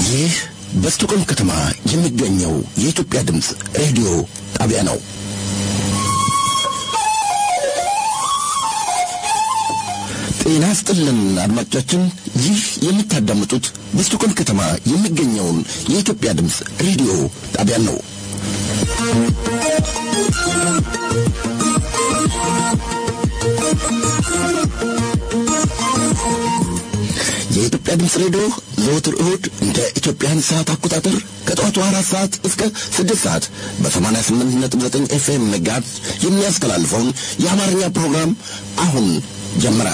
ይህ በስቱቆም ከተማ የሚገኘው የኢትዮጵያ ድምፅ ሬዲዮ ጣቢያ ነው። ጤና ስጥልን አድማጮቻችን፣ ይህ የምታዳምጡት በስቱቆም ከተማ የሚገኘውን የኢትዮጵያ ድምፅ ሬዲዮ ጣቢያ ነው። የኢትዮጵያ ድምፅ ሬዲዮ ዘወትር እሁድ እንደ ኢትዮጵያን ሰዓት አቆጣጠር ከጠዋቱ አራት ሰዓት እስከ ስድስት ሰዓት በሰማንያ ስምንት ነጥብ ዘጠኝ ኤፍኤም መጋዝ የሚያስተላልፈውን የአማርኛ ፕሮግራም አሁን ጀመረ።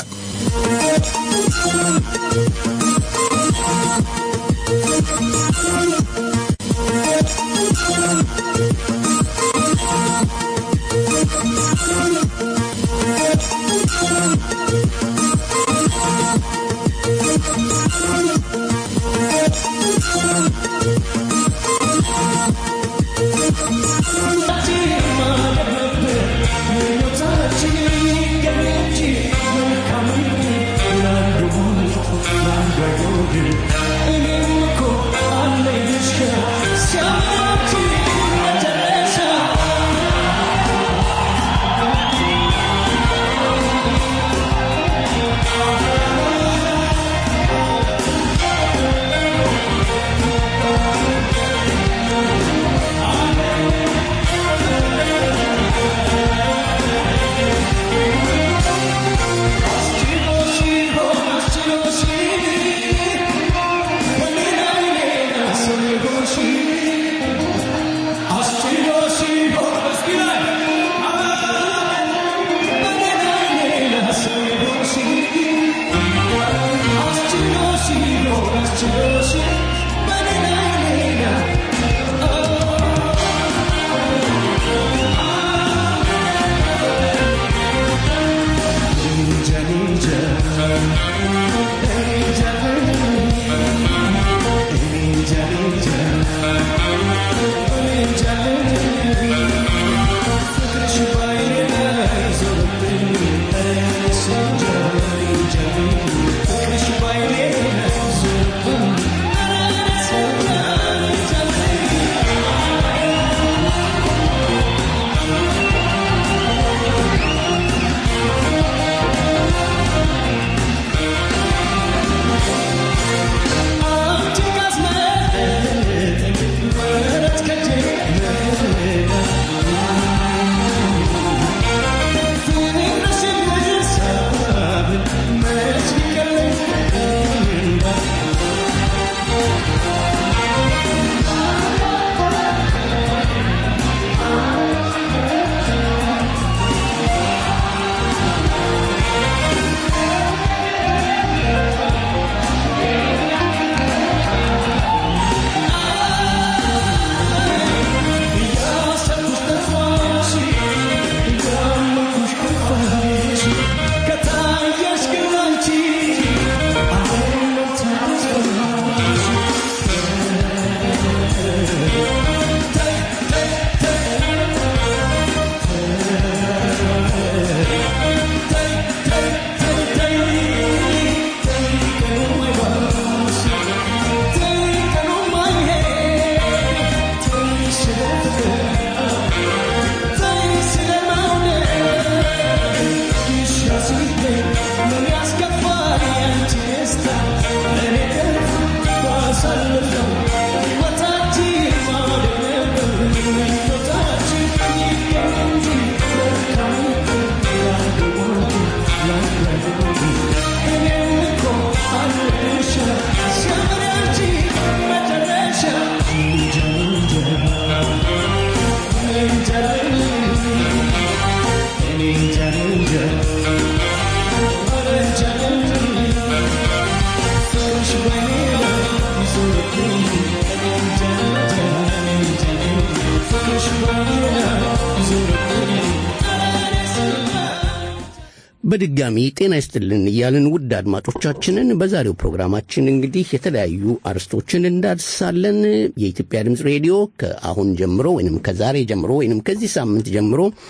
በድጋሚ ጤና ይስጥልን እያልን ውድ አድማጮቻችንን በዛሬው ፕሮግራማችን እንግዲህ የተለያዩ አርስቶችን እንዳድሳለን። የኢትዮጵያ ድምፅ ሬዲዮ ከአሁን ጀምሮ ወይም ከዛሬ ጀምሮ ወይም ከዚህ ሳምንት ጀምሮ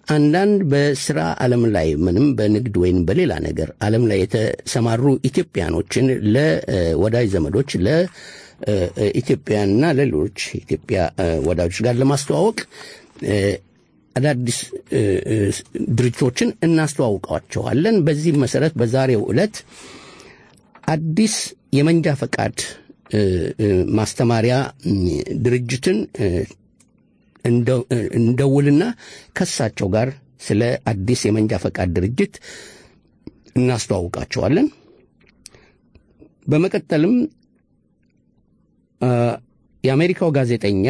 አንዳንድ በስራ ዓለም ላይ ምንም በንግድ ወይም በሌላ ነገር ዓለም ላይ የተሰማሩ ኢትዮጵያኖችን ለወዳጅ ዘመዶች ለኢትዮጵያና ለሌሎች ኢትዮጵያ ወዳጆች ጋር ለማስተዋወቅ አዳዲስ ድርጅቶችን እናስተዋውቀዋቸዋለን። በዚህም መሰረት በዛሬው ዕለት አዲስ የመንጃ ፈቃድ ማስተማሪያ ድርጅትን እንደውልና ከሳቸው ጋር ስለ አዲስ የመንጃ ፈቃድ ድርጅት እናስተዋውቃቸዋለን። በመቀጠልም የአሜሪካው ጋዜጠኛ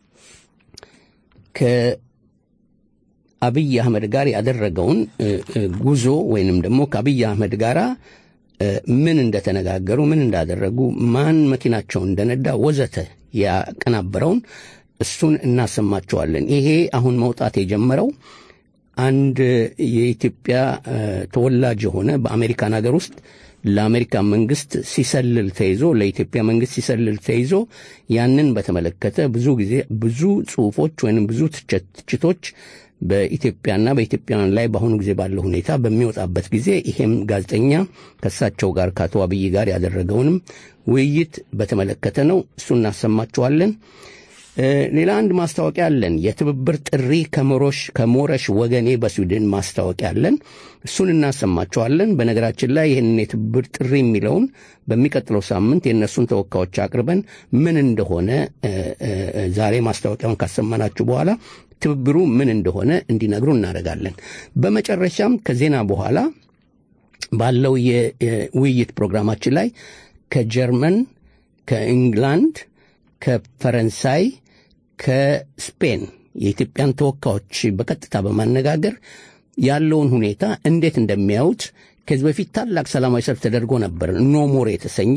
ከአብይ አህመድ ጋር ያደረገውን ጉዞ ወይንም ደግሞ ከአብይ አህመድ ጋር ምን እንደተነጋገሩ፣ ምን እንዳደረጉ፣ ማን መኪናቸውን እንደነዳ ወዘተ ያቀናበረውን እሱን እናሰማቸዋለን። ይሄ አሁን መውጣት የጀመረው አንድ የኢትዮጵያ ተወላጅ የሆነ በአሜሪካን ሀገር ውስጥ ለአሜሪካ መንግስት ሲሰልል ተይዞ ለኢትዮጵያ መንግስት ሲሰልል ተይዞ ያንን በተመለከተ ብዙ ጊዜ ብዙ ጽሁፎች ወይም ብዙ ትችቶች በኢትዮጵያና በኢትዮጵያውያን ላይ በአሁኑ ጊዜ ባለው ሁኔታ በሚወጣበት ጊዜ ይሄም ጋዜጠኛ ከእሳቸው ጋር ከአቶ አብይ ጋር ያደረገውንም ውይይት በተመለከተ ነው። እሱ እናሰማችኋለን። ሌላ አንድ ማስታወቂያ አለን። የትብብር ጥሪ ከሞሮሽ ከሞረሽ ወገኔ በስዊድን ማስታወቂያ አለን። እሱን እናሰማቸዋለን። በነገራችን ላይ ይህንን የትብብር ጥሪ የሚለውን በሚቀጥለው ሳምንት የእነሱን ተወካዮች አቅርበን ምን እንደሆነ ዛሬ ማስታወቂያውን ካሰማናችሁ በኋላ ትብብሩ ምን እንደሆነ እንዲነግሩ እናደርጋለን። በመጨረሻም ከዜና በኋላ ባለው የውይይት ፕሮግራማችን ላይ ከጀርመን፣ ከኢንግላንድ፣ ከፈረንሳይ፣ ከስፔን የኢትዮጵያን ተወካዮች በቀጥታ በማነጋገር ያለውን ሁኔታ እንዴት እንደሚያዩት ከዚህ በፊት ታላቅ ሰላማዊ ሰልፍ ተደርጎ ነበር። ኖሞር የተሰኘ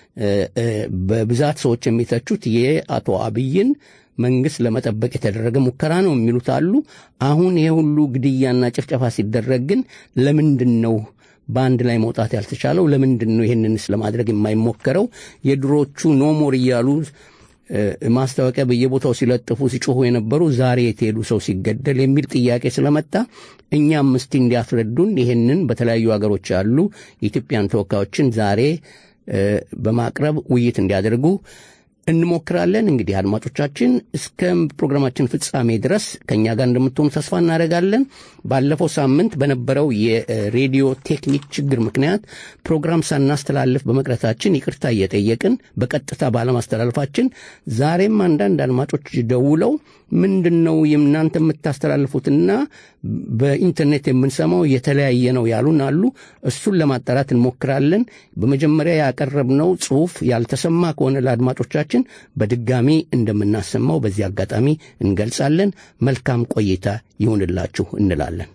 በብዛት ሰዎች የሚተቹት የአቶ አብይን መንግስት ለመጠበቅ የተደረገ ሙከራ ነው የሚሉት አሉ። አሁን ይሄ ሁሉ ግድያና ጭፍጨፋ ሲደረግ ግን ለምንድን ነው በአንድ ላይ መውጣት ያልተቻለው? ለምንድን ነው ይህንንስ ለማድረግ የማይሞከረው? የድሮቹ ኖሞር እያሉ ማስታወቂያ በየቦታው ሲለጥፉ ሲጮሁ የነበሩ ዛሬ የተሄዱ ሰው ሲገደል የሚል ጥያቄ ስለመጣ እኛም እስቲ እንዲያስረዱን ይህንን በተለያዩ ሀገሮች ያሉ የኢትዮጵያን ተወካዮችን ዛሬ በማቅረብ ውይይት እንዲያደርጉ እንሞክራለን። እንግዲህ አድማጮቻችን እስከ ፕሮግራማችን ፍጻሜ ድረስ ከእኛ ጋር እንደምትሆኑ ተስፋ እናደርጋለን። ባለፈው ሳምንት በነበረው የሬዲዮ ቴክኒክ ችግር ምክንያት ፕሮግራም ሳናስተላልፍ በመቅረታችን ይቅርታ እየጠየቅን በቀጥታ ባለማስተላለፋችን ዛሬም አንዳንድ አድማጮች ደውለው ምንድን ነው እናንተ የምታስተላልፉትና በኢንተርኔት የምንሰማው የተለያየ ነው ያሉን አሉ። እሱን ለማጣራት እንሞክራለን። በመጀመሪያ ያቀረብነው ጽሑፍ ያልተሰማ ከሆነ ለአድማጮቻችን በድጋሚ እንደምናሰማው በዚህ አጋጣሚ እንገልጻለን። መልካም ቆይታ ይሁንላችሁ እንላለን።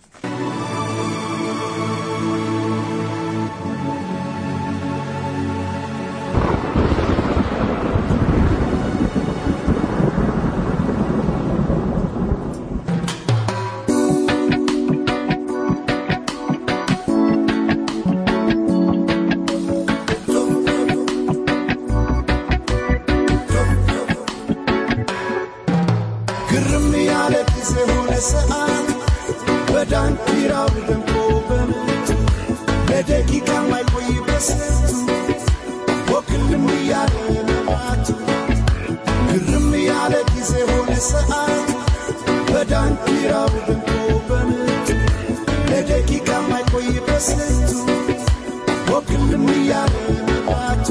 ግርም ያለ ጊዜ ሆነ ሰዓት በዳንኪራው ደምቆ በምቱ ለደቂቃ ማይቆይ በስንቱ ወክልም እያለ መማቱ ግርም ያለ ጊዜ ሆነ ሰዓት በዳንኪራው ደምቆ በምቱ ለደቂቃ ማይቆይ በስንቱ ወክልም እያለ መማቱ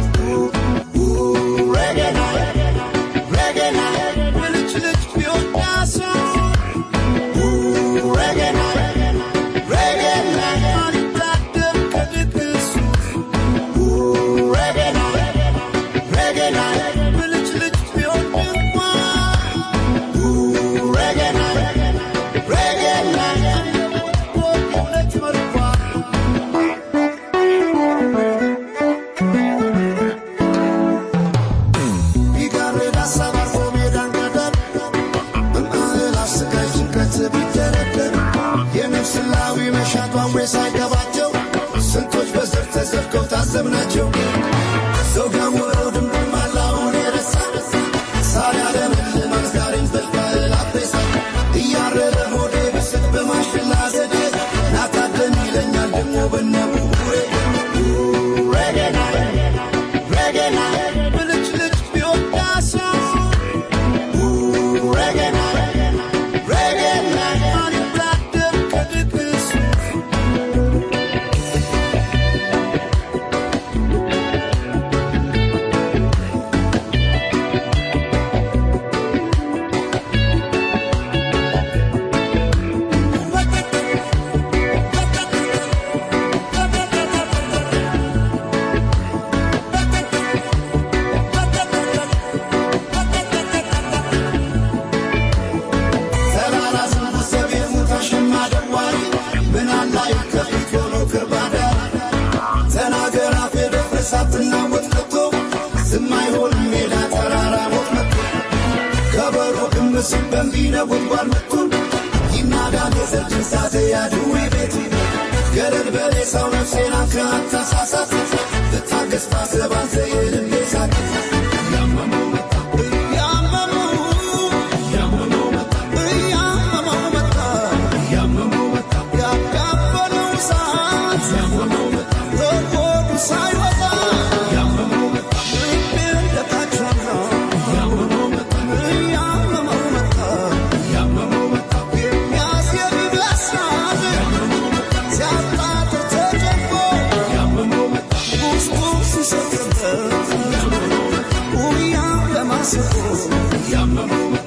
Reggae night, reggae night, ልጅ ልጅ ቢወዳሱ reggae night, reggae night, አልታደር ከድግሱ reggae night, reggae night, ልጅ ልጅ ቢወድማ reggae night, reggae night, ሁለት መልኳ ቢጋርድ ሀሳብ አርፎ ሜዳን ገደል በማዕል አስቃይ ጭንቀት ቢደረደር የነፍስ ላዊ መሻት ዋዌ ሳይገባቸው ስንቶች በዘር ተዘርገው ታዘብናቸው ሰው ጋወረው ድምድም አላውን የረሳ ሳር ያለምልም አዝጋሪን በልባል አቤሳ እያረረ ሆዴ እሳትና ሞት መጥቶ ዝም አይሆንም ሜዳ ተራራ ሞት መጥቶ ከበሮ ግምስ በሚነጎድጓድ መጥቶ ይናዳል የዘር ጅንሳት ያድዌ ቤት ገረድ በሬሳው ነፍሴን አንክራት ተሳሳት ብታገስ ታሰብ አንተ የልቤ ሳት ያመመው መጣ እያመመው ያመመው መጣ እያመመው መጣ ያመመው መጣ ያጋበለው እሳት ያመመው መጣ ከሆዱ ሳይወጣ ያመመው መጣ ልቤ እንደታቸና ያመመው መጣ እያመመው መጣ ያመመው መጣ የሚያስየድ ይመስላል ሲያጣጥር ተጨንቆ ያመመው መጣ ውስጡ ሲሰቅበት ውያ ለማስቆ ያመመው መጣ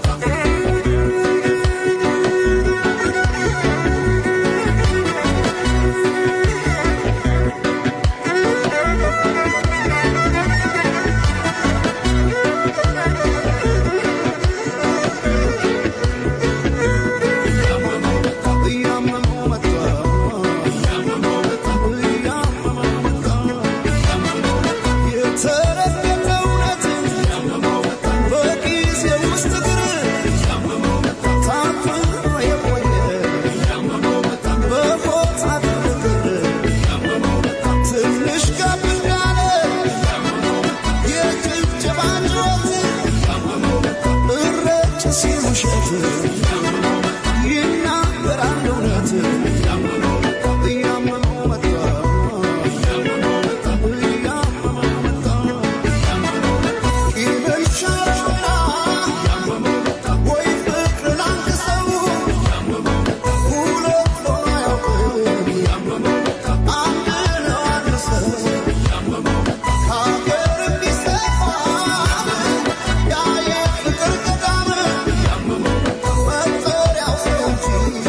እያመመው መጣ እያመመው መጣ እያመመው መጣ እያመመው መጣ የተረገጠ እውነት እያመመው መጣ በጊዜ ውስጥ እግር እያመመው መጣ ታፍኖ የቆየ እያመመው መጣ በቦታ ግርግር እያመመው መጣ ትንሽ ጋብ እንዳለ እያመመው መጣ የጭብጨባ ጩኸት እያመመው መጣ እረጭ ሲል ውሸት ይናገራል እውነት እያመመው መጣ እያመመው መጣ እያመመው መጣ እያመመው መጣ እያመመው መጣ ቂምን ሻረውና እያመመው መጣ ወይ ፍቅርን አንግሰው እያመመው መጣ ሁለት ሆኖ አያውቅም እያመመው መጣ አንድ ነው አንድ ሰው እያመመው መጣ ከሀገር ቢሰፋ ያ የፍቅር ገዳም እያመመው መጣ መጠሪያው ሰው እንጂ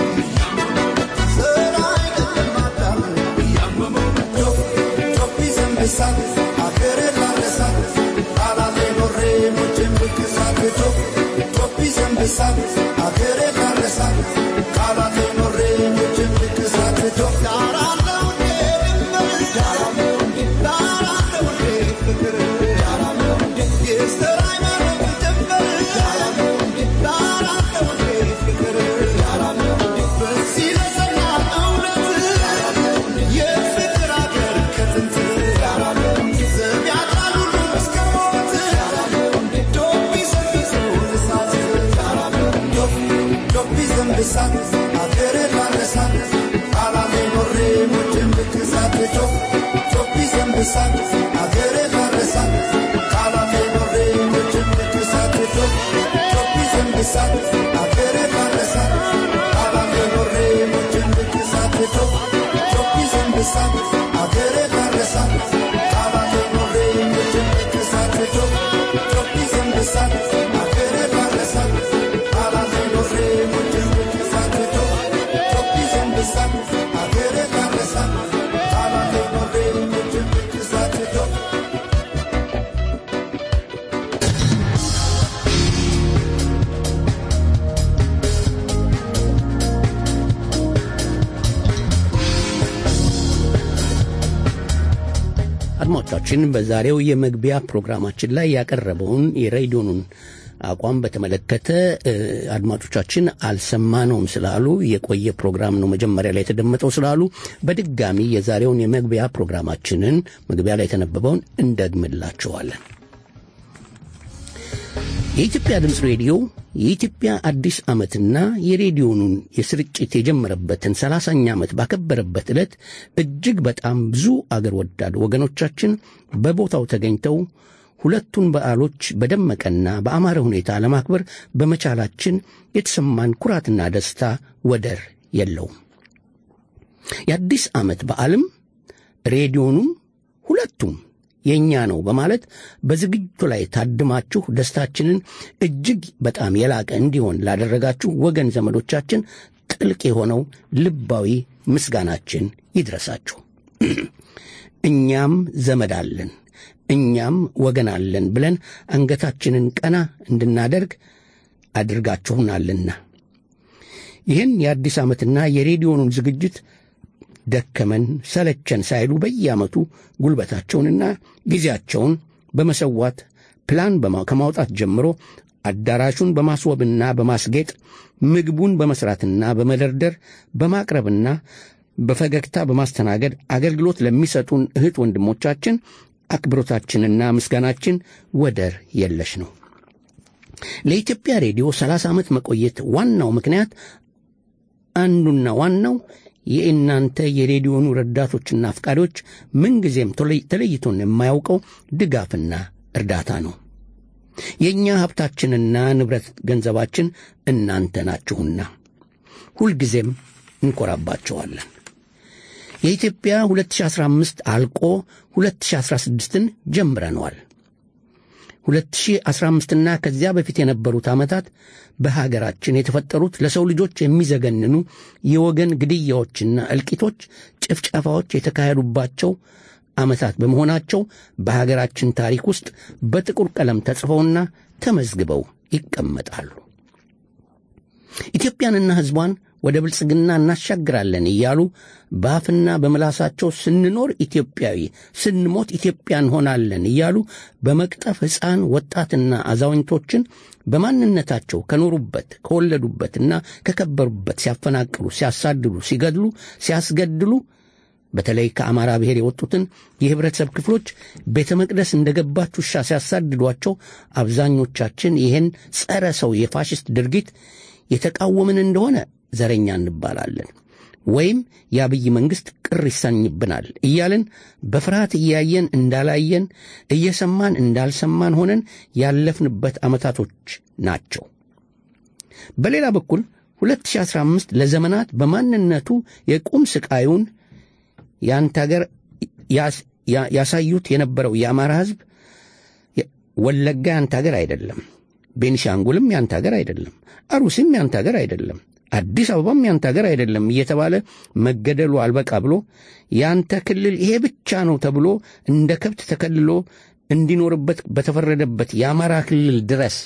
ዘር አይደለም አዳም እያመመው መጣ ጮቢ ዘንብሳት አገሬ ላረሳት ቃላሌ ኖሬ ሞቼን ብክሳት ጮቢ ዘንብሳት አገሬ ላረሳት ቃላሌ ኖሬ ሞቼን ብክሳት ዳራለው እንዴ ድንበር ዳራለው እንዴ ዳራለው እንዴ ፍቅር ዳራለው እንዴ የዘር ሃይማኖት ድንበር ዳራለው እንዴ ዳራለው እንዴ ፍቅር ዳራለው እንዴ በዚህ ለጸና እውነት የፍቅር አገር ከጥንት ዳራለው እንዴ ዘብ ያጣሉ ሁሉ እስከ ሞት ዳራለው እንዴ ዶቢ ዘንብሰው እሳት ዳራለው ዶቢ ዘንብሳት አገሬ ላረሳት ቃላሜ ኖሬ ሞቼን ብክሳት ዶቢ ዘንብሳት አገሬ ላረሳት ቃላሜ ኖሬ ሞቼን ብክሳት ዶቢ ዘንብሳት አገሬ ላረሳት ቃላሜ ኖሬ ሞቼን ብክሳት ዶቢ ዘንብሳት አገሬ ላረሳት ቃላሜ ኖሬ ሞቼን ብክሳት ዶቢ ዘንብሳት አገሬ ላረሳት ቃላሜ ኖሬ ሞቼን ብክሳት ዶቢ ዘንብሳት አገሬ ላረሳት ቃላሜ ኖሬ ሞቼን ብክሳት አድማጮቻችን በዛሬው የመግቢያ ፕሮግራማችን ላይ ያቀረበውን የሬዲዮኑን አቋም በተመለከተ እ፣ አድማጮቻችን አልሰማነውም ስላሉ የቆየ ፕሮግራም ነው መጀመሪያ ላይ የተደመጠው ስላሉ በድጋሚ የዛሬውን የመግቢያ ፕሮግራማችንን መግቢያ ላይ የተነበበውን እንደግምላችኋለን። የኢትዮጵያ ድምፅ ሬዲዮ የኢትዮጵያ አዲስ ዓመትና የሬዲዮኑን የስርጭት የጀመረበትን ሰላሳኛ ዓመት ባከበረበት ዕለት እጅግ በጣም ብዙ አገር ወዳድ ወገኖቻችን በቦታው ተገኝተው ሁለቱን በዓሎች በደመቀና በአማረ ሁኔታ ለማክበር በመቻላችን የተሰማን ኩራትና ደስታ ወደር የለውም። የአዲስ ዓመት በዓልም ሬዲዮኑም ሁለቱም የእኛ ነው በማለት በዝግጅቱ ላይ ታድማችሁ ደስታችንን እጅግ በጣም የላቀ እንዲሆን ላደረጋችሁ ወገን ዘመዶቻችን ጥልቅ የሆነው ልባዊ ምስጋናችን ይድረሳችሁ። እኛም ዘመድ አለን፣ እኛም ወገን አለን ብለን አንገታችንን ቀና እንድናደርግ አድርጋችሁናልና ይህን የአዲስ ዓመትና የሬዲዮኑን ዝግጅት ደከመን ሰለቸን ሳይሉ በየዓመቱ ጉልበታቸውንና ጊዜያቸውን በመሰዋት ፕላን በማ- ከማውጣት ጀምሮ አዳራሹን በማስወብና በማስጌጥ ምግቡን በመስራትና በመደርደር በማቅረብና በፈገግታ በማስተናገድ አገልግሎት ለሚሰጡን እህት ወንድሞቻችን አክብሮታችንና ምስጋናችን ወደር የለሽ ነው። ለኢትዮጵያ ሬዲዮ 30 ዓመት መቆየት ዋናው ምክንያት አንዱና ዋናው የእናንተ የሬዲዮኑ ረዳቶችና አፍቃሪዎች ምንጊዜም ተለይ- ተለይቶን የማያውቀው ድጋፍና እርዳታ ነው። የእኛ ሀብታችንና ንብረት ገንዘባችን እናንተ ናችሁና ሁልጊዜም እንኮራባቸዋለን። የኢትዮጵያ 2015 አልቆ 2016ን ጀምረነዋል። 2015ና ከዚያ በፊት የነበሩት ዓመታት በሀገራችን የተፈጠሩት ለሰው ልጆች የሚዘገንኑ የወገን ግድያዎችና እልቂቶች፣ ጭፍጨፋዎች የተካሄዱባቸው ዓመታት በመሆናቸው በሀገራችን ታሪክ ውስጥ በጥቁር ቀለም ተጽፈውና ተመዝግበው ይቀመጣሉ። ኢትዮጵያንና ሕዝቧን ወደ ብልጽግና እናሻግራለን እያሉ በአፍና በምላሳቸው ስንኖር ኢትዮጵያዊ ስንሞት ኢትዮጵያ እንሆናለን እያሉ በመቅጠፍ ሕፃን ወጣትና አዛውንቶችን በማንነታቸው ከኖሩበት ከወለዱበትና ከከበሩበት ሲያፈናቅሉ፣ ሲያሳድዱ፣ ሲገድሉ፣ ሲያስገድሉ በተለይ ከአማራ ብሔር የወጡትን የህብረተሰብ ክፍሎች ቤተ መቅደስ እንደ ገባች ውሻ ሲያሳድዷቸው አብዛኞቻችን ይህን ጸረ ሰው የፋሽስት ድርጊት የተቃወምን እንደሆነ ዘረኛ እንባላለን ወይም የአብይ መንግሥት ቅር ይሰኝብናል እያልን በፍርሃት እያየን እንዳላየን እየሰማን እንዳልሰማን ሆነን ያለፍንበት ዓመታቶች ናቸው። በሌላ በኩል 2015 ለዘመናት በማንነቱ የቁም ስቃዩን የአንተ ሀገር ያስ- ያ- ያሳዩት የነበረው የአማራ ሕዝብ የ- ወለጋ ያንተ ሀገር አይደለም፣ ቤኒሻንጉልም ያንተ ሀገር አይደለም፣ አሩሲም ያንተ ሀገር አይደለም፣ አዲስ አበባም ያንተ ሀገር አይደለም እየተባለ መገደሉ አልበቃ ብሎ ያንተ ክልል ይሄ ብቻ ነው ተብሎ እንደ ከብት ተከልሎ እንዲኖርበት በተፈረደበት የአማራ ክልል ድረስ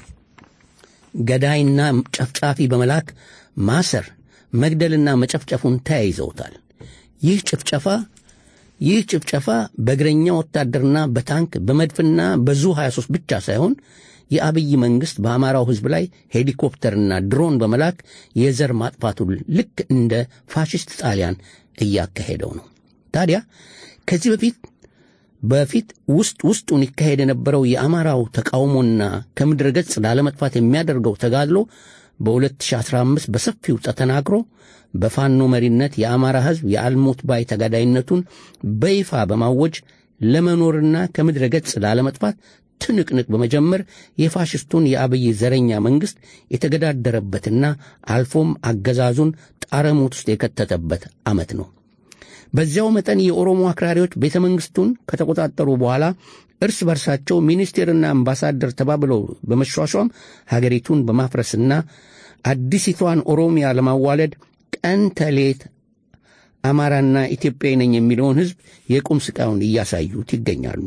ገዳይና ጨፍጫፊ በመላክ ማሰር፣ መግደልና መጨፍጨፉን ተያይዘውታል። ይህ ጭፍጨፋ ይህ ጭፍጨፋ በእግረኛ ወታደርና በታንክ በመድፍና በዙ 23 ብቻ ሳይሆን የአብይ መንግሥት በአማራው ሕዝብ ላይ ሄሊኮፕተርና ድሮን በመላክ የዘር ማጥፋቱን ልክ እንደ ፋሽስት ጣሊያን እያካሄደው ነው። ታዲያ ከዚህ በፊት በፊት ውስጥ ውስጡን ይካሄድ የነበረው የአማራው ተቃውሞና ከምድረ ገጽ ላለመጥፋት የሚያደርገው ተጋድሎ በ2015 በሰፊው ተጠናክሮ በፋኖ መሪነት የአማራ ሕዝብ የአልሞት ባይ ተጋዳይነቱን በይፋ በማወጅ ለመኖርና ከምድረ ገጽ ላለመጥፋት ትንቅንቅ በመጀመር የፋሽስቱን የአብይ ዘረኛ መንግሥት የተገዳደረበትና አልፎም አገዛዙን ጣረሞት ውስጥ የከተተበት ዓመት ነው። በዚያው መጠን የኦሮሞ አክራሪዎች ቤተ መንግሥቱን ከተቆጣጠሩ በኋላ እርስ በርሳቸው ሚኒስቴርና አምባሳደር ተባብለው በመሿሿም ሀገሪቱን በማፍረስና አዲሲቷን ኦሮሚያ ለማዋለድ ቀን ተሌት አማራና ኢትዮጵያዊ ነኝ የሚለውን ሕዝብ የቁም ስቃዩን እያሳዩት ይገኛሉ።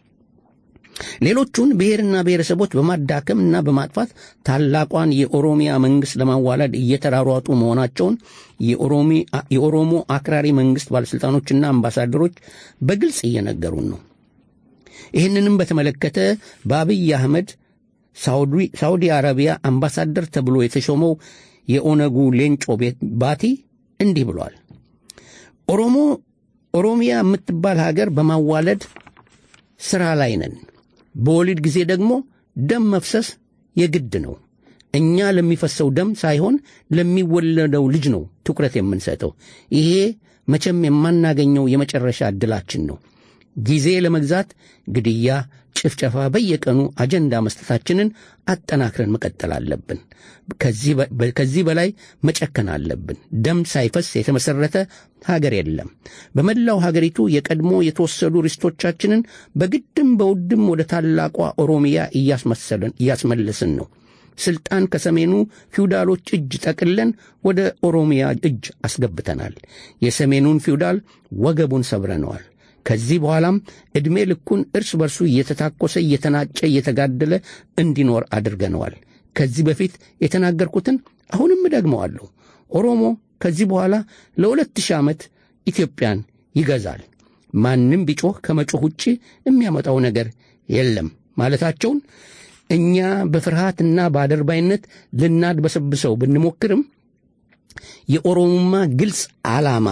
ሌሎቹን ብሔርና ብሔረሰቦች በማዳከምና በማጥፋት ታላቋን የኦሮሚያ መንግሥት ለማዋለድ እየተራሯጡ መሆናቸውን የኦሮሞ አክራሪ መንግሥት ባለሥልጣኖችና አምባሳደሮች በግልጽ እየነገሩን ነው። ይህንንም በተመለከተ በአብይ አህመድ ሳውዲ አረቢያ አምባሳደር ተብሎ የተሾመው የኦነጉ ሌንጮ ባቲ እንዲህ ብሏል። ኦሮሞ ኦሮሚያ የምትባል ሀገር በማዋለድ ሥራ ላይ ነን። በወሊድ ጊዜ ደግሞ ደም መፍሰስ የግድ ነው። እኛ ለሚፈሰው ደም ሳይሆን ለሚወለደው ልጅ ነው ትኩረት የምንሰጠው። ይሄ መቼም የማናገኘው የመጨረሻ ዕድላችን ነው። ጊዜ ለመግዛት ግድያ፣ ጭፍጨፋ በየቀኑ አጀንዳ መስጠታችንን አጠናክረን መቀጠል አለብን። ከዚህ በላይ መጨከን አለብን። ደም ሳይፈስ የተመሠረተ ሀገር የለም። በመላው ሀገሪቱ የቀድሞ የተወሰዱ ርስቶቻችንን በግድም በውድም ወደ ታላቋ ኦሮሚያ እያስመለስን ነው። ስልጣን ከሰሜኑ ፊውዳሎች እጅ ጠቅለን ወደ ኦሮሚያ እጅ አስገብተናል። የሰሜኑን ፊውዳል ወገቡን ሰብረነዋል። ከዚህ በኋላም ዕድሜ ልኩን እርስ በርሱ እየተታኮሰ እየተናጨ እየተጋደለ እንዲኖር አድርገነዋል። ከዚህ በፊት የተናገርኩትን አሁንም እደግመዋለሁ። ኦሮሞ ከዚህ በኋላ ለሁለት ሺህ ዓመት ኢትዮጵያን ይገዛል። ማንም ቢጮህ ከመጮህ ውጭ የሚያመጣው ነገር የለም ማለታቸውን እኛ በፍርሃትና በአደርባይነት ልናድበሰብሰው ብንሞክርም የኦሮሞማ ግልጽ ዓላማ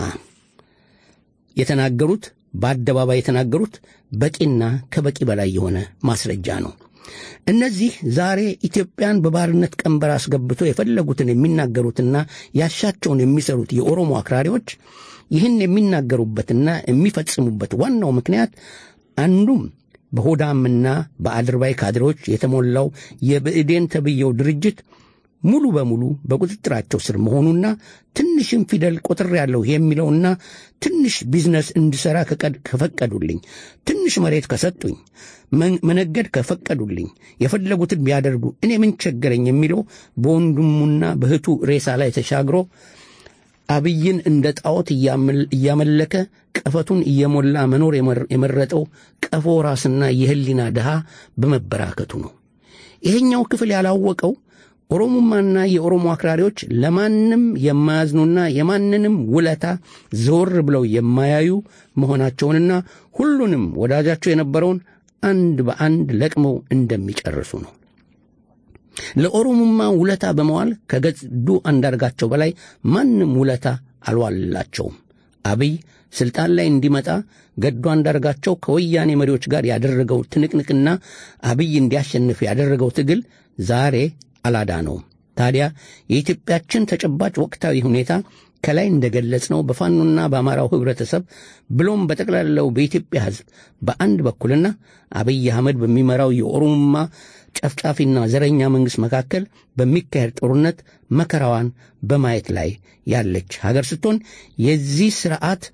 የተናገሩት በአደባባይ የተናገሩት በቂና ከበቂ በላይ የሆነ ማስረጃ ነው። እነዚህ ዛሬ ኢትዮጵያን በባርነት ቀንበር አስገብቶ የፈለጉትን የሚናገሩትና ያሻቸውን የሚሰሩት የኦሮሞ አክራሪዎች ይህን የሚናገሩበትና የሚፈጽሙበት ዋናው ምክንያት አንዱም በሆዳምና በአድርባይ ካድሬዎች የተሞላው የብእዴን ተብየው ድርጅት ሙሉ በሙሉ በቁጥጥራቸው ስር መሆኑና ትንሽም ፊደል ቆጥር ያለው የሚለውና ትንሽ ቢዝነስ እንድሠራ ከፈቀዱልኝ፣ ትንሽ መሬት ከሰጡኝ፣ መነገድ ከፈቀዱልኝ፣ የፈለጉትን ቢያደርጉ እኔ ምን ቸገረኝ የሚለው በወንድሙና በእህቱ ሬሳ ላይ ተሻግሮ አብይን እንደ ጣዖት እያመለከ ቀፈቱን እየሞላ መኖር የመረጠው ቀፎ ራስና የህሊና ድሃ በመበራከቱ ነው። ይሄኛው ክፍል ያላወቀው ኦሮሞማና የኦሮሞ አክራሪዎች ለማንም የማያዝኑና የማንንም ውለታ ዘወር ብለው የማያዩ መሆናቸውንና ሁሉንም ወዳጃቸው የነበረውን አንድ በአንድ ለቅመው እንደሚጨርሱ ነው። ለኦሮሞማ ውለታ በመዋል ከገዱ አንዳርጋቸው በላይ ማንም ውለታ አልዋልላቸውም። አብይ ስልጣን ላይ እንዲመጣ ገዱ አንዳርጋቸው ከወያኔ መሪዎች ጋር ያደረገው ትንቅንቅና አብይ እንዲያሸንፍ ያደረገው ትግል ዛሬ አላዳነውም። ታዲያ የኢትዮጵያችን ተጨባጭ ወቅታዊ ሁኔታ ከላይ እንደገለጽ ነው በፋኖና በአማራው ህብረተሰብ ብሎም በጠቅላላው በኢትዮጵያ ሕዝብ በአንድ በኩልና አብይ አህመድ በሚመራው የኦሮሞማ ጨፍጫፊና ዘረኛ መንግሥት መካከል በሚካሄድ ጦርነት መከራዋን በማየት ላይ ያለች ሀገር ስትሆን የዚህ ስርዓት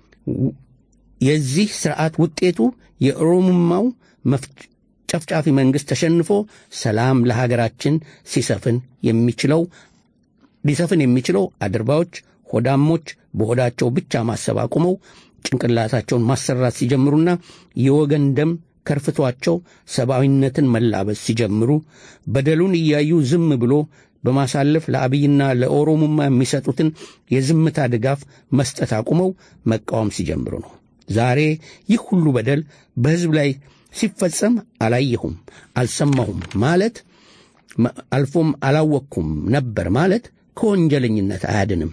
የዚህ ስርዓት ውጤቱ የኦሮሞማው ጨፍጫፊ መንግሥት ተሸንፎ ሰላም ለሀገራችን ሲሰፍን የሚችለው ሊሰፍን የሚችለው አድርባዮች፣ ሆዳሞች በሆዳቸው ብቻ ማሰብ አቁመው ጭንቅላታቸውን ማሰራት ሲጀምሩና የወገን ደም ከርፍቷቸው ሰብአዊነትን መላበስ ሲጀምሩ በደሉን እያዩ ዝም ብሎ በማሳለፍ ለአብይና ለኦሮሞማ የሚሰጡትን የዝምታ ድጋፍ መስጠት አቁመው መቃወም ሲጀምሩ ነው። ዛሬ ይህ ሁሉ በደል በሕዝብ ላይ ሲፈጸም አላየሁም፣ አልሰማሁም ማለት አልፎም አላወቅኩም ነበር ማለት ከወንጀለኝነት አያድንም።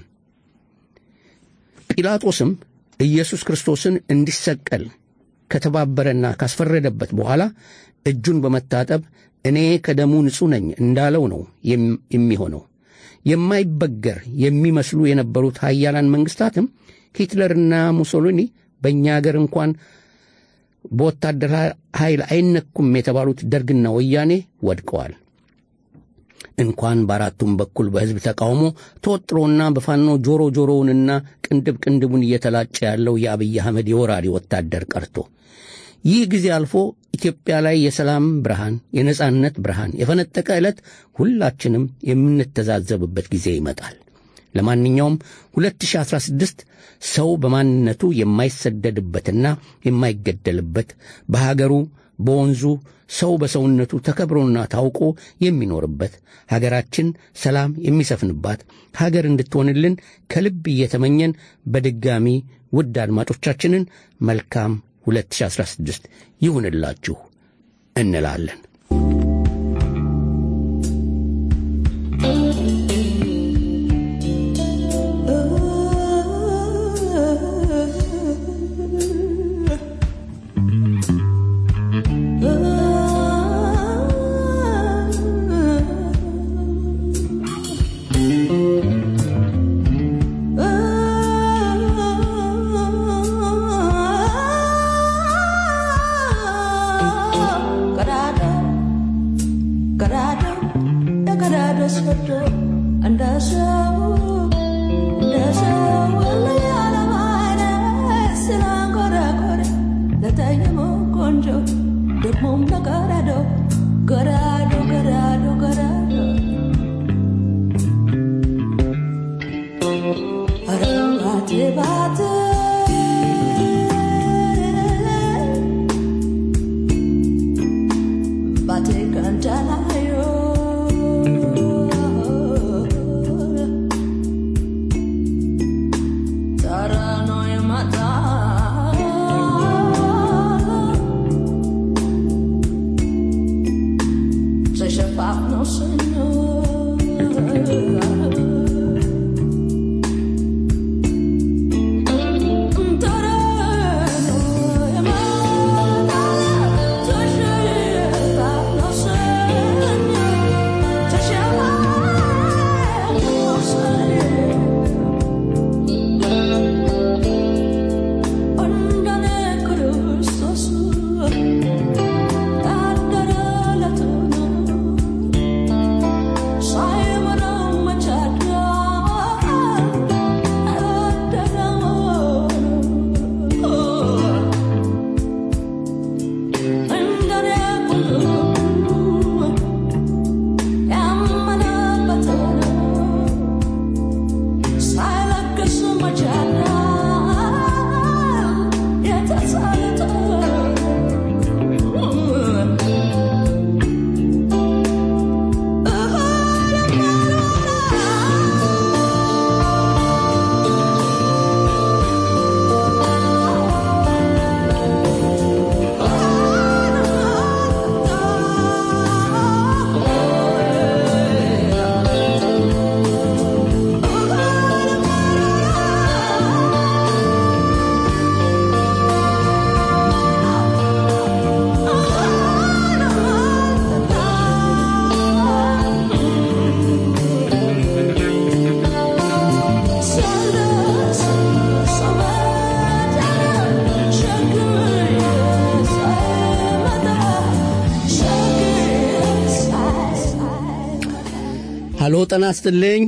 ጲላጦስም ኢየሱስ ክርስቶስን እንዲሰቀል ከተባበረና ካስፈረደበት በኋላ እጁን በመታጠብ እኔ ከደሙ ንጹሕ ነኝ እንዳለው ነው የሚሆነው። የማይበገር የሚመስሉ የነበሩት ሀያላን መንግሥታትም ሂትለርና ሙሶሊኒ በእኛ አገር እንኳን በወታደር ኃይል አይነኩም የተባሉት ደርግና ወያኔ ወድቀዋል። እንኳን በአራቱም በኩል በሕዝብ ተቃውሞ ተወጥሮና በፋኖ ጆሮ ጆሮውንና ቅንድብ ቅንድቡን እየተላጨ ያለው የአብይ አህመድ የወራሪ ወታደር ቀርቶ ይህ ጊዜ አልፎ ኢትዮጵያ ላይ የሰላም ብርሃን፣ የነጻነት ብርሃን የፈነጠቀ ዕለት ሁላችንም የምንተዛዘብበት ጊዜ ይመጣል። ለማንኛውም 2016 ሰው በማንነቱ የማይሰደድበትና የማይገደልበት በሀገሩ በወንዙ ሰው በሰውነቱ ተከብሮና ታውቆ የሚኖርበት ሀገራችን ሰላም የሚሰፍንባት ሀገር እንድትሆንልን ከልብ እየተመኘን በድጋሚ ውድ አድማጮቻችንን መልካም 2016 ይሁንላችሁ እንላለን። Saranoy ሀሎ ጤና ይስጥልኝ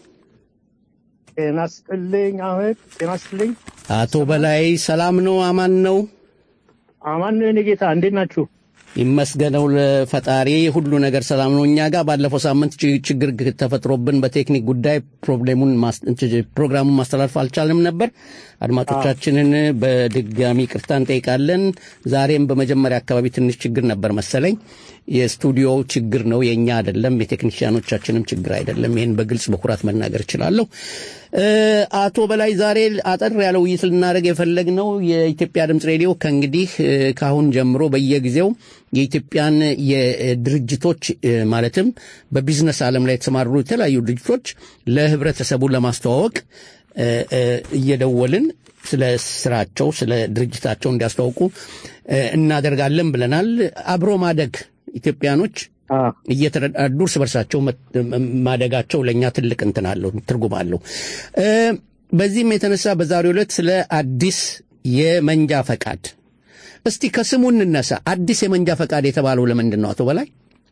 ጤና ስጥልኝ አህመድ፣ ጤና ስጥልኝ። አቶ በላይ ሰላም ነው? አማን ነው? አማን ነው የኔ ጌታ፣ እንዴት ናችሁ? ይመስገነው ለፈጣሪ ሁሉ ነገር ሰላም ነው። እኛ ጋር ባለፈው ሳምንት ች- ችግር ግ- ተፈጥሮብን በቴክኒክ ጉዳይ ፕሮብሌሙን ማስ- ች- ፕሮግራሙን ማስተላለፍ አልቻልንም ነበር። አድማጮቻችንን በድጋሚ ቅርታ እንጠይቃለን። ዛሬም በመጀመሪያ አካባቢ ትንሽ ችግር ነበር መሰለኝ። የስቱዲዮው ችግር ነው የእኛ አይደለም፣ የቴክኒሽያኖቻችንም ችግር አይደለም። ይህን በግልጽ በኩራት መናገር እችላለሁ። እ፣ አቶ በላይ ዛሬ አጠር ያለ ውይይት ልናደርግ የፈለግነው የኢትዮጵያ ድምፅ ሬዲዮ ከእንግዲህ እ፣ ከአሁን ጀምሮ በየጊዜው የኢትዮጵያን የድርጅቶች እ፣ ማለትም በቢዝነስ ዓለም ላይ የተሰማሩ የተለያዩ ድርጅቶች ለህብረተሰቡ ለማስተዋወቅ እ፣ እ፣ እየደወልን ስለ ስራቸው ስለ ድርጅታቸው እንዲያስተዋውቁ እ፣ እናደርጋለን ብለናል። አብሮ ማደግ ኢትዮጵያኖች አዎ፣ እየተረዳዱ እርስ በርሳቸው መ- ማደጋቸው ለእኛ ትልቅ እንትን አለው ትርጉም አለው። እ፣ በዚህም የተነሳ በዛሬው ዕለት ስለ አዲስ የመንጃ ፈቃድ እስቲ ከስሙ እንነሳ። አዲስ የመንጃ ፈቃድ የተባለው ለምንድን ነው አቶ በላይ?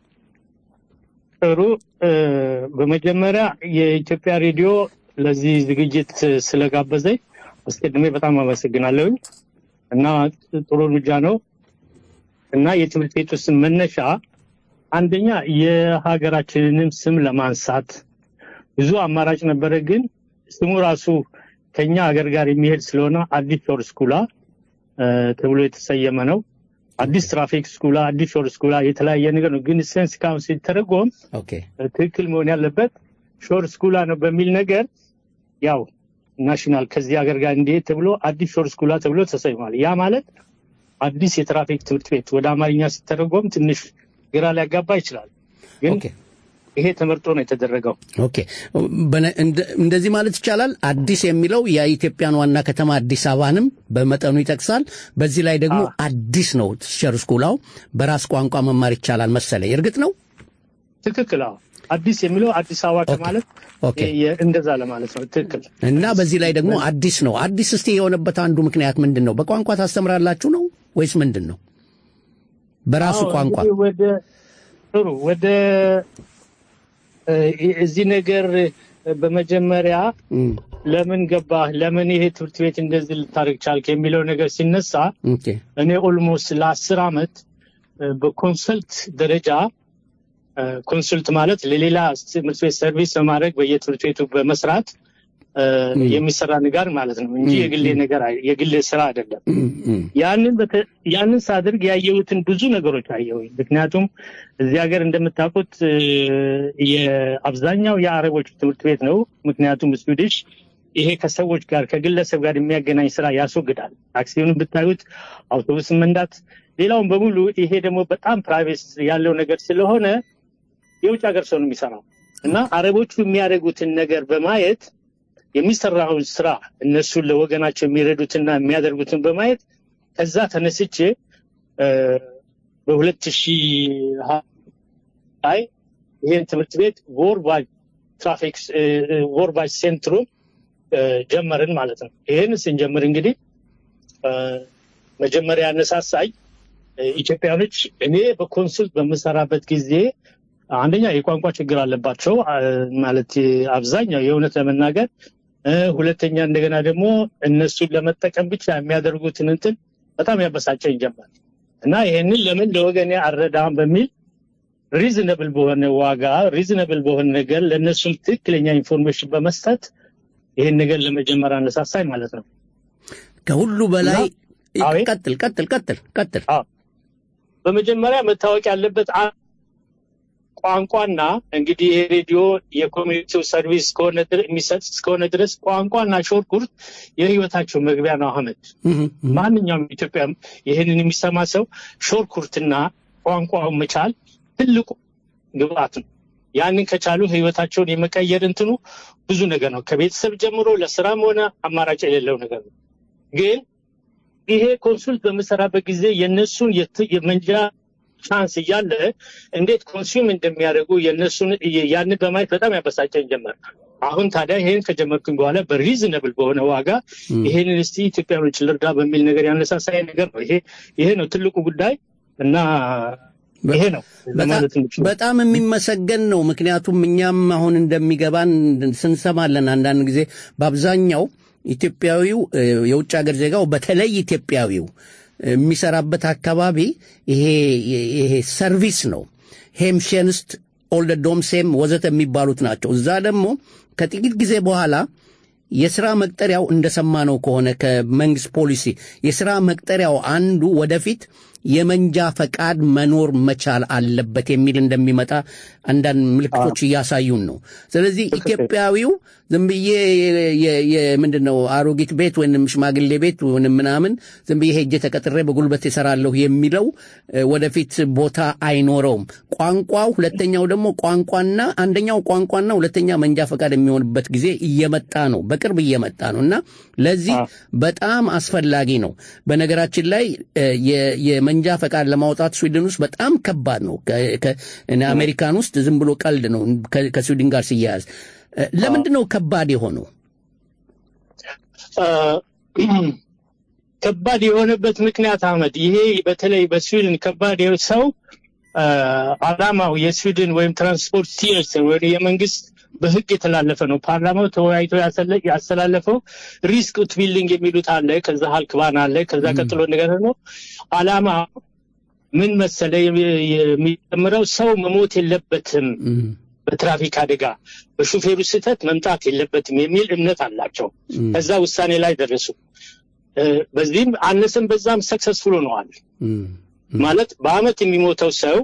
ጥሩ። እ፣ በመጀመሪያ የኢትዮጵያ ሬዲዮ ለዚህ ዝግጅት ስለጋበዘኝ አስቀድሜ በጣም አመሰግናለሁኝ እና ጥሩ እርምጃ ነው እና የትምህርት ቤቱ ስም መነሻ አንደኛ የሀገራችንንም ስም ለማንሳት ብዙ አማራጭ ነበረ፣ ግን ስሙ ራሱ ከኛ ሀገር ጋር የሚሄድ ስለሆነ አዲስ ሾር ስኩላ እ፣ ተብሎ የተሰየመ ነው። አዲስ ትራፊክ ስኩላ፣ አዲስ ሾር ስኩላ የተለያየ ነገር ነው። ግን ሴንስ ካሁን ሲተረጎም ኦኬ ትክክል መሆን ያለበት ሾር ስኩላ ነው በሚል ነገር ያው ናሽናል ከዚህ ሀገር ጋር እንዲሄድ ተብሎ አዲስ ሾር ስኩላ ተብሎ ተሰይሟል። ያ ማለት አዲስ የትራፊክ ትምህርት ቤት ወደ አማርኛ ሲተረጎም ትንሽ ግራ ሊያጋባ ይችላል። ግን ኦኬ ይሄ ተመርጦ ነው የተደረገው። ኦኬ በነ- እንደ- እንደዚህ ማለት ይቻላል። አዲስ የሚለው የኢትዮጵያን ዋና ከተማ አዲስ አበባንም በመጠኑ ይጠቅሳል። በዚህ ላይ ደግሞ አዲስ ነው ሸር ስኩላው በራስ ቋንቋ መማር ይቻላል መሰለኝ። እርግጥ ነው ትክክል። አዎ አዲስ የሚለው አዲስ አበባ ከማለት ኦኬ። የ- እንደዛ ለማለት ነው። ትክክል። እና በዚህ ላይ ደግሞ አዲስ ነው። አዲስ እስቲ የሆነበት አንዱ ምክንያት ምንድን ነው? በቋንቋ ታስተምራላችሁ ነው ወይስ ምንድን ነው? በራሱ አዎ፣ ቋንቋ እንግዲህ ወደ ጥሩ ወደ እ፣ እዚህ ነገር በመጀመሪያ እም፣ ለምን ገባህ፣ ለምን ይሄ ትምህርት ቤት እንደዚህ ልታደርግ ቻልክ የሚለው ነገር ሲነሳ ኦኬ እኔ ኦልሞስት ለአስር ዓመት እ፣ በኮንሰልት ደረጃ እ፣ ኮንሰልት ማለት ለሌላ ትምህርት ቤት ሰርቪስ በማድረግ በየትምህርት ቤቱ በመስራት እ፣ የሚሰራ ነገር ማለት ነው እንጂ የግሌ ነገር አይ- የግሌ ስራ አይደለም። እም፣ እም፣ ያንን በተ- ያንን ሳድርግ ያየሁትን ብዙ ነገሮች አየሁኝ። ምክንያቱም እዚህ ሀገር እንደምታውቁት እ፣ የአብዛኛው የአረቦች ትምህርት ቤት ነው። ምክንያቱም ስዊዲሽ ይሄ ከሰዎች ጋር ከግለሰብ ጋር የሚያገናኝ ስራ ያስወግዳል። ታክሲውን ብታዩት፣ አውቶቡስን መንዳት፣ ሌላውን በሙሉ ይሄ ደግሞ በጣም ፕራይቬት ያለው ነገር ስለሆነ የውጭ ሀገር ሰው ነው የሚሰራው እና አረቦቹ የሚያደርጉትን ነገር በማየት የሚሰራውን ስራ እነሱን ለወገናቸው የሚረዱትና የሚያደርጉትን በማየት ከዛ ተነስቼ እ፣ በሁለት ሺህ ላይ ይህን ትምህርት ቤት ወርባጅ ትራፊክ እ፣ እ፣ ወርባጅ ሴንትሩም እ፣ ጀመርን ማለት ነው። ይህን ስንጀምር እንግዲህ እ፣ መጀመሪያ ያነሳሳኝ እ፣ ኢትዮጵያኖች እኔ በኮንሱልት በምሰራበት ጊዜ አንደኛ የቋንቋ ችግር አለባቸው አ፣ ማለት አብዛኛው የእውነት ለመናገር እ፣ ሁለተኛ እንደገና ደግሞ እነሱን ለመጠቀም ብቻ የሚያደርጉትን እንትን በጣም ያበሳጨኝ ጀመር እና ይሄንን ለምን ለወገኔ አልረዳም በሚል ሪዝነብል በሆነ ዋጋ ሪዝነብል በሆነ ነገር ለእነሱም ትክክለኛ ኢንፎርሜሽን በመስጠት ይሄን ነገር ለመጀመር አነሳሳኝ ማለት ነው። ከሁሉ በላይ አቤት። ቀጥል ቀጥል ቀጥል ቀጥል። አዎ በመጀመሪያ መታወቅ ያለበት አ- ቋንቋና እንግዲህ ይሄ ሬዲዮ የኮሚኒቲው ሰርቪስ እስከሆነ ድረ- የሚሰጥ እስከሆነ ድረስ ቋንቋና ሾርኩርት የህይወታቸው መግቢያ ነው። አህመድ እም፣ እም፣ ማንኛውም ኢትዮጵያ ይህንን የሚሰማ ሰው ሾርኩርትና ቋንቋውን መቻል ትልቁ ግብአት ነው። ያንን ከቻሉ ህይወታቸውን የመቀየር እንትኑ ብዙ ነገር ነው። ከቤተሰብ ጀምሮ ለስራም ሆነ አማራጭ የሌለው ነገር ነው። ግን ይሄ ኮንሱልት በምሰራበት ጊዜ የእነሱን የት- የመንጃ ቻንስ እያለ እንዴት ኮንሱም እንደሚያደርጉ የእነሱን ያንን በማየት በጣም ያበሳጨኝ ጀመር። አሁን ታዲያ ይሄን ከጀመርኩኝ በኋላ በሪዝነብል በሆነ ዋጋ ይሄንን እስቲ ኢትዮጵያኖች ልርዳ በሚል ነገር ያነሳሳይ ነገር ነው። ይሄ ይሄ ነው ትልቁ ጉዳይ እና ይሄ ነው ለማለት በጣም- የምችለው። በጣም የሚመሰገን ነው። ምክንያቱም እኛም አሁን እንደሚገባን ስንሰማለን አንዳንድ ጊዜ በአብዛኛው ኢትዮጵያዊው እ፣ የውጭ ሀገር ዜጋው በተለይ ኢትዮጵያዊው የሚሰራበት አካባቢ ይሄ ይሄ ሰርቪስ ነው። ሄምሸንስት ኦልደ ዶምሴም ወዘተ የሚባሉት ናቸው። እዛ ደግሞ ከጥቂት ጊዜ በኋላ የስራ መቅጠሪያው እንደሰማነው ከሆነ ከመንግስት ፖሊሲ የስራ መቅጠሪያው አንዱ ወደፊት የመንጃ ፈቃድ መኖር መቻል አለበት የሚል እንደሚመጣ አንዳንድ ምልክቶች እያሳዩን ነው። ስለዚህ ኢትዮጵያዊው ዝም ብዬ ምንድን ነው አሮጊት ቤት ወይም ሽማግሌ ቤት ወይም ምናምን ዝም ብዬ ሄጄ ተቀጥሬ በጉልበት ይሰራለሁ የሚለው እ፣ ወደፊት ቦታ አይኖረውም። ቋንቋው ሁለተኛው ደግሞ ቋንቋና አንደኛው ቋንቋና ሁለተኛ መንጃ ፈቃድ የሚሆንበት ጊዜ እየመጣ ነው፣ በቅርብ እየመጣ ነው እና ለዚህ በጣም አስፈላጊ ነው። በነገራችን ላይ እ፣ የ- የመንጃ ፈቃድ ለማውጣት ስዊድን ውስጥ በጣም ከባድ ነው። ከ- ከ- እኔ አሜሪካን ውስጥ ዝም ብሎ ቀልድ ነው ከ- ከስዊድን ጋር ሲያያዝ። እ፣ ለምንድን ነው ከባድ የሆነው? ከባድ የሆነበት ምክንያት አህመድ፣ ይሄ በተለይ በስዊድን ከባድ የሆነ ሰው አ፣ አላማው የስዊድን ወይም ትራንስፖርት ስቲርስ ወይ የመንግስት በህግ የተላለፈ ነው። ፓርላማው ተወያይቶ ያሰለ- ያስተላለፈው ሪስክ ቢልዲንግ የሚሉት አለ። ከዛ ሀልክባን አለ። ከዛ ቀጥሎ ነገር ደግሞ አላማ ምን መሰለ የሚ- የሚጨምረው ሰው መሞት የለበትም እም፣ በትራፊክ አደጋ በሹፌሩ ስህተት መምጣት የለበትም የሚል እምነት አላቸው። እም፣ ከዛ ውሳኔ ላይ ደረሱ። እ፣ በዚህም አነሰም በዛም ሰክሰስፉል ሆነዋል። እም፣ ማለት በአመት የሚሞተው ሰው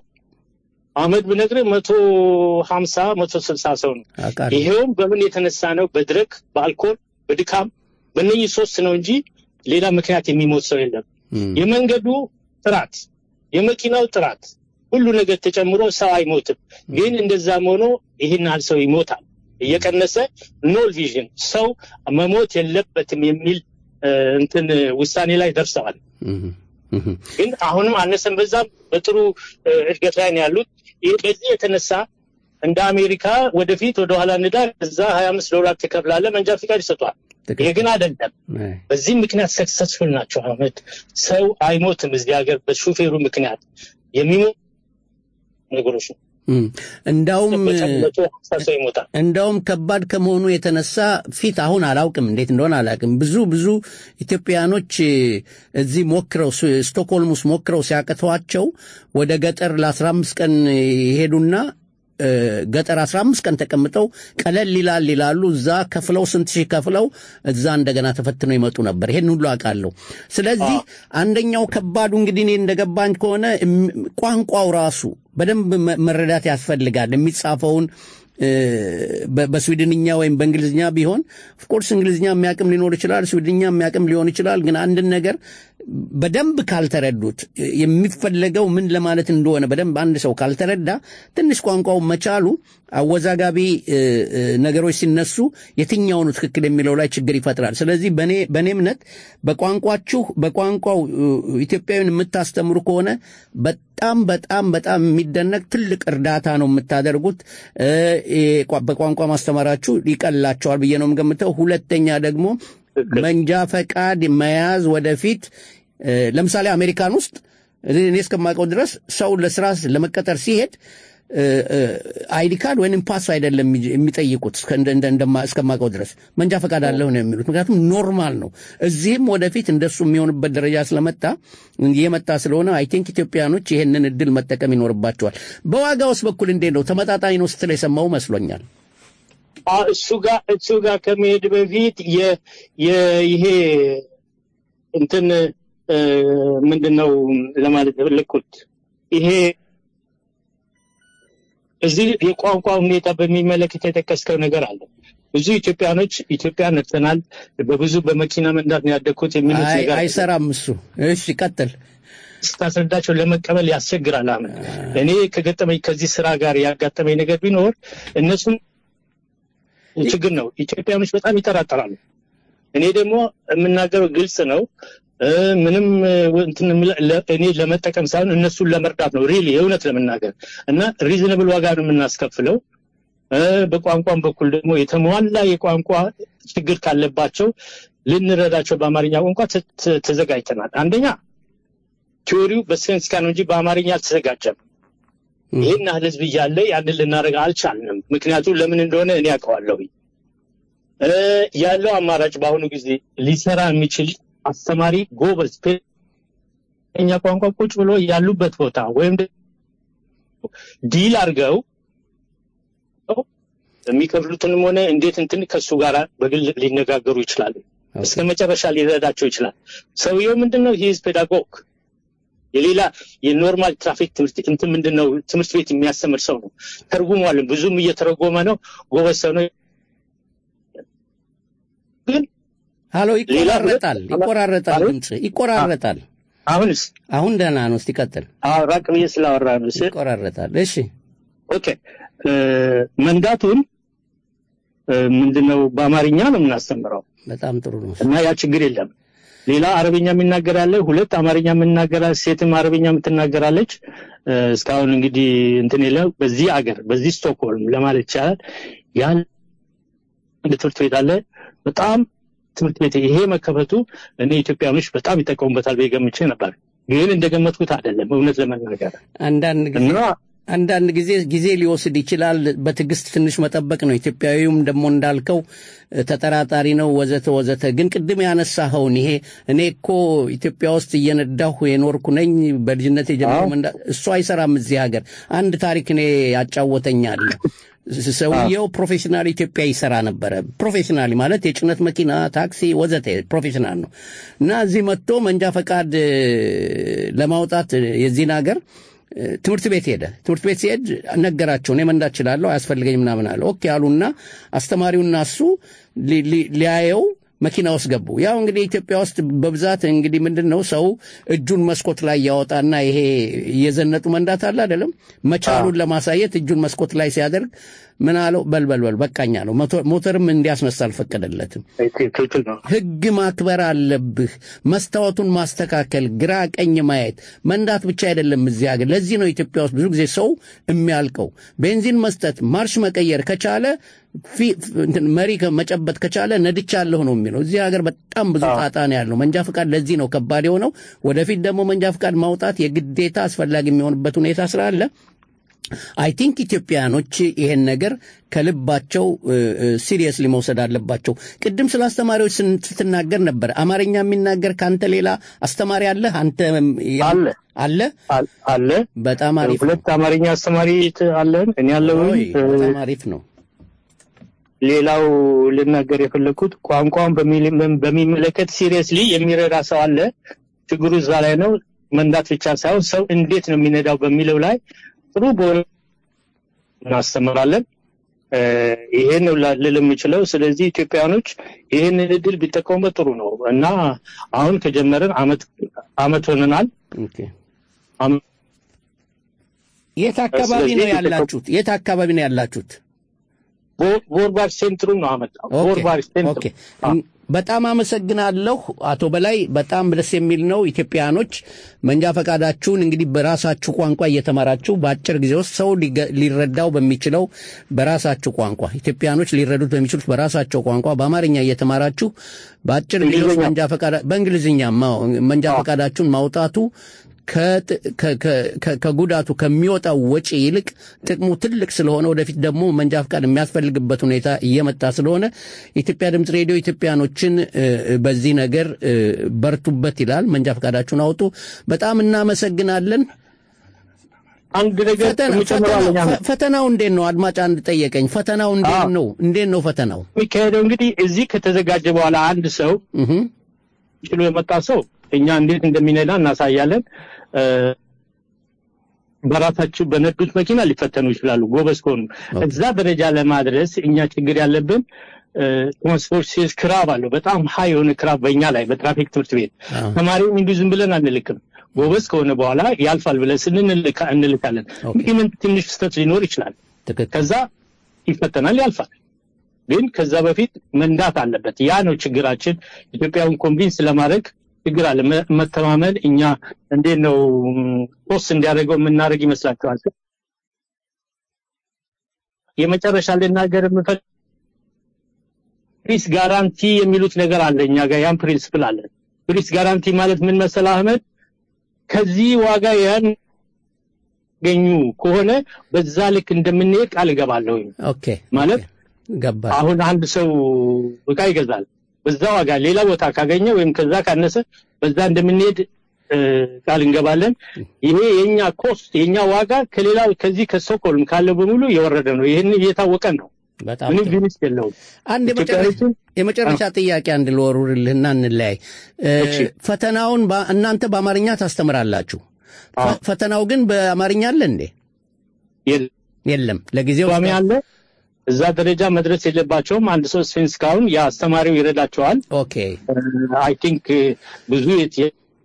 አመት ብነግርህ መቶ ሀምሳ መቶ ስልሳ ሰው ነው። አውቃለሁ። ይሄውም በምን የተነሳ ነው? በድረግ፣ በአልኮል፣ በድካም በእነኚህ ሶስት ነው እንጂ ሌላ ምክንያት የሚሞት ሰው የለም። እም፣ የመንገዱ ጥራት፣ የመኪናው ጥራት፣ ሁሉ ነገር ተጨምሮ ሰው አይሞትም። ግን እንደዛም ሆኖ ይህን ያህል ሰው ይሞታል። እየቀነሰ ኖል ቪዥን ሰው መሞት የለበትም የሚል እ፣ እንትን ውሳኔ ላይ ደርሰዋል። እም፣ እም፣ ግን አሁንም አነሰን በዛም በጥሩ እ፣ እድገት ላይ ነው ያሉት። ይህ በዚህ የተነሳ እንደ አሜሪካ ወደፊት ወደኋላ ንዳ እዛ ሀያ አምስት ዶላር ትከፍላለህ መንጃ ፈቃድ ይሰጧል። ይሄ ግን አይደለም። አይ፣ በዚህ ምክንያት ሰክሰስፉል ናቸው። አህመድ ሰው አይሞትም እዚህ ሀገር በሹፌሩ ምክንያት የሚሞት ነገሮች ነው። እም። እንዳውም በቀን መቶ ሀምሳ ሰው ይሞታል። እንዳውም ከባድ ከመሆኑ የተነሳ ፊት አሁን አላውቅም እንዴት እንደሆነ አላውቅም። ብዙ ብዙ ኢትዮጵያኖች እዚህ ሞክረው ስ- ስቶክሆልም ውስጥ ሞክረው ሲያቅተዋቸው ወደ ገጠር ለአስራ አምስት ቀን ይሄዱና እ፣ ገጠር አስራ አምስት ቀን ተቀምጠው ቀለል ይላል ይላሉ። እዛ ከፍለው ስንት ሺህ ከፍለው እዛ እንደገና ተፈትነው ይመጡ ነበር። ይሄን ሁሉ አውቃለሁ። ስለዚህ አንደኛው ከባዱ እንግዲህ እኔ እንደገባኝ ከሆነ እም- ቋንቋው ራሱ በደንብ መ- መረዳት ያስፈልጋል። የሚጻፈውን እ፣ በ- በስዊድንኛ ወይም በእንግሊዝኛ ቢሆን ኦፍኮርስ እንግሊዝኛ የሚያቅም ሊኖር ይችላል፣ ስዊድንኛ የሚያቅም ሊሆን ይችላል። ግን አንድን ነገር በደንብ ካልተረዱት የሚፈለገው ምን ለማለት እንደሆነ በደንብ አንድ ሰው ካልተረዳ ትንሽ ቋንቋው መቻሉ አወዛጋቢ እ፣ እ፣ ነገሮች ሲነሱ የትኛው ነው ትክክል የሚለው ላይ ችግር ይፈጥራል። ስለዚህ በእኔ በእኔ እምነት በቋንቋችሁ በቋንቋው እ፣ ኢትዮጵያዊን የምታስተምሩ ከሆነ በጣም በጣም በጣም የሚደነቅ ትልቅ እርዳታ ነው የምታደርጉት። እ፣ እ፣ ቋ- በቋንቋ ማስተማራችሁ ይቀላቸዋል ብዬ ነው የምገምተው። ሁለተኛ ደግሞ መንጃ ፈቃድ መያዝ ወደፊት እ፣ ለምሳሌ አሜሪካን ውስጥ እኔ እስከማውቀው ድረስ ሰው ለስራ ለመቀጠር ሲሄድ እ፣ እ፣ አይዲ ካርድ ወይም ፓስ አይደለም የሚ- የሚጠይቁት እስከ- እንደ- እንደ- እንደማ- እስከማውቀው ድረስ መንጃ ፈቃድ አለሁ ነው የሚሉት። ምክንያቱም ኖርማል ነው። እዚህም ወደፊት እንደሱ የሚሆንበት ደረጃ ስለመጣ የመጣ ስለሆነ አይ ቲንክ ኢትዮጵያኖች ይህንን እድል መጠቀም ይኖርባቸዋል። በዋጋውስ በኩል እንዴት ነው? ተመጣጣኝ ነው ስትል የሰማው መስሎኛል። አ፣ እሱ ጋር እሱ ጋር ከመሄድ በፊት የ- የ- ይሄ እንትን እ፣ ምንድን ነው ለማለት የፈለኩት ይሄ እዚህ የቋንቋ ሁኔታ በሚመለከት የጠቀስከው ነገር አለ። ብዙ ኢትዮጵያኖች ኢትዮጵያ ነጥተናል፣ በብዙ በመኪና መንዳት ነው ያደግኩት የሚሉት አይ ነገር አለ። አይሰራም እሱ። እሺ ቀጥል። ስታስረዳቸው ለመቀበል ያስቸግራል። አሁን እኔ ከገጠመኝ ከዚህ ስራ ጋር ያጋጠመኝ ነገር ቢኖር እነሱም ችግር ነው። ኢትዮጵያኖች በጣም ይጠራጠራሉ። እኔ ደግሞ የምናገረው ግልጽ ነው። እ፣ ምንም እ፣ እንትን የምለ- ለ- እኔ ለመጠቀም ሳይሆን እነሱን ለመርዳት ነው። ሪሊ የእውነት ለመናገር እና ሪዝነብል ዋጋ ነው የምናስከፍለው። እ፣ በቋንቋም በኩል ደግሞ የተሟላ የቋንቋ ችግር ካለባቸው ልንረዳቸው በአማርኛ ቋንቋ ተ- ተ- ተዘጋጅተናል። አንደኛ ቲዎሪው በስፔንስካ ነው እንጂ በአማርኛ አልተዘጋጀም። ይህን ያህል ህዝብ እያለ ያንን ልናደርግ አልቻልንም። ምክንያቱም ለምን እንደሆነ እኔ ያውቀዋለሁ። እ፣ ያለው አማራጭ በአሁኑ ጊዜ ሊሰራ የሚችል አስተማሪ ጎበዝ እኛ ቋንቋ ቁጭ ብሎ ያሉበት ቦታ ወይም ደግሞ ዲል አድርገው የሚከፍሉትንም ሆነ እንዴት እንትን ከሱ ጋር በግል ሊነጋገሩ ይችላሉ። እስከ መጨረሻ ሊረዳቸው ይችላል። ሰውየው ምንድን ነው? ሂዝ ፔዳጎግ የሌላ የኖርማል ትራፊክ ትምህርት እንትን ምንድን ነው ትምህርት ቤት የሚያስተምር ሰው ነው። ተርጉሟልን፣ ብዙም እየተረጎመ ነው። ጎበዝ ሰው ነው። ግን ሃሎ፣ ሌላ ይቆራረጣል፣ ሁለት- ይቆራረጣል፣ አሁን? ድምፅ ይቆራረጣል። አሁንስ አሁን ደህና ነው። እስቲ ቀጥል። አዎ፣ ራቅ ብዬ ስላወራ ነው ስል ይቆራረጣል። እሺ፣ ኦኬ እ፣ መንዳቱን እ፣ ምንድነው በአማርኛ ነው የምናስተምረው በጣም ጥሩ ነው። እና ያ ችግር የለም። ሌላ አረብኛ የሚናገር አለ፣ ሁለት አማርኛ የምናገራ ሴትም አረብኛ የምትናገራለች። እ፣ እስካሁን እንግዲህ እንትን የለ በዚህ አገር በዚህ ስቶክሆልም ለማለት ይቻላል ያን አንድ ትምህርት ቤት አለ። በጣም ትምህርት ቤት ይሄ መከፈቱ እኔ ኢትዮጵያኖች በጣም ይጠቀሙበታል ብዬ ገምቼ ነበር፣ ግን እንደገመትኩት አይደለም እውነት ለመናገር አንዳንድ ጊዜ እና አንዳንድ ጊዜ ጊዜ ሊወስድ ይችላል። በትዕግስት ትንሽ መጠበቅ ነው። ኢትዮጵያዊውም ደግሞ እንዳልከው እ፣ ተጠራጣሪ ነው ወዘተ ወዘተ። ግን ቅድም ያነሳኸውን ይሄ እኔ እኮ ኢትዮጵያ ውስጥ እየነዳሁ የኖርኩ ነኝ በልጅነት የጀመረው መንዳ እሱ አይሰራም እዚህ ሀገር። አንድ ታሪክ እኔ ያጫወተኛል። ሰውየው ፕሮፌሽናል ኢትዮጵያ ይሰራ ነበረ። ፕሮፌሽናል ማለት የጭነት መኪና፣ ታክሲ ወዘተ ፕሮፌሽናል ነው እና እዚህ መጥቶ መንጃ ፈቃድ እ፣ ለማውጣት እ፣ የዚህን ሀገር እ፣ ትምህርት ቤት ሄደ። ትምህርት ቤት ሲሄድ ነገራቸው፣ እኔ መንዳት እችላለሁ አያስፈልገኝ ምናምን አለ። ኦኬ አሉና አስተማሪውና እሱ ሊ- ሊ- ሊያየው መኪና ውስጥ ገቡ። ያው እንግዲህ ኢትዮጵያ ውስጥ በብዛት እንግዲህ ምንድን ነው ሰው እጁን መስኮት ላይ ያወጣና ይሄ እየዘነጡ መንዳት አለ አይደለም፣ መቻሉን ለማሳየት እጁን መስኮት ላይ ሲያደርግ ምን አለው? በልበልበል በቃኛ ነው። ሞተርም እንዲያስነሳ አልፈቀደለትም። ትክክል ነው። ህግ ማክበር አለብህ። መስታወቱን ማስተካከል፣ ግራ ቀኝ ማየት፣ መንዳት ብቻ አይደለም እዚህ ሀገር። ለዚህ ነው ኢትዮጵያ ውስጥ ብዙ ጊዜ ሰው የሚያልቀው። ቤንዚን መስጠት፣ ማርሽ መቀየር ከቻለ ፊ- እንትን መሪ ከ- መጨበጥ ከቻለ ነድቻለሁ ነው የሚለው። እዚህ ሀገር በጣም ብዙ ጣጣ ነው ያለው። መንጃ ፈቃድ ለዚህ ነው ከባድ የሆነው። ወደፊት ደግሞ መንጃ ፈቃድ ማውጣት የግዴታ አስፈላጊ የሚሆንበት ሁኔታ ስላለ አይ ቲንክ ኢትዮጵያኖች ይሄን ነገር ከልባቸው ሲሪየስሊ መውሰድ አለባቸው። ቅድም ስለ አስተማሪዎች ስን- ስትናገር ነበር። አማርኛ የሚናገር ከአንተ ሌላ አስተማሪ አለ? አንተ አለ አለ? አል- አለ በጣም አሪፍ ነው። ሁለት አማርኛ አስተማሪ ት- አለን። እኔ ያለሁኝ ኦይ፣ በጣም አሪፍ ነው። ሌላው ልናገር የፈለግኩት ቋንቋውን በሚል- በሚመለከት ሲሪየስሊ የሚረዳ ሰው አለ። ችግሩ እዛ ላይ ነው። መንዳት ብቻ ሳይሆን ሰው እንዴት ነው የሚነዳው በሚለው ላይ ጥሩ በሆነ እናስተምራለን። እ፣ ይሄን ነው ላ- ልል የምችለው። ስለዚህ ኢትዮጵያኖች ይህንን እድል ቢጠቀሙበት ጥሩ ነው እና አሁን ከጀመርን አመት አመት ሆነናል። ኦኬ። የት አካባቢ ስለዚህ ነው ያላችሁት? የት አካባቢ ነው ያላችሁት? ቦ- ቦርባር ሴንትሩ ነው አመጣው። ኦኬ፣ ቦርባር ሴንትሩ ኦኬ። በጣም አመሰግናለሁ አቶ በላይ። በጣም ደስ የሚል ነው። ኢትዮጵያኖች መንጃ ፈቃዳችሁን እንግዲህ በራሳችሁ ቋንቋ እየተማራችሁ በአጭር ጊዜ ውስጥ ሰው ሊገ- ሊረዳው በሚችለው በራሳችሁ ቋንቋ ኢትዮጵያኖች ሊረዱት በሚችሉት በራሳቸው ቋንቋ በአማርኛ እየተማራችሁ በአጭር ጊዜ ውስጥ እንግሊዝኛ። መንጃ ፈቃዳ በእንግሊዝኛም አዎ፣ መንጃ ፈቃዳችሁን ማውጣቱ ከጥ- ከ- ከ- ከ- ከጉዳቱ ከሚወጣው ወጪ ይልቅ ጥቅሙ ትልቅ ስለሆነ ወደፊት ደግሞ መንጃ ፈቃድ የሚያስፈልግበት ሁኔታ እየመጣ ስለሆነ የኢትዮጵያ ድምፅ ሬዲዮ ኢትዮጵያኖችን እ፣ በዚህ ነገር እ፣ በርቱበት ይላል። መንጃ ፈቃዳችሁን አውጡ። በጣም እናመሰግናለን። አንድ ነገር ፈተና- የምጨምረው አለኝ ፈተናው- አሁን። ፈተናው እንዴት ነው? አድማጭ አንድ ጠየቀኝ። ፈተናው እንዴት አዎ። ነው? እንዴት ነው ፈተናው? የሚካሄደው እንግዲህ እዚህ ከተዘጋጀ በኋላ አንድ ሰው እህ ችሎ የመጣ ሰው እኛ እንዴት እንደሚነዳ እናሳያለን። እ፣ በራሳቸው በነዱት መኪና ሊፈተኑ ይችላሉ ጎበዝ ከሆኑ። እዛ ደረጃ ለማድረስ እኛ ችግር ያለብን ትራንስፖርት ሲዝ ክራብ አለው። በጣም ሀይ የሆነ ክራብ በእኛ ላይ በትራፊክ ትምህርት ቤት አዎ። ተማሪውን እንዲሁ ዝም ብለን አንልክም። ጎበዝ ከሆነ በኋላ ያልፋል ብለን ስንልካ እንልካለን። ኦኬ። እንግዲህ ምን ትንሽ ስህተት ሊኖር ይችላል። ትክክል። ከዛ ይፈተናል፣ ያልፋል። ግን ከዛ በፊት መንዳት አለበት። ያ ነው ችግራችን። ኢትዮጵያውን ኮንቪንስ ለማድረግ ችግር አለ። መ- መተማመን እኛ እንዴት ነው ፖስት እንዲያደርገው የምናደርግ ይመስላችኋል? የመጨረሻ ልናገር የምፈልግ ፕሪስ ጋራንቲ የሚሉት ነገር አለ እኛ ጋር ያን ፕሪንስፕል አለ። ፕሪስ ጋራንቲ ማለት ምን መሰለህ አህመድ፣ ከዚህ ዋጋ ያን ገኙ ከሆነ በዛ ልክ እንደምንሄድ ቃል እገባለሁ። ኦኬ ማለት ገባ አሁን አንድ ሰው እቃ ይገዛል። በዛ ዋጋ ሌላ ቦታ ካገኘ ወይም ከዛ ካነሰ በዛ እንደምንሄድ እ፣ ቃል እንገባለን። ይሄ የኛ ኮስት የኛ ዋጋ ከሌላው ከዚህ ከስቶክሆልም ካለው በሙሉ የወረደ ነው። ይህን እየታወቀ ነው። በጣም ምንም ጥሩ። ቢንስ የለውም። አንድ የመጨረሻ ኢትዮጵያዊቱን- የመጨረሻ ጥያቄ አንድ ልወሩርልህና እንለያይ። እ፣ እሺ። ፈተናውን በ- እናንተ በአማርኛ ታስተምራላችሁ። ፈ- አዎ። ፈተናው ግን በአማርኛ አለ እንዴ? የለም የለም። ለጊዜው ቋሚ አለ። እዛ ደረጃ መድረስ የለባቸውም። አንድ ሰው ሴንስ ካሁን የአስተማሪው ይረዳቸዋል። ኦኬ አይ ቲንክ ብዙ የት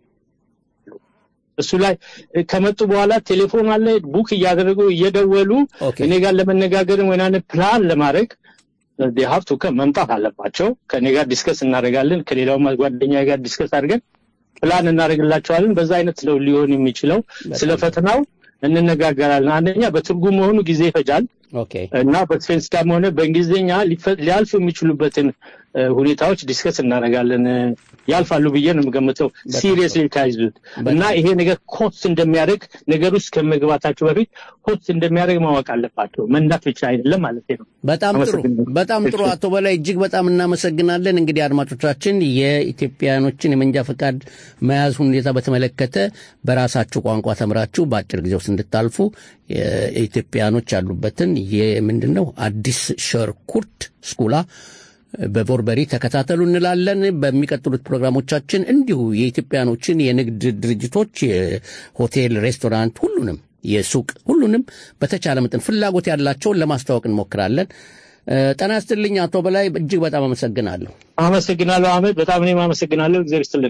እሱ ላይ ከመጡ በኋላ ቴሌፎን አለ ቡክ እያደረጉ እየደወሉ ኦኬ። እኔ ጋር ለመነጋገርም ወይ አይነት ፕላን ለማድረግ ሀብቱ መምጣት አለባቸው። ከእኔ ጋር ዲስከስ እናደርጋለን። ከሌላው ጓደኛ ጋር ዲስከስ አድርገን ፕላን እናደርግላቸዋለን። በዛ አይነት ነው ሊሆን የሚችለው። ስለ ፈተናው እንነጋገራለን። አንደኛ በትርጉም መሆኑ ጊዜ ይፈጃል ኦኬ እና በስፔንስ ጋርም ሆነ በእንግሊዝኛ ሊፈ- ሊያልፉ የሚችሉበትን እ፣ ሁኔታዎች ዲስከስ እናደርጋለን። እ፣ ያልፋሉ ብዬ ነው የምገምተው ሲሪየስሊ ካይዙት እና ይሄ ነገር ኮስት እንደሚያደርግ ነገር ውስጥ ከመግባታቸው በፊት ኮስት እንደሚያደርግ ማወቅ አለባቸው። መንዳት ብቻ አይደለም ማለት ነው። በጣም ጥሩ አመሰግናለሁ። በጣም ጥሩ አቶ በላይ እጅግ በጣም እናመሰግናለን። እንግዲህ አድማጮቻችን የኢትዮጵያኖችን የመንጃ ፈቃድ መያዝ ሁኔታ በተመለከተ በራሳችሁ ቋንቋ ተምራችሁ በአጭር ጊዜ ውስጥ እንድታልፉ የኢትዮጵያኖች ያሉበትን የምንድን ነው አዲስ ሸርኩርት ስኩላ በቮርበሪ ተከታተሉ እንላለን። በሚቀጥሉት ፕሮግራሞቻችን እንዲሁ የኢትዮጵያኖችን የንግድ ድርጅቶች፣ የሆቴል፣ ሬስቶራንት፣ ሁሉንም የሱቅ ሁሉንም በተቻለ መጠን ፍላጎት ያላቸውን ለማስተዋወቅ እንሞክራለን። እ፣ ጤና ይስጥልኝ አቶ በላይ እጅግ በጣም አመሰግናለሁ። አመሰግናለሁ አህመድ፣ በጣም እኔም አመሰግናለሁ። እግዚአብሔር ይስጥልን።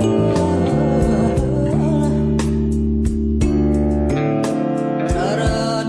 Gandalayo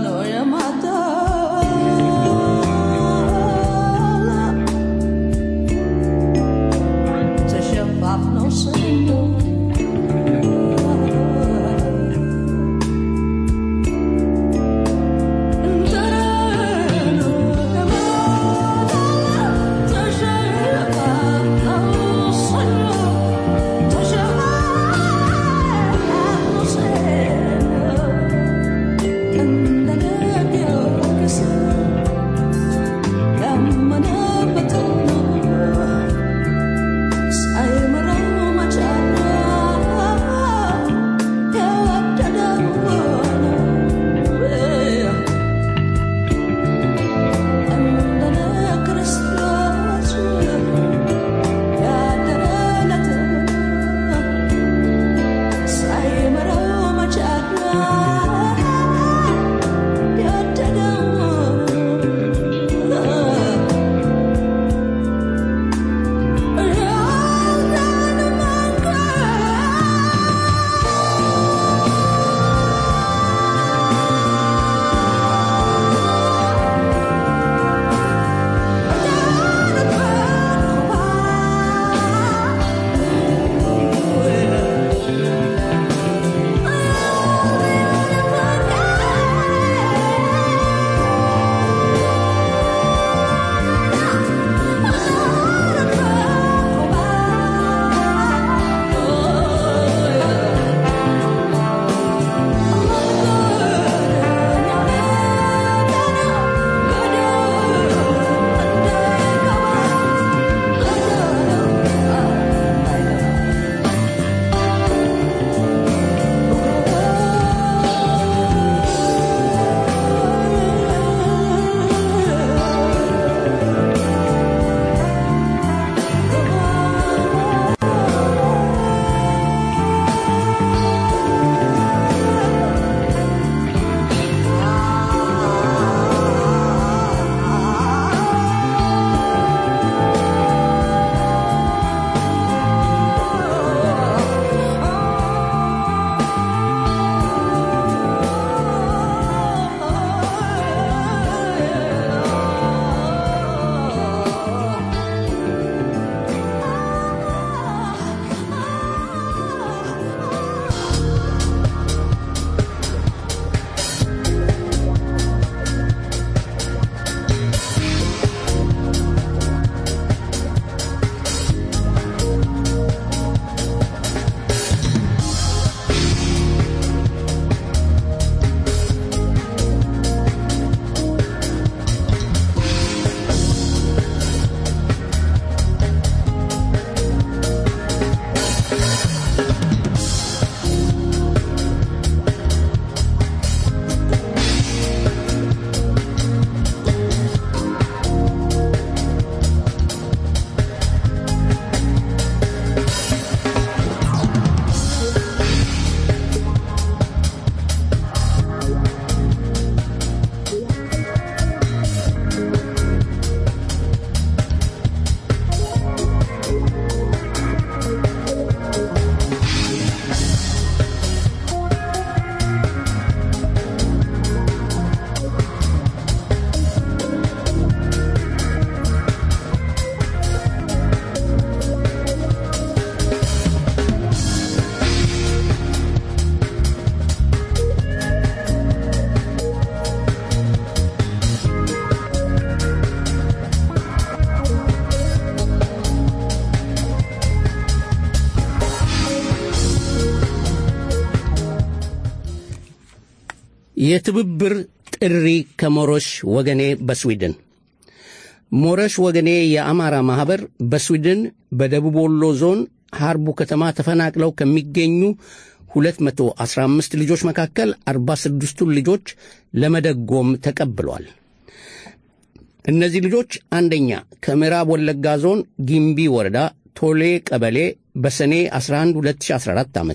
የትብብር ጥሪ ከሞሮሽ ወገኔ በስዊድን ሞረሽ ወገኔ የአማራ ማኅበር በስዊድን በደቡብ ወሎ ዞን ሐርቡ ከተማ ተፈናቅለው ከሚገኙ 215 ልጆች መካከል 46ቱን ልጆች ለመደጎም ተቀብሏል። እነዚህ ልጆች አንደኛ ከምዕራብ ወለጋ ዞን ጊምቢ ወረዳ ቶሌ ቀበሌ በሰኔ 11 2014 ዓ ም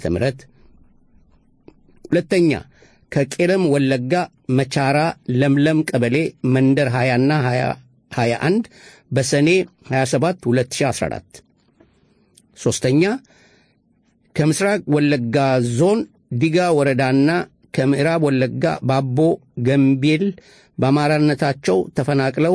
ሁለተኛ ከቄለም ወለጋ መቻራ ለምለም ቀበሌ መንደር 20ና 21 በሰኔ 27 2014 ሦስተኛ ከምስራቅ ወለጋ ዞን ዲጋ ወረዳና ከምዕራብ ወለጋ ባቦ ገምቤል በአማራነታቸው ተፈናቅለው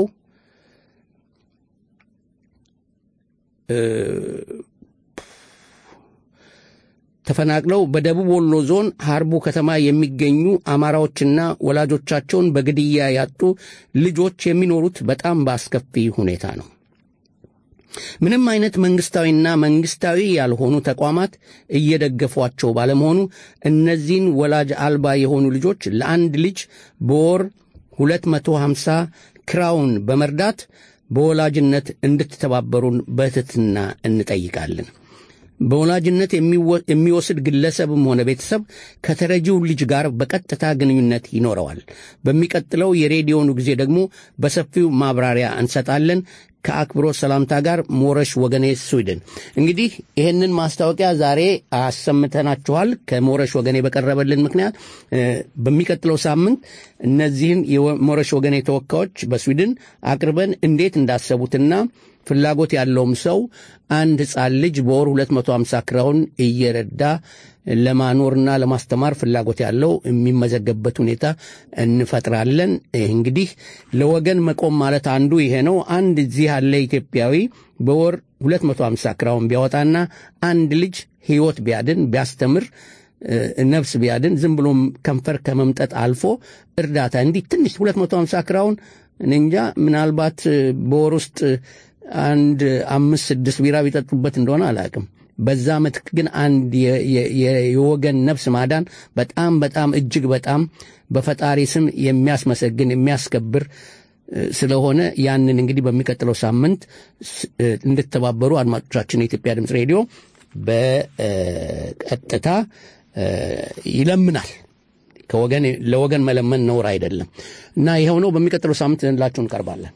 ተፈናቅለው በደቡብ ወሎ ዞን ሐርቡ ከተማ የሚገኙ አማራዎችና ወላጆቻቸውን በግድያ ያጡ ልጆች የሚኖሩት በጣም በአስከፊ ሁኔታ ነው። ምንም አይነት መንግስታዊና መንግስታዊ ያልሆኑ ተቋማት እየደገፏቸው ባለመሆኑ እነዚህን ወላጅ አልባ የሆኑ ልጆች ለአንድ ልጅ በወር 250 ክራውን በመርዳት በወላጅነት እንድትተባበሩን በትህትና እንጠይቃለን። በወላጅነት የሚወስድ ግለሰብም ሆነ ቤተሰብ ከተረጂው ልጅ ጋር በቀጥታ ግንኙነት ይኖረዋል። በሚቀጥለው የሬዲዮኑ ጊዜ ደግሞ በሰፊው ማብራሪያ እንሰጣለን። ከአክብሮት ሰላምታ ጋር ሞረሽ ወገኔ ስዊድን። እንግዲህ ይህንን ማስታወቂያ ዛሬ አሰምተናችኋል። ከሞረሽ ወገኔ በቀረበልን ምክንያት በሚቀጥለው ሳምንት እነዚህን የሞረሽ ወገኔ ተወካዮች በስዊድን አቅርበን እንዴት እንዳሰቡትና ፍላጎት ያለውም ሰው አንድ ሕፃን ልጅ በወር 250 ክራውን እየረዳ ለማኖርና ለማስተማር ፍላጎት ያለው የሚመዘገብበት ሁኔታ እንፈጥራለን። እንግዲህ ለወገን መቆም ማለት አንዱ ይሄ ነው። አንድ እዚህ ያለ ኢትዮጵያዊ በወር 250 ክራውን ቢያወጣና አንድ ልጅ ሕይወት ቢያድን ቢያስተምር ነፍስ ቢያድን ዝም ብሎም ከንፈር ከመምጠጥ አልፎ እርዳታ እንዲህ ትንሽ 250 ክራውን እንጃ ምናልባት በወር ውስጥ አንድ አምስት ስድስት ቢራ ቢጠጡበት እንደሆነ አላውቅም። በዛ ምትክ ግን አንድ የወገን ነፍስ ማዳን በጣም በጣም እጅግ በጣም በፈጣሪ ስም የሚያስመሰግን የሚያስከብር ስለሆነ ያንን እንግዲህ በሚቀጥለው ሳምንት እንድተባበሩ አድማጮቻችን የኢትዮጵያ ድምፅ ሬዲዮ በቀጥታ ይለምናል። ከወገን ለወገን መለመን ነውር አይደለም እና ይኸው ነው። በሚቀጥለው ሳምንት ዘንላችሁ እንቀርባለን።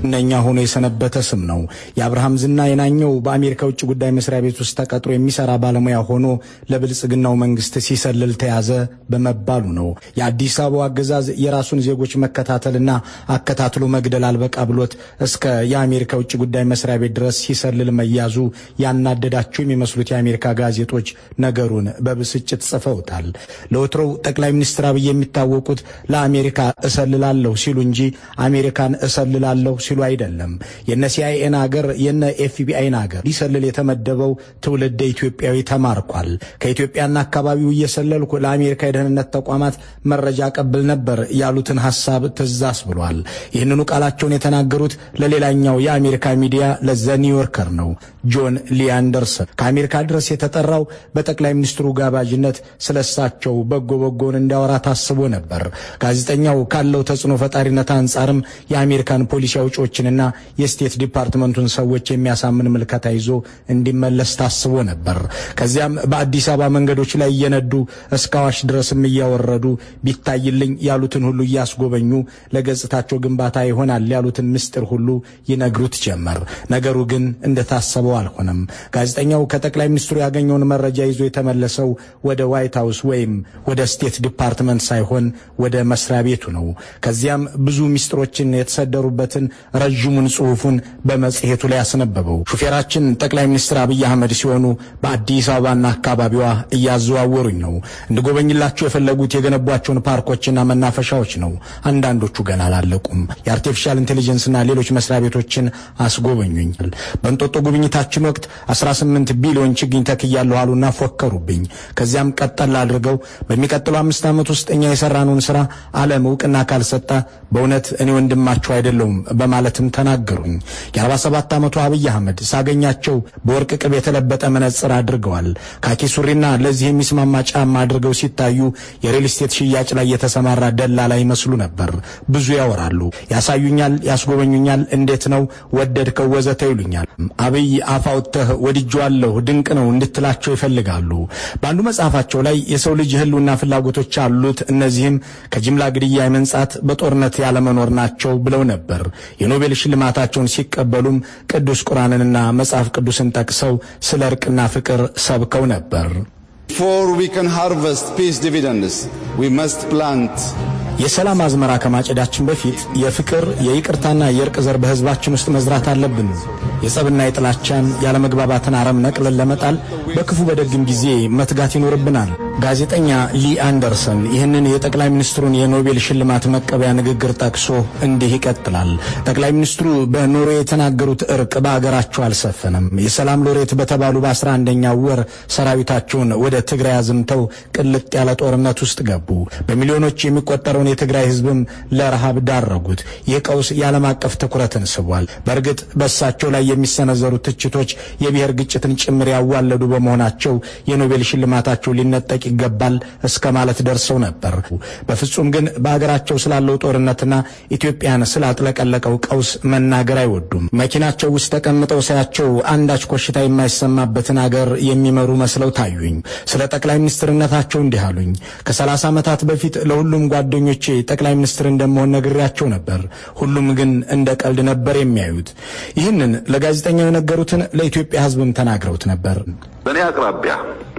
እነኛ ሆኖ የሰነበተ ስም ነው። የአብርሃም ዝና የናኘው በአሜሪካ ውጭ ጉዳይ መስሪያ ቤት ውስጥ ተቀጥሮ የሚሰራ ባለሙያ ሆኖ ለብልጽግናው መንግስት ሲሰልል ተያዘ በመባሉ ነው። የአዲስ አበባው አገዛዝ የራሱን ዜጎች መከታተልና አከታትሎ መግደል አልበቃ ብሎት እስከ የአሜሪካ ውጭ ጉዳይ መስሪያ ቤት ድረስ ሲሰልል መያዙ ያናደዳቸው የሚመስሉት የአሜሪካ ጋዜጦች ነገሩን በብስጭት ጽፈውታል። ለወትሮው ጠቅላይ ሚኒስትር አብይ የሚታወቁት ለአሜሪካ እሰልላለሁ ሲሉ እንጂ አሜሪካን እሰልላለሁ ሲሉ አይደለም። የነ ሲአይኤን አገር የነ ኤፍቢአይን አገር ሊሰልል የተመደበው ትውልደ ኢትዮጵያዊ ተማርኳል። ከኢትዮጵያና አካባቢው እየሰለልኩ ለአሜሪካ የደህንነት ተቋማት መረጃ ቀብል ነበር ያሉትን ሀሳብ ትዛስ ብሏል። ይህንኑ ቃላቸውን የተናገሩት ለሌላኛው የአሜሪካ ሚዲያ ለዘ ኒውዮርከር ነው። ጆን ሊ አንደርሰን ከአሜሪካ ድረስ የተጠራው በጠቅላይ ሚኒስትሩ ጋባዥነት ስለሳቸው በጎ በጎን እንዲያወራ ታስቦ ነበር። ጋዜጠኛው ካለው ተጽዕኖ ፈጣሪነት አንጻርም የአሜሪካን ፖሊሲ አውጪዎችንና የስቴት ዲፓርትመንቱን ሰዎች የሚያሳምን ምልከታ ይዞ እንዲመለስ ታስቦ ነበር። ከዚያም በአዲስ አበባ መንገዶች ላይ እየነዱ እስከ አዋሽ ድረስም እያወረዱ ቢታይልኝ ያሉትን ሁሉ እያስጎበኙ ለገጽታቸው ግንባታ ይሆናል ያሉትን ምስጢር ሁሉ ይነግሩት ጀመር። ነገሩ ግን እንደታሰበው አልሆነም። ጋዜጠኛው ከጠቅላይ ሚኒስትሩ ያገኘውን መረጃ ይዞ የተመለሰው ወደ ዋይት ሃውስ ወይም ወደ ስቴት ዲፓርትመንት ሳይሆን ወደ መስሪያ ቤቱ ነው። ከዚያም ብዙ ምስጢሮችን የተሰደሩበትን ረዥሙን ጽሑፉን በመጽሔቱ ላይ ያስነበበው። ሹፌራችን ጠቅላይ ሚኒስትር አብይ አህመድ ሲሆኑ በአዲስ አበባና አካባቢዋ እያዘዋወሩኝ ነው። እንድጎበኝላቸው የፈለጉት የገነቧቸውን ፓርኮችና መናፈሻዎች ነው። አንዳንዶቹ ገና አላለቁም። የአርቲፊሻል ኢንቴሊጀንስና ሌሎች መስሪያ ቤቶችን አስጎበኙኝ። በእንጦጦ ጉብኝታችን ወቅት 18 ቢሊዮን ችግኝ ተክያለሁ አሉና ፎከሩብኝ። ከዚያም ቀጠል አድርገው በሚቀጥለው አምስት ዓመት ውስጥ እኛ የሰራነውን ስራ ዓለም እውቅና ካልሰጠ በእውነት እኔ ወንድማቸው አይደለሁም በማለትም ተናገሩኝ። የ47 ዓመቱ አብይ አህመድ ሳገኛቸው በወርቅ ቅብ የተለበጠ መነጽር አድርገዋል። ካኪ ሱሪና ለዚህ የሚስማማ ጫማ አድርገው ሲታዩ የሪል ስቴት ሽያጭ ላይ የተሰማራ ደላላ ይመስሉ ነበር። ብዙ ያወራሉ፣ ያሳዩኛል፣ ያስጎበኙኛል። እንዴት ነው ወደድከው፣ ወዘተ ይሉኛል። አብይ አፍ አውጥተህ ወድጄዋለሁ ድንቅ ነው እንድትላቸው ይፈልጋሉ። በአንዱ መጽሐፋቸው ላይ የሰው ልጅ የህልውና ፍላጎቶች አሉት፣ እነዚህም ከጅምላ ግድያ የመንጻት በጦርነት ያለመኖር ናቸው ብለው ነበር። የኖቤል ሽልማታቸውን ሲቀበሉም ቅዱስ ቁርአንንና መጽሐፍ ቅዱስን ጠቅሰው ስለ እርቅና ፍቅር ሰብከው ነበር። Before we can harvest peace dividends, we must plant የሰላም አዝመራ ከማጨዳችን በፊት የፍቅር የይቅርታና የእርቅ ዘር በህዝባችን ውስጥ መዝራት አለብን። የጸብና የጥላቻን ያለመግባባትን አረም ነቅለን ለመጣል በክፉ በደግም ጊዜ መትጋት ይኖርብናል። ጋዜጠኛ ሊ አንደርሰን ይህንን የጠቅላይ ሚኒስትሩን የኖቤል ሽልማት መቀበያ ንግግር ጠቅሶ እንዲህ ይቀጥላል። ጠቅላይ ሚኒስትሩ በኖርዌይ የተናገሩት እርቅ በአገራቸው አልሰፈነም። የሰላም ሎሬት በተባሉ በአስራ አንደኛው ወር ሰራዊታቸውን ወደ ትግራይ አዝምተው ቅልጥ ያለ ጦርነት ውስጥ ገቡ። በሚሊዮኖች የሚቆጠረውን የትግራይ ህዝብም ለረሃብ ዳረጉት። ይህ ቀውስ የዓለም አቀፍ ትኩረትን ስቧል። በእርግጥ በእሳቸው ላይ የሚሰነዘሩ ትችቶች የብሔር ግጭትን ጭምር ያዋለዱ በመሆናቸው የኖቤል ሽልማታቸው ሊነጠቅ ይገባል እስከ ማለት ደርሰው ነበር። በፍጹም ግን በአገራቸው ስላለው ጦርነትና ኢትዮጵያን ስላጥለቀለቀው ቀውስ መናገር አይወዱም። መኪናቸው ውስጥ ተቀምጠው ሳያቸው አንዳች ኮሽታ የማይሰማበትን አገር የሚመሩ መስለው ታዩኝ። ስለ ጠቅላይ ሚኒስትርነታቸው እንዲህ አሉኝ። ከሰላሳ ዓመታት በፊት ለሁሉም ጓደኞቼ ጠቅላይ ሚኒስትር እንደመሆን ነግሬያቸው ነበር። ሁሉም ግን እንደ ቀልድ ነበር የሚያዩት። ይህንን ለጋዜጠኛው የነገሩትን ለኢትዮጵያ ሕዝብም ተናግረውት ነበር። በእኔ አቅራቢያ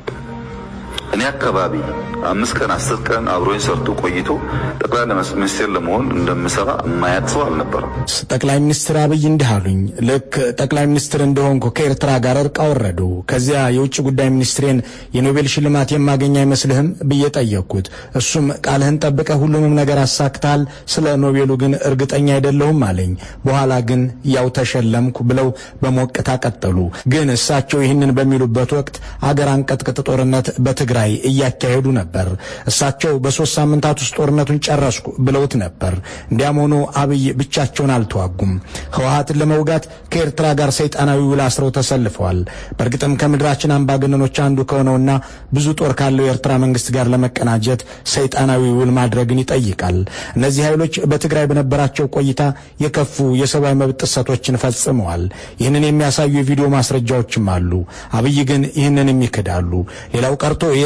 እኔ አካባቢ አምስት ቀን አስር ቀን አብሮኝ ሰርቶ ቆይቶ ጠቅላይ ሚኒስቴር ለመሆን እንደምሰራ የማያት ሰው አልነበረም። ጠቅላይ ሚኒስትር አብይ እንዲህ አሉኝ። ልክ ጠቅላይ ሚኒስትር እንደሆንኩ ከኤርትራ ጋር እርቅ አወረዱ። ከዚያ የውጭ ጉዳይ ሚኒስትሬን የኖቤል ሽልማት የማገኝ አይመስልህም ብዬ ጠየቅኩት። እሱም ቃልህን ጠብቀህ ሁሉንም ነገር አሳክተሃል፣ ስለ ኖቤሉ ግን እርግጠኛ አይደለሁም አለኝ። በኋላ ግን ያው ተሸለምኩ ብለው በሞቅታ ቀጠሉ። ግን እሳቸው ይህንን በሚሉበት ወቅት አገር አንቀጥቅጥ ጦርነት በትግራይ እያካሄዱ ነበር። እሳቸው በሶስት ሳምንታት ውስጥ ጦርነቱን ጨረስኩ ብለውት ነበር። እንዲያም ሆኖ አብይ ብቻቸውን አልተዋጉም። ህወሀትን ለመውጋት ከኤርትራ ጋር ሰይጣናዊ ውል አስረው ተሰልፈዋል። በእርግጥም ከምድራችን አምባገነኖች አንዱ ከሆነውና ብዙ ጦር ካለው የኤርትራ መንግስት ጋር ለመቀናጀት ሰይጣናዊ ውል ማድረግን ይጠይቃል። እነዚህ ኃይሎች በትግራይ በነበራቸው ቆይታ የከፉ የሰብአዊ መብት ጥሰቶችን ፈጽመዋል። ይህንን የሚያሳዩ የቪዲዮ ማስረጃዎችም አሉ። አብይ ግን ይህንንም ይክዳሉ። ሌላው ቀርቶ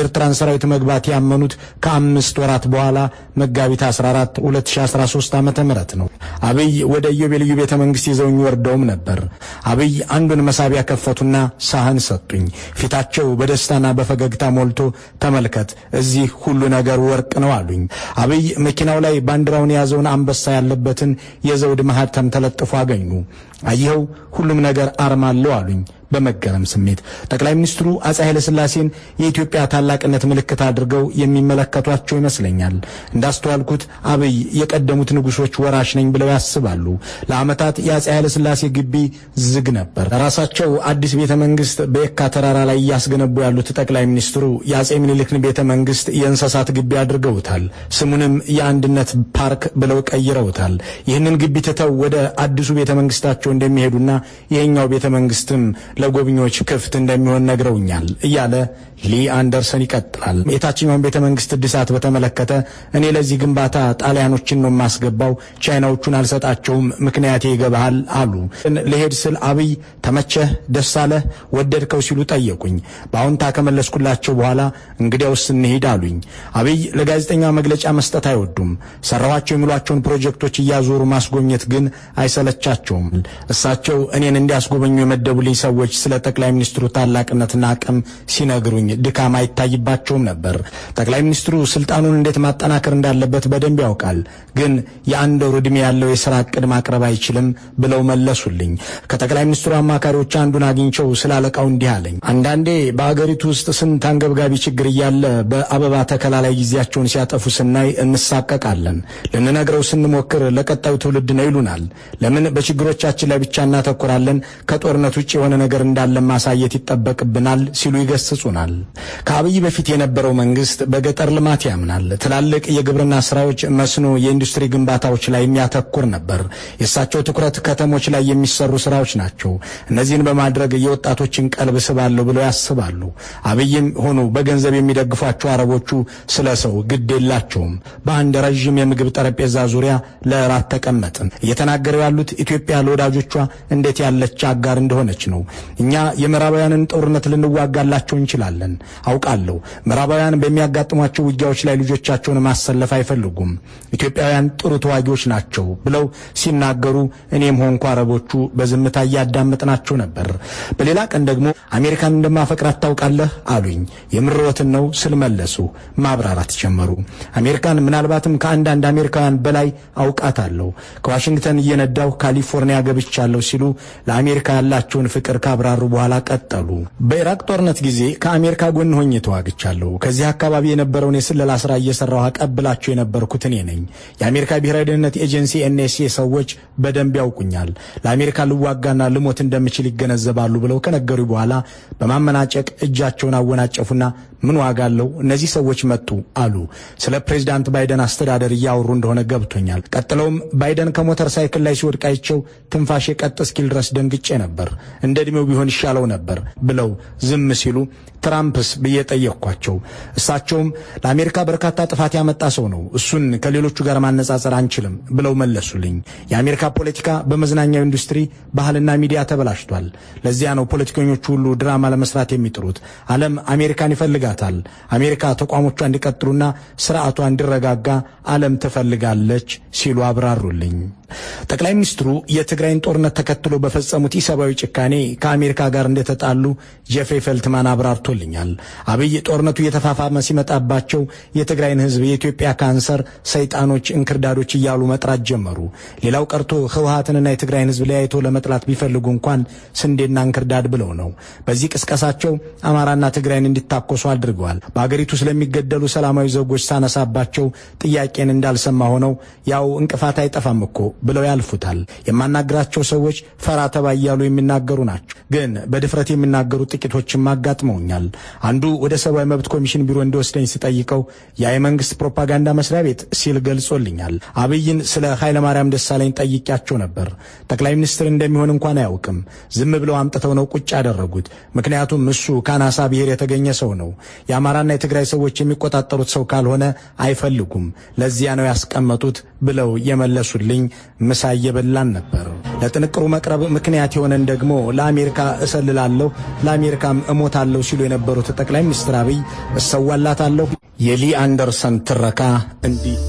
የኤርትራን ሰራዊት መግባት ያመኑት ከአምስት ወራት በኋላ መጋቢት 14 2013 ዓ ም ነው። አብይ ወደ ኢዮቤልዩ ቤተ መንግሥት ይዘውኝ ወርደውም ነበር። አብይ አንዱን መሳቢያ ከፈቱና ሳህን ሰጡኝ። ፊታቸው በደስታና በፈገግታ ሞልቶ ተመልከት፣ እዚህ ሁሉ ነገር ወርቅ ነው አሉኝ። አብይ መኪናው ላይ ባንዲራውን የያዘውን አንበሳ ያለበትን የዘውድ ማህተም ተለጥፎ አገኙ። አየኸው ሁሉም ነገር አርማ አለው አሉኝ በመገረም ስሜት። ጠቅላይ ሚኒስትሩ አፄ ኃይለ ሥላሴን የኢትዮጵያ ታላቅነት ምልክት አድርገው የሚመለከቷቸው ይመስለኛል። እንዳስተዋልኩት አብይ የቀደሙት ንጉሶች ወራሽ ነኝ ብለው ያስባሉ። ለዓመታት የአፄ ኃይለ ሥላሴ ግቢ ዝግ ነበር። ራሳቸው አዲስ ቤተ መንግስት በየካ ተራራ ላይ እያስገነቡ ያሉት ጠቅላይ ሚኒስትሩ የአፄ ምኒልክን ቤተ መንግስት የእንስሳት ግቢ አድርገውታል። ስሙንም የአንድነት ፓርክ ብለው ቀይረውታል። ይህንን ግቢ ትተው ወደ አዲሱ ቤተ መንግስታቸው እንደሚሄዱና ይሄኛው ቤተ መንግስትም ለጎብኚዎች ክፍት እንደሚሆን ነግረውኛል እያለ ሊ አንደርሰን ይቀጥላል። የታችኛውን ቤተ መንግስት እድሳት በተመለከተ እኔ ለዚህ ግንባታ ጣሊያኖችን ነው የማስገባው፣ ቻይናዎቹን አልሰጣቸውም፣ ምክንያቴ ይገባሃል አሉ። ልሄድ ስል አብይ ተመቸህ፣ ደስ አለህ፣ ወደድከው ሲሉ ጠየቁኝ። በአሁንታ ከመለስኩላቸው በኋላ እንግዲያውስ እንሂድ አሉኝ። አብይ ለጋዜጠኛ መግለጫ መስጠት አይወዱም። ሰራኋቸው የሚሏቸውን ፕሮጀክቶች እያዞሩ ማስጎብኘት ግን አይሰለቻቸውም። እሳቸው እኔን እንዲያስጎበኙ የመደቡልኝ ሰዎች ስለ ጠቅላይ ሚኒስትሩ ታላቅነትና አቅም ሲነግሩኝ ድካም አይታይባቸውም ነበር። ጠቅላይ ሚኒስትሩ ስልጣኑን እንዴት ማጠናከር እንዳለበት በደንብ ያውቃል፣ ግን የአንድ ወር ዕድሜ ያለው የሥራ ዕቅድ ማቅረብ አይችልም ብለው መለሱልኝ። ከጠቅላይ ሚኒስትሩ አማካሪዎች አንዱን አግኝቸው ስለ አለቃው እንዲህ አለኝ። አንዳንዴ በአገሪቱ ውስጥ ስንት አንገብጋቢ ችግር እያለ በአበባ ተከላ ላይ ጊዜያቸውን ሲያጠፉ ስናይ እንሳቀቃለን። ልንነግረው ስንሞክር ለቀጣዩ ትውልድ ነው ይሉናል። ለምን በችግሮቻችን ላይ ብቻ እናተኩራለን? ከጦርነት ውጭ የሆነ ነገር እንዳለ ማሳየት ይጠበቅብናል ሲሉ ይገስጹናል። ከአብይ በፊት የነበረው መንግስት በገጠር ልማት ያምናል። ትላልቅ የግብርና ስራዎች፣ መስኖ፣ የኢንዱስትሪ ግንባታዎች ላይ የሚያተኩር ነበር። የእሳቸው ትኩረት ከተሞች ላይ የሚሰሩ ስራዎች ናቸው። እነዚህን በማድረግ የወጣቶችን ቀልብ ስባለሁ ብለው ያስባሉ። አብይም ሆኑ በገንዘብ የሚደግፏቸው አረቦቹ ስለ ሰው ግድ የላቸውም። በአንድ ረዥም የምግብ ጠረጴዛ ዙሪያ ለእራት ተቀመጥን። እየተናገረው ያሉት ኢትዮጵያ ለወዳጆቿ እንዴት ያለች አጋር እንደሆነች ነው። እኛ የምዕራባውያንን ጦርነት ልንዋጋላቸው እንችላለን አውቃለሁ። ምዕራባውያን በሚያጋጥሟቸው ውጊያዎች ላይ ልጆቻቸውን ማሰለፍ አይፈልጉም። ኢትዮጵያውያን ጥሩ ተዋጊዎች ናቸው ብለው ሲናገሩ እኔም ሆንኩ አረቦቹ በዝምታ እያዳመጥናቸው ነበር። በሌላ ቀን ደግሞ አሜሪካን እንደማፈቅራት ታውቃለህ አሉኝ። የምርወትን ነው ስል መለሱ። ማብራራት ጀመሩ። አሜሪካን ምናልባትም ከአንዳንድ አሜሪካውያን በላይ አውቃታለሁ። ከዋሽንግተን እየነዳሁ ካሊፎርኒያ ገብቻለሁ ሲሉ ለአሜሪካ ያላቸውን ፍቅር ካብራሩ በኋላ ቀጠሉ። በኢራቅ ጦርነት ጊዜ ከአሜሪካ ጎን ሆኜ ተዋግቻለሁ። ከዚህ አካባቢ የነበረውን የስለላ ስራ እየሰራሁ አቀብላቸው የነበርኩት እኔ ነኝ። የአሜሪካ ብሔራዊ ደህንነት ኤጀንሲ ኤንኤስኤ ሰዎች በደንብ ያውቁኛል። ለአሜሪካ ልዋጋና ልሞት እንደምችል ይገነዘባሉ ብለው ከነገሩ በኋላ በማመናጨቅ እጃቸውን አወናጨፉና ምን ዋጋ አለው እነዚህ ሰዎች መጡ አሉ። ስለ ፕሬዚዳንት ባይደን አስተዳደር እያወሩ እንደሆነ ገብቶኛል። ቀጥለውም ባይደን ከሞተር ሳይክል ላይ ሲወድቅ አይቸው ትንፋሼ ቀጥ እስኪል ድረስ ደንግጬ ነበር። እንደ ዕድሜው ቢሆን ይሻለው ነበር ብለው ዝም ሲሉ ትራምፕስ ብዬ ጠየቅኳቸው። እሳቸውም ለአሜሪካ በርካታ ጥፋት ያመጣ ሰው ነው፣ እሱን ከሌሎቹ ጋር ማነጻጸር አንችልም ብለው መለሱልኝ። የአሜሪካ ፖለቲካ በመዝናኛው ኢንዱስትሪ፣ ባህልና ሚዲያ ተበላሽቷል። ለዚያ ነው ፖለቲከኞቹ ሁሉ ድራማ ለመስራት የሚጥሩት። ዓለም አሜሪካን ይፈልጋታል። አሜሪካ ተቋሞቿ እንዲቀጥሉና ስርዓቷ እንዲረጋጋ ዓለም ትፈልጋለች ሲሉ አብራሩልኝ። ጠቅላይ ሚኒስትሩ የትግራይን ጦርነት ተከትሎ በፈጸሙት ኢሰብአዊ ጭካኔ ከአሜሪካ ጋር እንደተጣሉ ጄፍሪ ፈልትማን አብራርቶልኛል። አብይ ጦርነቱ እየተፋፋመ ሲመጣባቸው የትግራይን ሕዝብ የኢትዮጵያ ካንሰር፣ ሰይጣኖች፣ እንክርዳዶች እያሉ መጥራት ጀመሩ። ሌላው ቀርቶ ህወሀትንና የትግራይን ሕዝብ ለያይቶ ለመጥላት ቢፈልጉ እንኳን ስንዴና እንክርዳድ ብለው ነው። በዚህ ቅስቀሳቸው አማራና ትግራይን እንዲታኮሱ አድርገዋል። በአገሪቱ ስለሚገደሉ ሰላማዊ ዜጎች ሳነሳባቸው ጥያቄን እንዳልሰማ ሆነው ያው እንቅፋት አይጠፋም እኮ ብለው ያልፉታል። የማናግራቸው ሰዎች ፈራ ተባ እያሉ የሚናገሩ ናቸው። ግን በድፍረት የሚናገሩ ጥቂቶችም አጋጥመውኛል። አንዱ ወደ ሰብአዊ መብት ኮሚሽን ቢሮ እንዲወስደኝ ስጠይቀው ያ የመንግስት ፕሮፓጋንዳ መስሪያ ቤት ሲል ገልጾልኛል። አብይን ስለ ኃይለማርያም ደሳለኝ ጠይቄያቸው ነበር። ጠቅላይ ሚኒስትር እንደሚሆን እንኳን አያውቅም። ዝም ብለው አምጥተው ነው ቁጭ ያደረጉት። ምክንያቱም እሱ ከአናሳ ብሔር የተገኘ ሰው ነው። የአማራና የትግራይ ሰዎች የሚቆጣጠሩት ሰው ካልሆነ አይፈልጉም። ለዚያ ነው ያስቀመጡት ብለው የመለሱልኝ ምሳ እየበላን ነበር። ለጥንቅሩ መቅረብ ምክንያት የሆነን ደግሞ ለአሜሪካ እሰልላለሁ፣ ለአሜሪካም እሞታለሁ ሲሉ የነበሩት ጠቅላይ ሚኒስትር አብይ እሰዋላታለሁ የሊ አንደርሰን ትረካ እንዲህ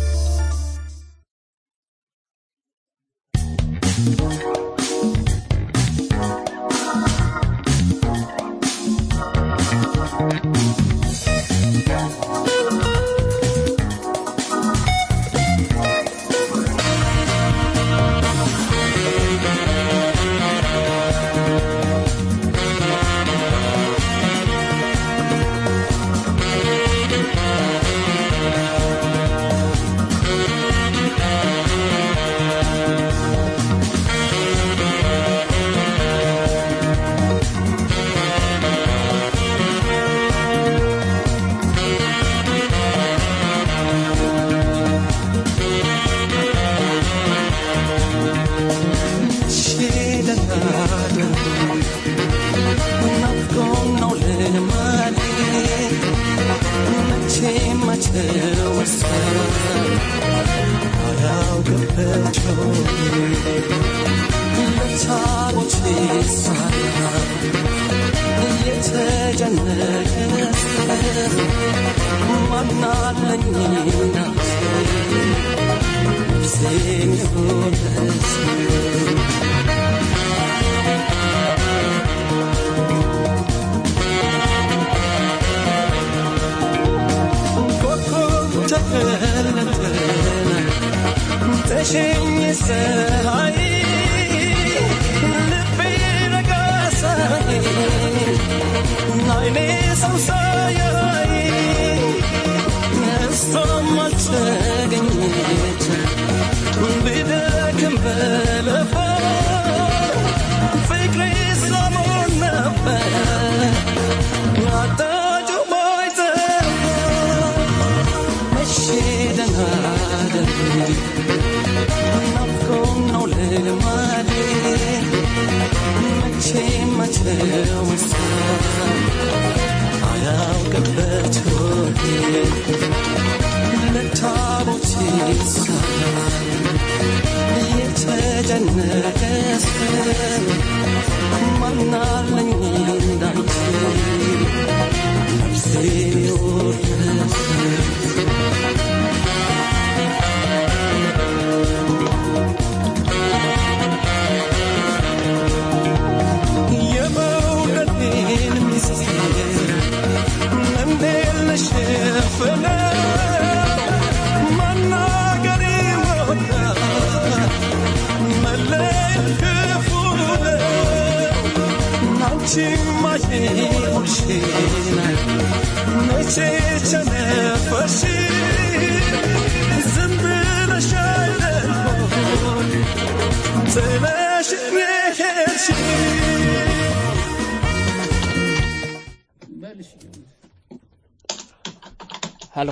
ሄሎ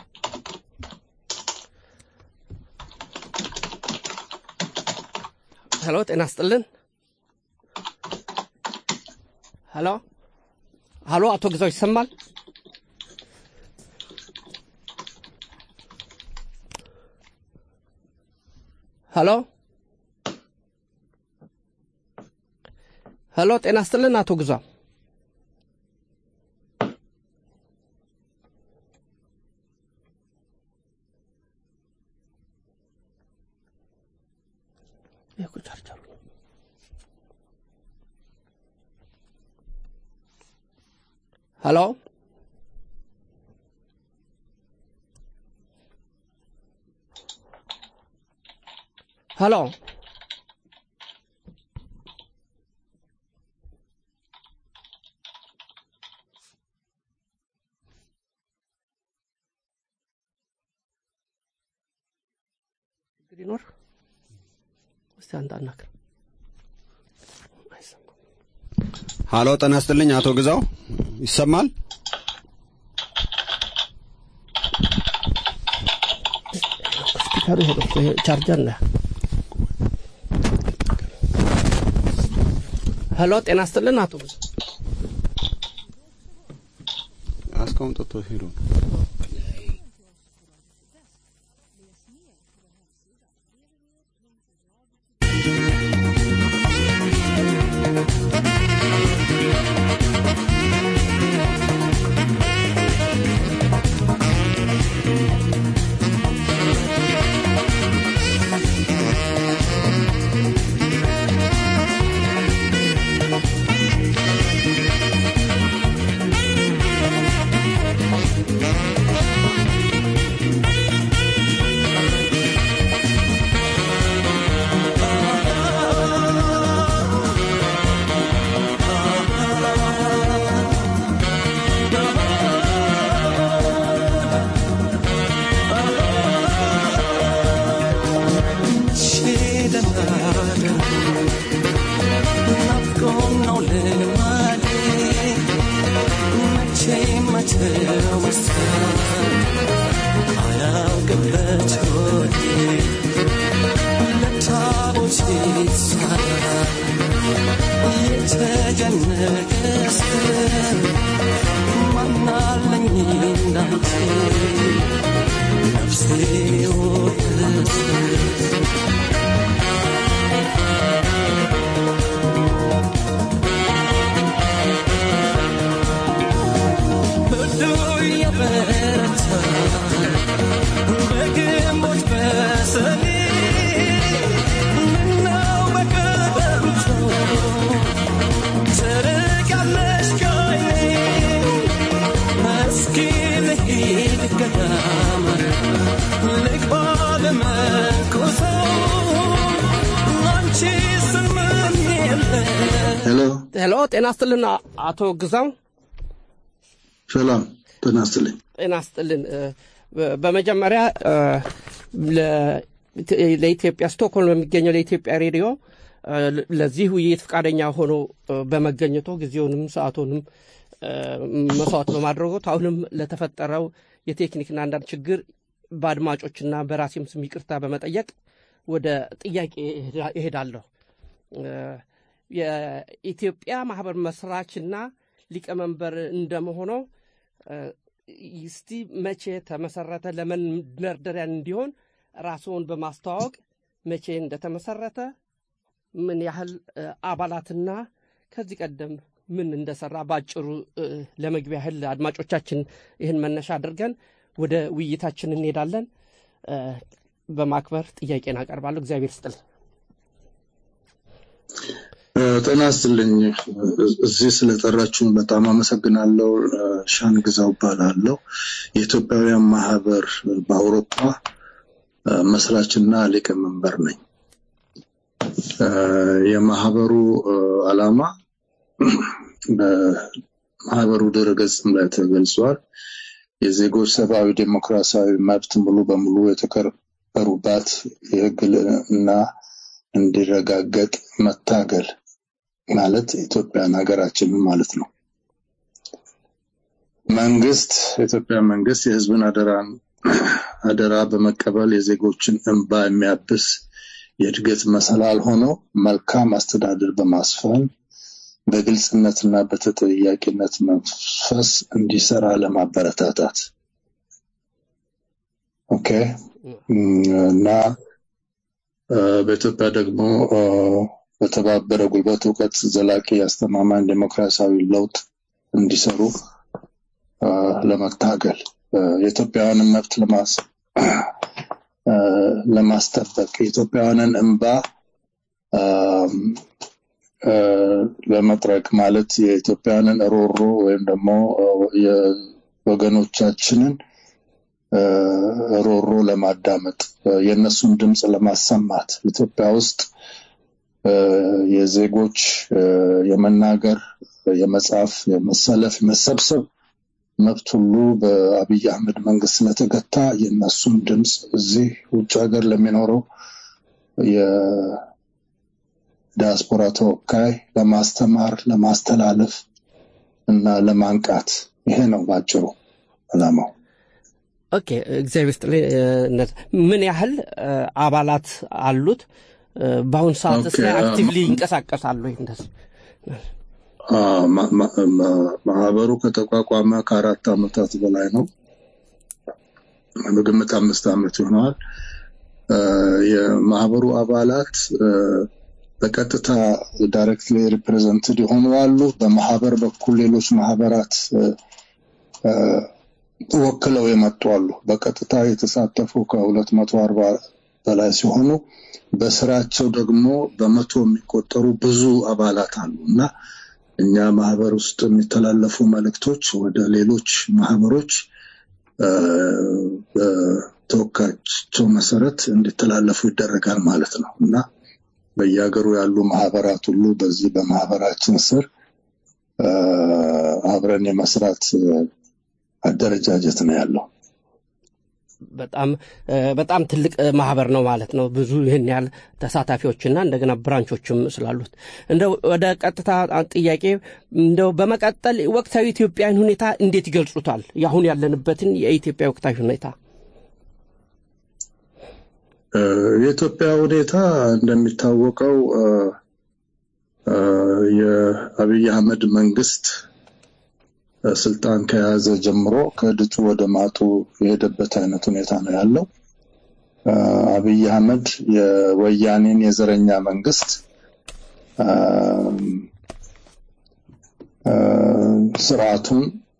ሄሎ፣ ጤና ስጥልን። ሄሎ ሄሎ፣ አቶ ግዛው ይሰማል? ሄሎ ሄሎ፣ ጤና ስጥልን አቶ ግዛው። ሄሎ ሄሎ ችግር ይኖር እስቲ አንተ አናግር ሃሎ ጤና ይስጥልኝ አቶ ግዛው ይሰማል ስፒከሩ ሄዶ ቻርጀር ነህ ሄሎ ጤና ይስጥልን አቶ ብዙ አስቀምጦት ሄዶ ሄሎ ሄሎ፣ ጤና ስጥልን አቶ ግዛው። ሰላም ጤና ይስጥልኝ። ጤና ስጥልን። እ፣ በ- በመጀመሪያ እ፣ ለ- ለኢትዮጵያ ስቶክሆልም በሚገኘው ለኢትዮጵያ ሬዲዮ እ፣ ለዚህ ውይይት ፈቃደኛ ሆኖ እ፣ በመገኘቶ ጊዜውንም ሰዓቱንም እ፣ መስዋዕት በማድረጎት አሁንም ለተፈጠረው የቴክኒክና አንዳንድ ችግር በአድማጮችና በራሴም ስም ይቅርታ በመጠየቅ ወደ ጥያቄ እሄዳ- እሄዳለሁ። እ፣ የኢትዮጵያ ማህበር መስራችና ሊቀመንበር እንደመሆነው እ፣ እስቲ መቼ ተመሰረተ? ለመንደርደሪያ እንዲሆን ራስዎን በማስተዋወቅ መቼ እንደተመሰረተ፣ ምን ያህል እ፣ አባላትና ከዚህ ቀደም ምን እንደሰራ ባጭሩ እ፣ ለመግቢያ ያህል አድማጮቻችን ይህን መነሻ አድርገን ወደ ውይይታችን እንሄዳለን። እ፣ በማክበር ጥያቄን አቀርባለሁ። እግዚአብሔር ስጥል። እ፣ ጤና ይስጥልኝ። እዚህ ስለጠራችሁን በጣም አመሰግናለሁ። እ፣ ሻን ግዛው እባላለሁ። የኢትዮጵያውያን ማህበር በአውሮፓ እ፣ መስራችና ሊቀመንበር ነኝ። እ፣ የማህበሩ እ፣ ዓላማ በማህበሩ ድረገጽም ላይ ተገልጿል። የዜጎች ሰብአዊ ዴሞክራሲያዊ መብት ሙሉ በሙሉ የተከበሩባት የህግ ልዕልና እንዲረጋገጥ መታገል ማለት ኢትዮጵያን ሀገራችንን ማለት ነው። መንግስት የኢትዮጵያ መንግስት የህዝብን አደራን አደራ በመቀበል የዜጎችን እንባ የሚያብስ የእድገት መሰላል ሆኖ መልካም አስተዳደር በማስፈን በግልጽነትና በተጠያቂነት መንፈስ እንዲሰራ ለማበረታታት ኦኬ እም፣ እና እ፣ በኢትዮጵያ ደግሞ እ፣ በተባበረ ጉልበት እውቀት ዘላቂ አስተማማኝ ዴሞክራሲያዊ ለውጥ እንዲሰሩ እ፣ ለመታገል እ፣ የኢትዮጵያውያንን መብት ለማስ እ፣ ለማስጠበቅ የኢትዮጵያውያንን እንባ አም፣ እ፣ ለመጥረግ ማለት የኢትዮጵያውያንን ሮሮ ወይም ደግሞ እ፣ የወገኖቻችንን እ፣ ሮሮ ለማዳመጥ እ፣ የእነሱን ድምፅ ለማሰማት ኢትዮጵያ ውስጥ እ፣ የዜጎች እ፣ የመናገር፣ የመጻፍ፣ የመሰለፍ፣ የመሰብሰብ መብት ሁሉ በአብይ አህመድ መንግስት ስለተገታ የእነሱን ድምፅ እዚህ ውጭ ሀገር ለሚኖረው የዲያስፖራ ተወካይ ለማስተማር፣ ለማስተላለፍ እና ለማንቃት ይሄ ነው ባጭሩ ዓላማው። ኦኬ እግዚአብሔር ይስጥልኝ። እ፣ እነት ምን ያህል እ፣ አባላት አሉት? እ፣ በአሁን ሰዓት ኦኬ፣ ላይ አ- አክቲቭሊ ይንቀሳቀሳሉ? ወይ እንደዚህ አ፣ ማ- ማ- ማ- ማህበሩ ከተቋቋመ ከአራት ዓመታት በላይ ነው። በግምት አምስት ዓመት ይሆነዋል። እ፣ የማህበሩ አባላት እ፣ በቀጥታ ዳይሬክትሊ ሪፕሬዘንትድ የሆኑ አሉ። በማህበር በኩል ሌሎች ማህበራት እ፣ እ፣ ወክለው የመጡ አሉ። በቀጥታ የተሳተፉ ከሁለት መቶ አርባ በላይ ሲሆኑ በስራቸው ደግሞ በመቶ የሚቆጠሩ ብዙ አባላት አሉ እና እኛ ማህበር ውስጥ የሚተላለፉ መልእክቶች ወደ ሌሎች ማህበሮች እ፣ በተወካያቸው መሰረት እንዲተላለፉ ይደረጋል ማለት ነው እና በየሀገሩ ያሉ ማህበራት ሁሉ በዚህ በማህበራችን ስር እ፣ አብረን የመስራት እ፣ አደረጃጀት ነው ያለው። በጣም እ፣ በጣም ትልቅ እ፣ ማህበር ነው ማለት ነው። ብዙ ይህን ያህል ተሳታፊዎችና እንደገና ብራንቾችም ስላሉት እንደው ወደ ቀጥታ ጥያቄ እንደው በመቀጠል ወቅታዊ ኢትዮጵያን ሁኔታ እንዴት ይገልጹታል? የአሁን ያለንበትን የኢትዮጵያ ወቅታዊ ሁኔታ የኢትዮጵያ ሁኔታ እንደሚታወቀው የአብይ አህመድ መንግስት ስልጣን ከያዘ ጀምሮ ከድጡ ወደ ማጡ የሄደበት አይነት ሁኔታ ነው ያለው። አብይ አህመድ የወያኔን የዘረኛ መንግስት ስርዓቱን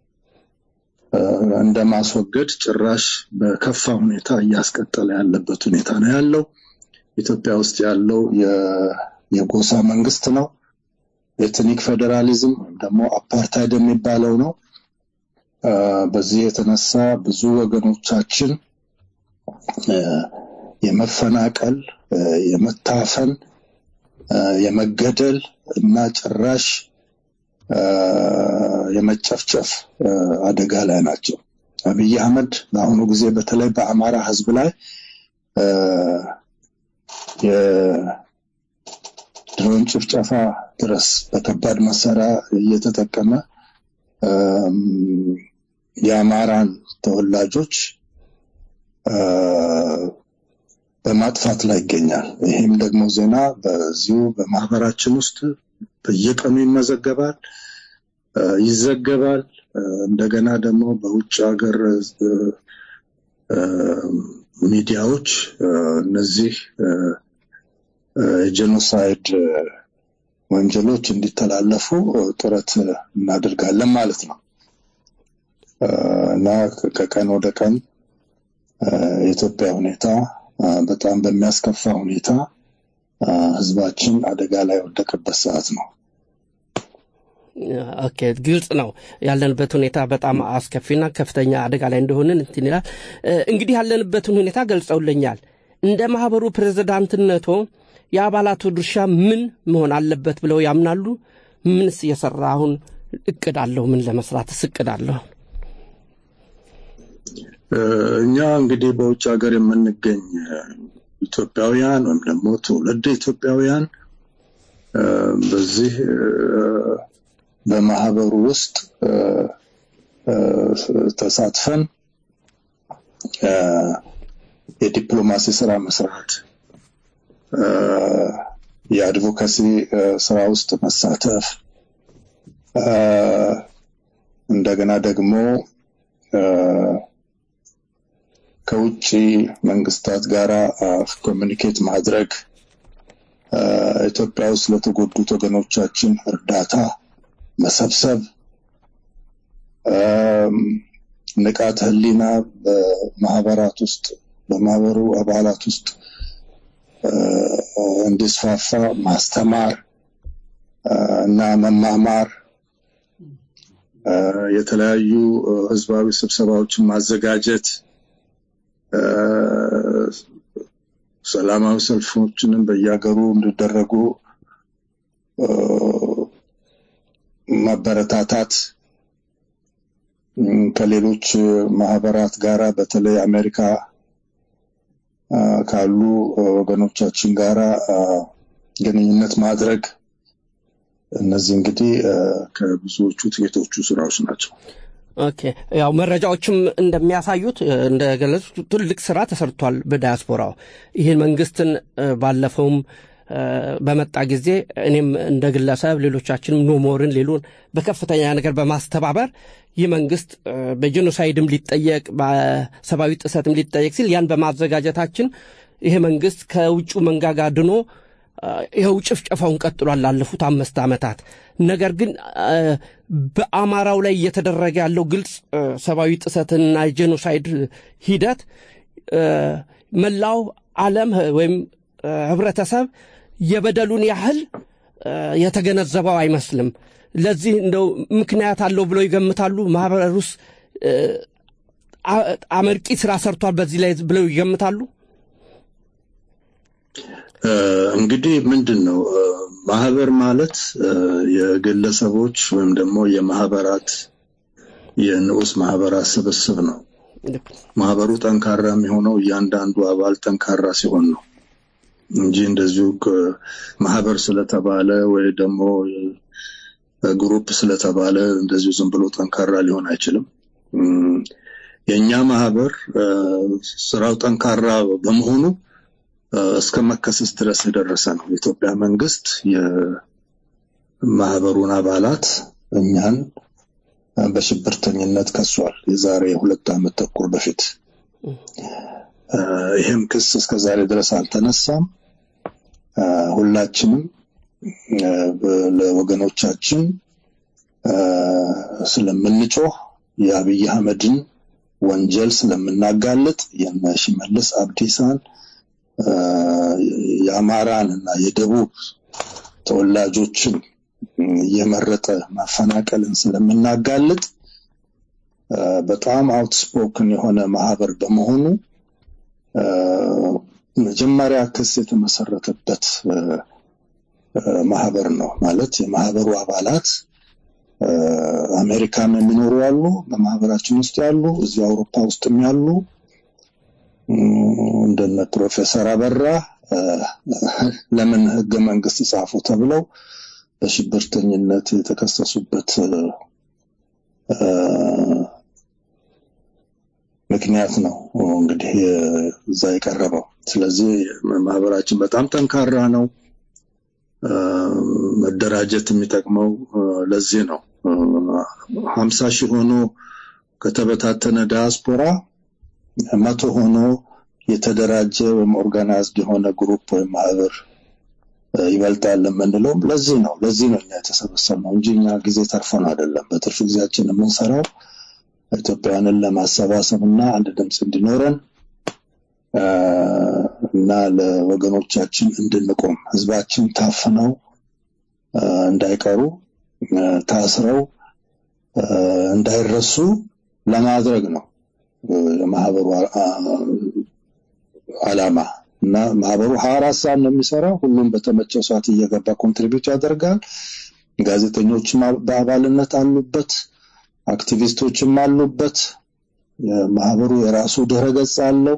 እንደ ማስወገድ ጭራሽ በከፋ ሁኔታ እያስቀጠለ ያለበት ሁኔታ ነው ያለው። ኢትዮጵያ ውስጥ ያለው የጎሳ መንግስት ነው። ኤትኒክ ፌዴራሊዝም ወይም ደግሞ አፓርታይድ የሚባለው ነው። በዚህ የተነሳ ብዙ ወገኖቻችን የመፈናቀል፣ የመታፈን፣ የመገደል እና ጭራሽ የመጨፍጨፍ አደጋ ላይ ናቸው። አብይ አህመድ በአሁኑ ጊዜ በተለይ በአማራ ህዝብ ላይ የድሮን ጭፍጨፋ ድረስ በከባድ መሳሪያ እየተጠቀመ የአማራን ተወላጆች በማጥፋት ላይ ይገኛል። ይህም ደግሞ ዜና በዚሁ በማህበራችን ውስጥ በየቀኑ ይመዘገባል፣ ይዘገባል። እንደገና ደግሞ በውጭ ሀገር ሚዲያዎች እነዚህ የጄኖሳይድ ወንጀሎች እንዲተላለፉ ጥረት እናደርጋለን ማለት ነው እና ከቀን ወደ ቀን የኢትዮጵያ ሁኔታ በጣም በሚያስከፋ ሁኔታ ህዝባችን አደጋ ላይ የወደቀበት ሰዓት ነው። ኦኬ፣ ግልጽ ነው። ያለንበት ሁኔታ በጣም አስከፊና ከፍተኛ አደጋ ላይ እንደሆንን እንትን ይላል። እንግዲህ ያለንበትን ሁኔታ ገልጸውልኛል። እንደ ማህበሩ ፕሬዝዳንትነቶ የአባላቱ ድርሻ ምን መሆን አለበት ብለው ያምናሉ? ምንስ የሰራ አሁን እቅድ አለው? ምን ለመስራትስ እቅድ አለው? እኛ እንግዲህ በውጭ ሀገር የምንገኝ ኢትዮጵያውያን ወይም ደግሞ ትውልድ ኢትዮጵያውያን በዚህ በማህበሩ ውስጥ ተሳትፈን የዲፕሎማሲ ስራ መስራት፣ የአድቮካሲ ስራ ውስጥ መሳተፍ፣ እንደገና ደግሞ ከውጭ መንግስታት ጋር ኮሚኒኬት ማድረግ ኢትዮጵያ ውስጥ ለተጎዱት ወገኖቻችን እርዳታ መሰብሰብ ንቃተ ህሊና በማህበራት ውስጥ በማህበሩ አባላት ውስጥ እንዲስፋፋ ማስተማር እና መማማር የተለያዩ ህዝባዊ ስብሰባዎችን ማዘጋጀት ሰላማዊ ሰልፎችንም በየሀገሩ እንዲደረጉ ማበረታታት ከሌሎች ማህበራት ጋራ በተለይ አሜሪካ ካሉ ወገኖቻችን ጋራ ግንኙነት ማድረግ እነዚህ እንግዲህ ከብዙዎቹ ጥቂቶቹ ስራዎች ናቸው። ኦኬ ያው መረጃዎችም እንደሚያሳዩት እንደገለጹት ትልቅ ስራ ተሰርቷል በዳያስፖራው ይህን መንግስትን ባለፈውም በመጣ ጊዜ እኔም እንደ ግለሰብ ሌሎቻችንም ኖሞርን ሌሎን በከፍተኛ ነገር በማስተባበር ይህ መንግስት በጄኖሳይድም ሊጠየቅ በሰብአዊ ጥሰትም ሊጠየቅ ሲል ያን በማዘጋጀታችን ይሄ መንግስት ከውጩ መንጋጋ ድኖ ይኸው ጭፍጨፋውን ቀጥሏል ላለፉት አምስት ዓመታት። ነገር ግን በአማራው ላይ እየተደረገ ያለው ግልጽ ሰብአዊ ጥሰትና የጄኖሳይድ ሂደት መላው ዓለም ወይም ህብረተሰብ የበደሉን ያህል የተገነዘበው አይመስልም። ለዚህ እንደው ምክንያት አለው ብለው ይገምታሉ። ማህበሩስ አመርቂ ስራ ሰርቷል በዚህ ላይ ብለው ይገምታሉ። እንግዲህ ምንድን ነው ማህበር ማለት የግለሰቦች ወይም ደግሞ የማህበራት የንዑስ ማህበራት ስብስብ ነው። ማህበሩ ጠንካራ የሚሆነው እያንዳንዱ አባል ጠንካራ ሲሆን ነው እንጂ እንደዚሁ ማህበር ስለተባለ ወይ ደግሞ ግሩፕ ስለተባለ እንደዚሁ ዝም ብሎ ጠንካራ ሊሆን አይችልም። የእኛ ማህበር ስራው ጠንካራ በመሆኑ እስከ መከሰስ ድረስ የደረሰ ነው። የኢትዮጵያ መንግስት የማህበሩን አባላት እኛን በሽብርተኝነት ከሷል። የዛሬ ሁለት ዓመት ተኩል በፊት ይህም ክስ እስከ ዛሬ ድረስ አልተነሳም። ሁላችንም ለወገኖቻችን ስለምንጮህ የአብይ አህመድን ወንጀል ስለምናጋልጥ የነ ሽመልስ አብዲሳን የአማራን እና የደቡብ ተወላጆችን የመረጠ ማፈናቀልን ስለምናጋልጥ በጣም አውትስፖክን የሆነ ማህበር በመሆኑ መጀመሪያ ክስ የተመሰረተበት ማህበር ነው። ማለት የማህበሩ አባላት አሜሪካም የሚኖሩ ያሉ፣ በማህበራችን ውስጥ ያሉ፣ እዚሁ አውሮፓ ውስጥም ያሉ እንደነ ፕሮፌሰር አበራ ለምን ህገ መንግስት ጻፉ ተብለው በሽብርተኝነት የተከሰሱበት ምክንያት ነው እንግዲህ እዛ የቀረበው። ስለዚህ ማህበራችን በጣም ጠንካራ ነው። መደራጀት የሚጠቅመው ለዚህ ነው። ሀምሳ ሺህ ሆኖ ከተበታተነ ዲያስፖራ መቶ ሆኖ የተደራጀ ወይም ኦርጋናይዝድ የሆነ ግሩፕ ወይም ማህበር ይበልጣል የምንለው ለዚህ ነው። ለዚህ ነው እኛ የተሰበሰብነው እንጂ እኛ ጊዜ ተርፎን አይደለም። በትርፍ ጊዜያችን የምንሰራው ኢትዮጵያውያንን ለማሰባሰብ እና አንድ ድምፅ እንዲኖረን እና ለወገኖቻችን እንድንቆም ህዝባችን ታፍነው እንዳይቀሩ ታስረው እንዳይረሱ ለማድረግ ነው የማህበሩ አላማ እና ማህበሩ ሀያ አራት ሰዓት ነው የሚሰራው። ሁሉም በተመቸው ሰዓት እየገባ ኮንትሪቢዩት ያደርጋል። ጋዜጠኞችም በአባልነት አሉበት፣ አክቲቪስቶችም አሉበት። ማህበሩ የራሱ ድረ ገጽ አለው።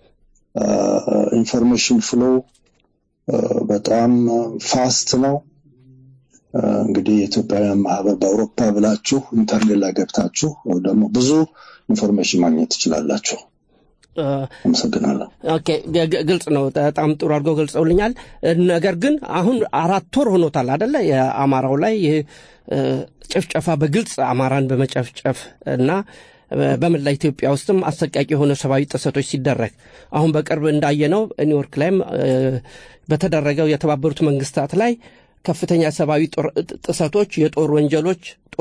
ኢንፎርሜሽን ፍሎ በጣም ፋስት ነው። እንግዲህ የኢትዮጵያውያን ማህበር በአውሮፓ ብላችሁ ኢንተርኔት ላይ ገብታችሁ ደግሞ ብዙ ኢንፎርሜሽን ማግኘት ትችላላችሁ። አመሰግናለሁ። ኦኬ፣ ግልጽ ነው። በጣም ጥሩ አድርገው ገልጸውልኛል። ነገር ግን አሁን አራት ወር ሆኖታል አደለ? የአማራው ላይ ይህ ጭፍጨፋ በግልጽ አማራን በመጨፍጨፍ እና በመላ ኢትዮጵያ ውስጥም አሰቃቂ የሆነ ሰብአዊ ጥሰቶች ሲደረግ አሁን በቅርብ እንዳየነው ኒውዮርክ ላይም በተደረገው የተባበሩት መንግስታት ላይ ከፍተኛ ሰብአዊ ጥሰቶች፣ የጦር ወንጀሎች፣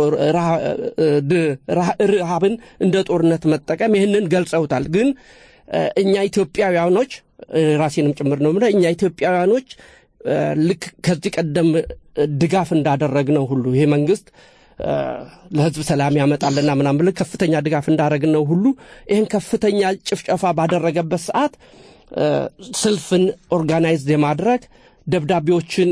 ረሃብን እንደ ጦርነት መጠቀም ይህንን ገልጸውታል። ግን እኛ ኢትዮጵያውያኖች ራሴንም ጭምር ነው የምለው እኛ ኢትዮጵያውያኖች ልክ ከዚህ ቀደም ድጋፍ እንዳደረግነው ሁሉ ይሄ መንግስት ለህዝብ ሰላም ያመጣልና ምናምን ብለን ከፍተኛ ድጋፍ እንዳደረግነው ሁሉ ይህን ከፍተኛ ጭፍጨፋ ባደረገበት ሰዓት ሰልፍን ኦርጋናይዝድ የማድረግ ደብዳቤዎችን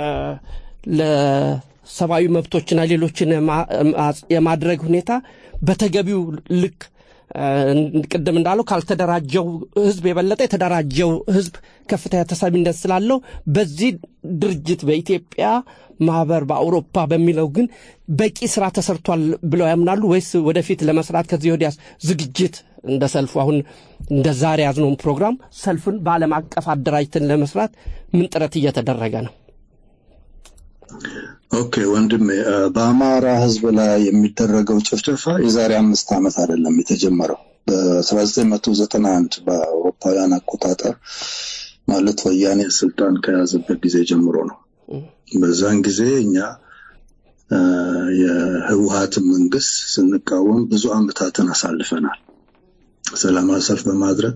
ለሰብአዊ መብቶችና ሌሎችን የማድረግ ሁኔታ በተገቢው ልክ ቅድም እንዳለው ካልተደራጀው ህዝብ የበለጠ የተደራጀው ህዝብ ከፍተኛ ተሰሚነት ስላለው በዚህ ድርጅት በኢትዮጵያ ማህበር በአውሮፓ በሚለው ግን በቂ ስራ ተሰርቷል ብለው ያምናሉ ወይስ ወደፊት ለመስራት ከዚህ ወዲያ ዝግጅት እንደ ሰልፉ አሁን እንደ ዛሬ ያዝነውን ፕሮግራም ሰልፍን በዓለም አቀፍ አደራጅተን ለመስራት ምን ጥረት እየተደረገ ነው? ኦኬ ወንድሜ፣ በአማራ ህዝብ ላይ የሚደረገው ጭፍጨፋ የዛሬ አምስት ዓመት አይደለም የተጀመረው። በ1991 በአውሮፓውያን አቆጣጠር ማለት ወያኔ ስልጣን ከያዘበት ጊዜ ጀምሮ ነው። በዛን ጊዜ እኛ የህወሀትን መንግስት ስንቃወም ብዙ አመታትን አሳልፈናል። ሰላማዊ ሰልፍ በማድረግ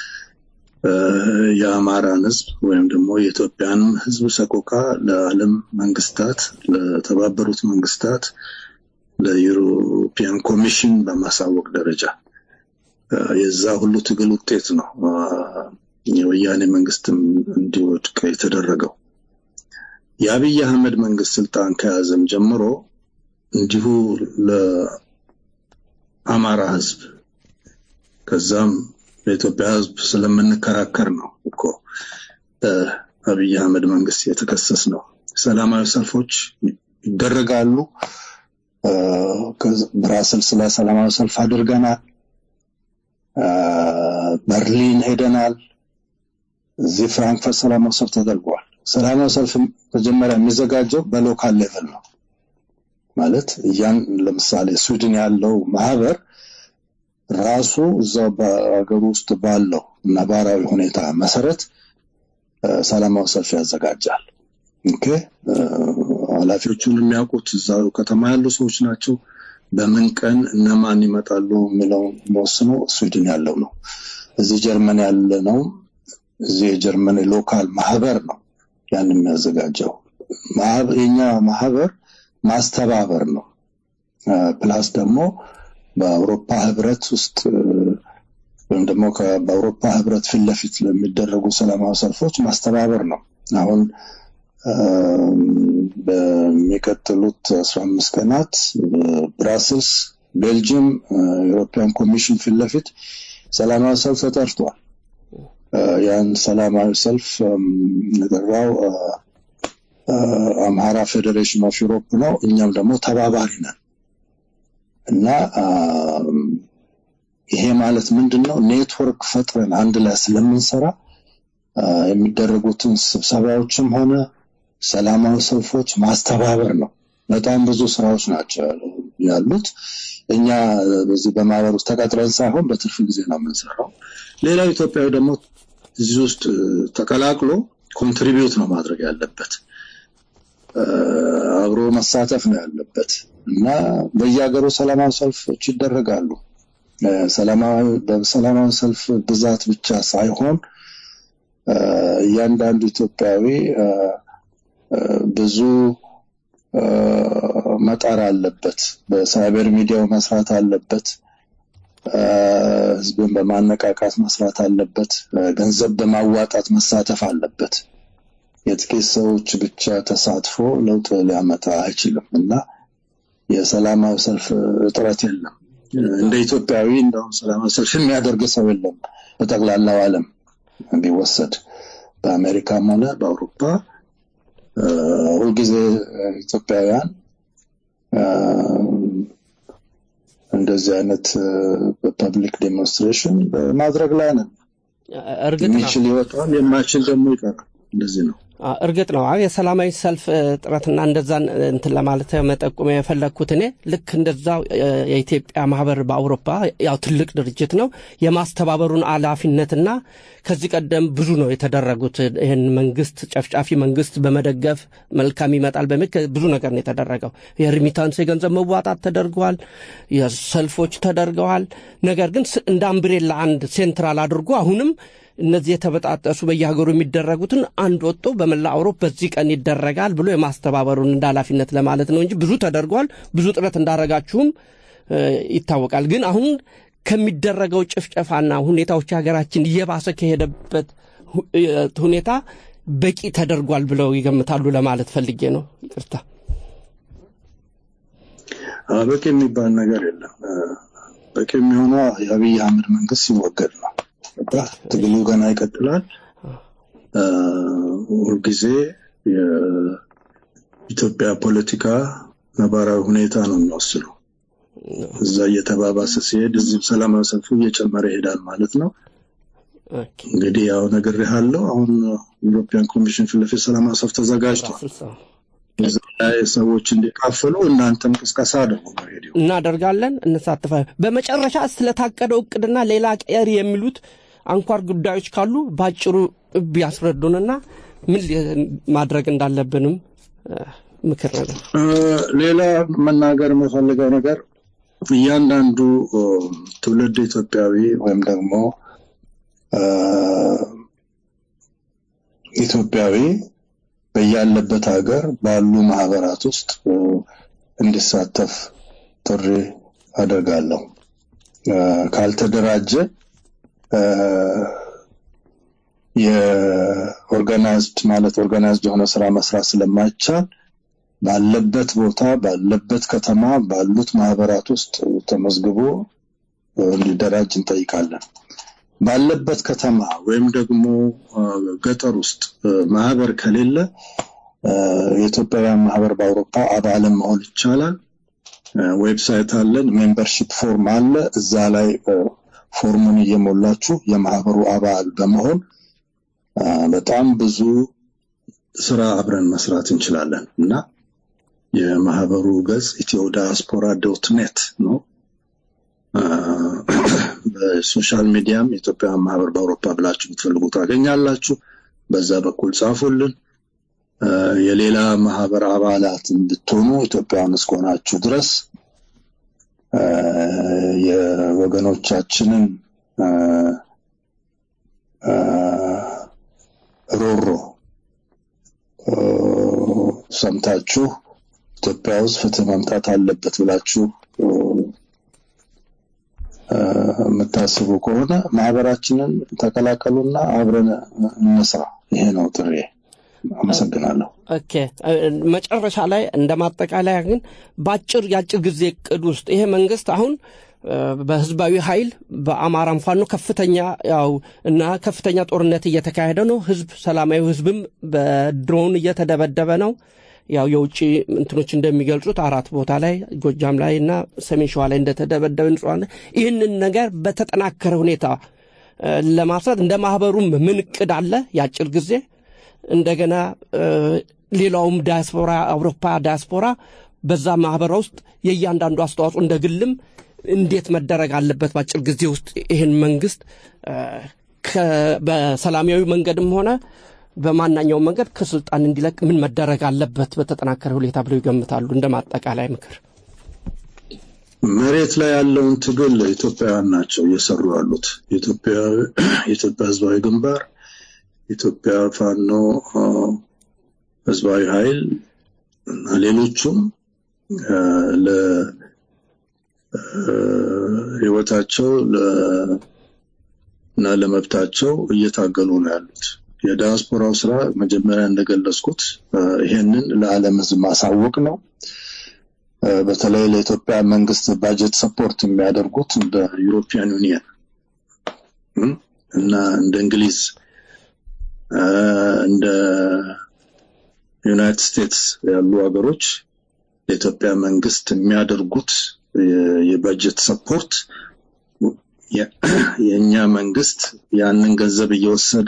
የአማራን ህዝብ ወይም ደግሞ የኢትዮጵያን ህዝብ ሰቆቃ ለዓለም መንግስታት፣ ለተባበሩት መንግስታት፣ ለዩሮፒያን ኮሚሽን በማሳወቅ ደረጃ የዛ ሁሉ ትግል ውጤት ነው የወያኔ መንግስትም እንዲወድቅ የተደረገው። የአብይ አህመድ መንግስት ስልጣን ከያዘም ጀምሮ እንዲሁ ለአማራ ህዝብ ከዛም ለኢትዮጵያ ህዝብ ስለምንከራከር ነው እኮ በአብይ አህመድ መንግስት የተከሰስ ነው። ሰላማዊ ሰልፎች ይደረጋሉ። ብራስልስ ላይ ሰላማዊ ሰልፍ አድርገናል። በርሊን ሄደናል። እዚህ ፍራንክፈርት ሰላማዊ ሰልፍ ተደርጓል። ሰላማዊ ሰልፍ መጀመሪያ የሚዘጋጀው በሎካል ሌቭል ነው። ማለት ያን ለምሳሌ ስዊድን ያለው ማህበር ራሱ እዛው በሀገሩ ውስጥ ባለው ነባራዊ ሁኔታ መሰረት ሰላማዊ ሰልፍ ያዘጋጃል። ኦኬ ኃላፊዎቹን የሚያውቁት እዛው ከተማ ያሉ ሰዎች ናቸው። በምን ቀን እነማን ይመጣሉ የሚለው የሚወስነው ስዊድን ያለው ነው። እዚህ ጀርመን ያለ ነው። እዚህ የጀርመን ሎካል ማህበር ነው ያን የሚያዘጋጀው። የኛ ማህበር ማስተባበር ነው። ፕላስ ደግሞ በአውሮፓ ህብረት ውስጥ ወይም ደግሞ በአውሮፓ ህብረት ፊት ለፊት ለሚደረጉ ሰላማዊ ሰልፎች ማስተባበር ነው። አሁን በሚቀጥሉት አስራ አምስት ቀናት ብራስልስ፣ ቤልጅየም ዩሮፒያን ኮሚሽን ፊት ለፊት ሰላማዊ ሰልፍ ተጠርቷል። ያን ሰላማዊ ሰልፍ የጠራው አምሃራ ፌዴሬሽን ኦፍ ዩሮፕ ነው። እኛም ደግሞ ተባባሪ ነን እና ይሄ ማለት ምንድን ነው? ኔትወርክ ፈጥረን አንድ ላይ ስለምንሰራ የሚደረጉትን ስብሰባዎችም ሆነ ሰላማዊ ሰልፎች ማስተባበር ነው። በጣም ብዙ ስራዎች ናቸው ያሉት። እኛ በዚህ በማህበር ውስጥ ተቀጥረን ሳይሆን በትርፍ ጊዜ ነው የምንሰራው። ሌላው ኢትዮጵያዊ ደግሞ እዚህ ውስጥ ተቀላቅሎ ኮንትሪቢዩት ነው ማድረግ ያለበት፣ አብሮ መሳተፍ ነው ያለበት እና በየሀገሩ ሰላማዊ ሰልፎች ይደረጋሉ። በሰላማዊ ሰልፍ ብዛት ብቻ ሳይሆን እያንዳንዱ ኢትዮጵያዊ ብዙ መጣር አለበት። በሳይበር ሚዲያው መስራት አለበት። ህዝብን በማነቃቃት መስራት አለበት። ገንዘብ በማዋጣት መሳተፍ አለበት። የጥቂት ሰዎች ብቻ ተሳትፎ ለውጥ ሊያመጣ አይችልም እና የሰላማዊ ሰልፍ እጥረት የለም። እንደ ኢትዮጵያዊ እንደውም ሰላማዊ ሰልፍ የሚያደርግ ሰው የለም በጠቅላላው ዓለም ቢወሰድ በአሜሪካም ሆነ በአውሮፓ ሁልጊዜ ኢትዮጵያውያን እንደዚህ አይነት በፐብሊክ ዴሞንስትሬሽን በማድረግ ላይ ነን። እርግጥ ነው የሚችል ይወጣል፣ የማይችል ደግሞ ይቀራል። እንደዚህ ነው። እርግጥ ነው አዎ የሰላማዊ ሰልፍ ጥረትና እንደዛን እንትን ለማለት መጠቆም የፈለግኩት እኔ ልክ እንደዛው የኢትዮጵያ ማህበር በአውሮፓ ያው ትልቅ ድርጅት ነው የማስተባበሩን ኃላፊነትና ከዚህ ቀደም ብዙ ነው የተደረጉት ይህን መንግስት ጨፍጫፊ መንግስት በመደገፍ መልካም ይመጣል በሚል ብዙ ነገር ነው የተደረገው የሪሚታንስ የገንዘብ መዋጣት ተደርገዋል የሰልፎች ተደርገዋል ነገር ግን እንደ አምብሬላ አንድ ሴንትራል አድርጎ አሁንም እነዚህ የተበጣጠሱ በየሀገሩ የሚደረጉትን አንድ ወጥቶ በመላ አውሮፕ በዚህ ቀን ይደረጋል ብሎ የማስተባበሩን እንደ ኃላፊነት ለማለት ነው እንጂ ብዙ ተደርጓል። ብዙ ጥረት እንዳረጋችሁም ይታወቃል። ግን አሁን ከሚደረገው ጭፍጨፋና ሁኔታዎች ሀገራችን እየባሰ ከሄደበት ሁኔታ በቂ ተደርጓል ብለው ይገምታሉ ለማለት ፈልጌ ነው። ይቅርታ። በቂ የሚባል ነገር የለም። በቂ የሚሆነው የአብይ አህመድ መንግስት ሲወገድ ነው። ትግሉ ገና ይቀጥላል። ሁልጊዜ የኢትዮጵያ ፖለቲካ ነባራዊ ሁኔታ ነው የሚወስነው። እዛ እየተባባሰ ሲሄድ እዚህም ሰላማዊ ሰልፉ እየጨመረ ይሄዳል ማለት ነው። እንግዲህ ያው ነግሬሃለሁ። አሁን ዩሮፒያን ኮሚሽን ፊት ለፊት ሰላማዊ ሰልፍ ተዘጋጅቷል። እዛ ላይ ሰዎች እንዲካፈሉ እናንተም ቅስቀሳ አድርጉ በሬዲዮ እናደርጋለን፣ እንሳተፋለን። በመጨረሻ ስለታቀደው እቅድና ሌላ ቀሪ የሚሉት አንኳር ጉዳዮች ካሉ በአጭሩ ቢያስረዱንና ምን ማድረግ እንዳለብንም ምክር ነገር። ሌላ መናገር የምፈልገው ነገር እያንዳንዱ ትውልድ ኢትዮጵያዊ ወይም ደግሞ ኢትዮጵያዊ በያለበት ሀገር ባሉ ማህበራት ውስጥ እንዲሳተፍ ጥሪ አደርጋለሁ። ካልተደራጀ የኦርጋናይዝድ ማለት ኦርጋናይዝድ የሆነ ስራ መስራት ስለማይቻል ባለበት ቦታ ባለበት ከተማ ባሉት ማህበራት ውስጥ ተመዝግቦ እንዲደራጅ እንጠይቃለን። ባለበት ከተማ ወይም ደግሞ ገጠር ውስጥ ማህበር ከሌለ የኢትዮጵያውያን ማህበር በአውሮፓ አባልም መሆን ይቻላል። ዌብሳይት አለን፣ ሜምበርሺፕ ፎርም አለ። እዛ ላይ ፎርሙን እየሞላችሁ የማህበሩ አባል በመሆን በጣም ብዙ ስራ አብረን መስራት እንችላለን እና የማህበሩ ገጽ ኢትዮ ዳያስፖራ ዶት ኔት ነው። በሶሻል ሚዲያም የኢትዮጵያ ማህበር በአውሮፓ ብላችሁ ብትፈልጉ ታገኛላችሁ። በዛ በኩል ጻፉልን። የሌላ ማህበር አባላት ብትሆኑ ኢትዮጵያውያን እስከሆናችሁ ድረስ የወገኖቻችንን ሮሮ ሰምታችሁ ኢትዮጵያ ውስጥ ፍትህ መምጣት አለበት ብላችሁ የምታስቡ ከሆነ ማህበራችንን ተቀላቀሉና አብረን እንስራ። ይሄ ነው ጥሪ። አመሰግናለሁ። ኦኬ መጨረሻ ላይ እንደ ማጠቃለያ ግን በአጭር የአጭር ጊዜ እቅድ ውስጥ ይሄ መንግስት አሁን በህዝባዊ ኃይል በአማራም ፋኖ ከፍተኛ ያው እና ከፍተኛ ጦርነት እየተካሄደ ነው። ህዝብ ሰላማዊ ህዝብም በድሮን እየተደበደበ ነው። ያው የውጭ እንትኖች እንደሚገልጹት አራት ቦታ ላይ ጎጃም ላይ እና ሰሜን ሸዋ ላይ እንደተደበደበ ንጹሐን ይህንን ነገር በተጠናከረ ሁኔታ ለማስራት እንደ ማህበሩም ምን እቅድ አለ የአጭር ጊዜ እንደገና ሌላውም ዲያስፖራ አውሮፓ ዲያስፖራ በዛ ማህበር ውስጥ የእያንዳንዱ አስተዋጽኦ እንደ ግልም እንዴት መደረግ አለበት በአጭር ጊዜ ውስጥ ይህን መንግስት በሰላማዊ መንገድም ሆነ በማናኛውም መንገድ ከስልጣን እንዲለቅ ምን መደረግ አለበት በተጠናከረ ሁኔታ ብለው ይገምታሉ? እንደ ማጠቃላይ ምክር መሬት ላይ ያለውን ትግል ኢትዮጵያውያን ናቸው እየሰሩ ያሉት። የኢትዮጵያ ህዝባዊ ግንባር፣ የኢትዮጵያ ፋኖ ህዝባዊ ኃይል እና ሌሎቹም ለህይወታቸው እና ለመብታቸው እየታገሉ ነው ያሉት። የዲያስፖራው ስራ መጀመሪያ እንደገለጽኩት ይሄንን ለዓለም ህዝብ ማሳወቅ ነው። በተለይ ለኢትዮጵያ መንግስት ባጀት ሰፖርት የሚያደርጉት እንደ ዩሮፒያን ዩኒየን እና እንደ እንግሊዝ እንደ ዩናይትድ ስቴትስ ያሉ ሀገሮች ለኢትዮጵያ መንግስት የሚያደርጉት የባጀት ሰፖርት የእኛ መንግስት ያንን ገንዘብ እየወሰደ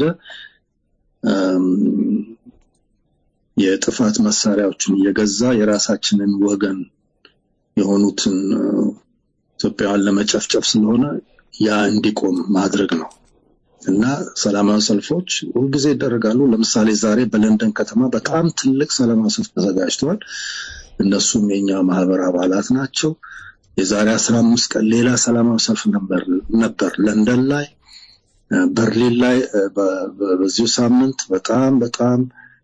የጥፋት መሳሪያዎችን እየገዛ የራሳችንን ወገን የሆኑትን ኢትዮጵያውያን ለመጨፍጨፍ ስለሆነ ያ እንዲቆም ማድረግ ነው እና ሰላማዊ ሰልፎች ሁልጊዜ ይደረጋሉ። ለምሳሌ ዛሬ በለንደን ከተማ በጣም ትልቅ ሰላማዊ ሰልፍ ተዘጋጅተዋል። እነሱም የኛ ማህበር አባላት ናቸው። የዛሬ አስራ አምስት ቀን ሌላ ሰላማዊ ሰልፍ ነበር ለንደን ላይ በርሊን ላይ በዚሁ ሳምንት በጣም በጣም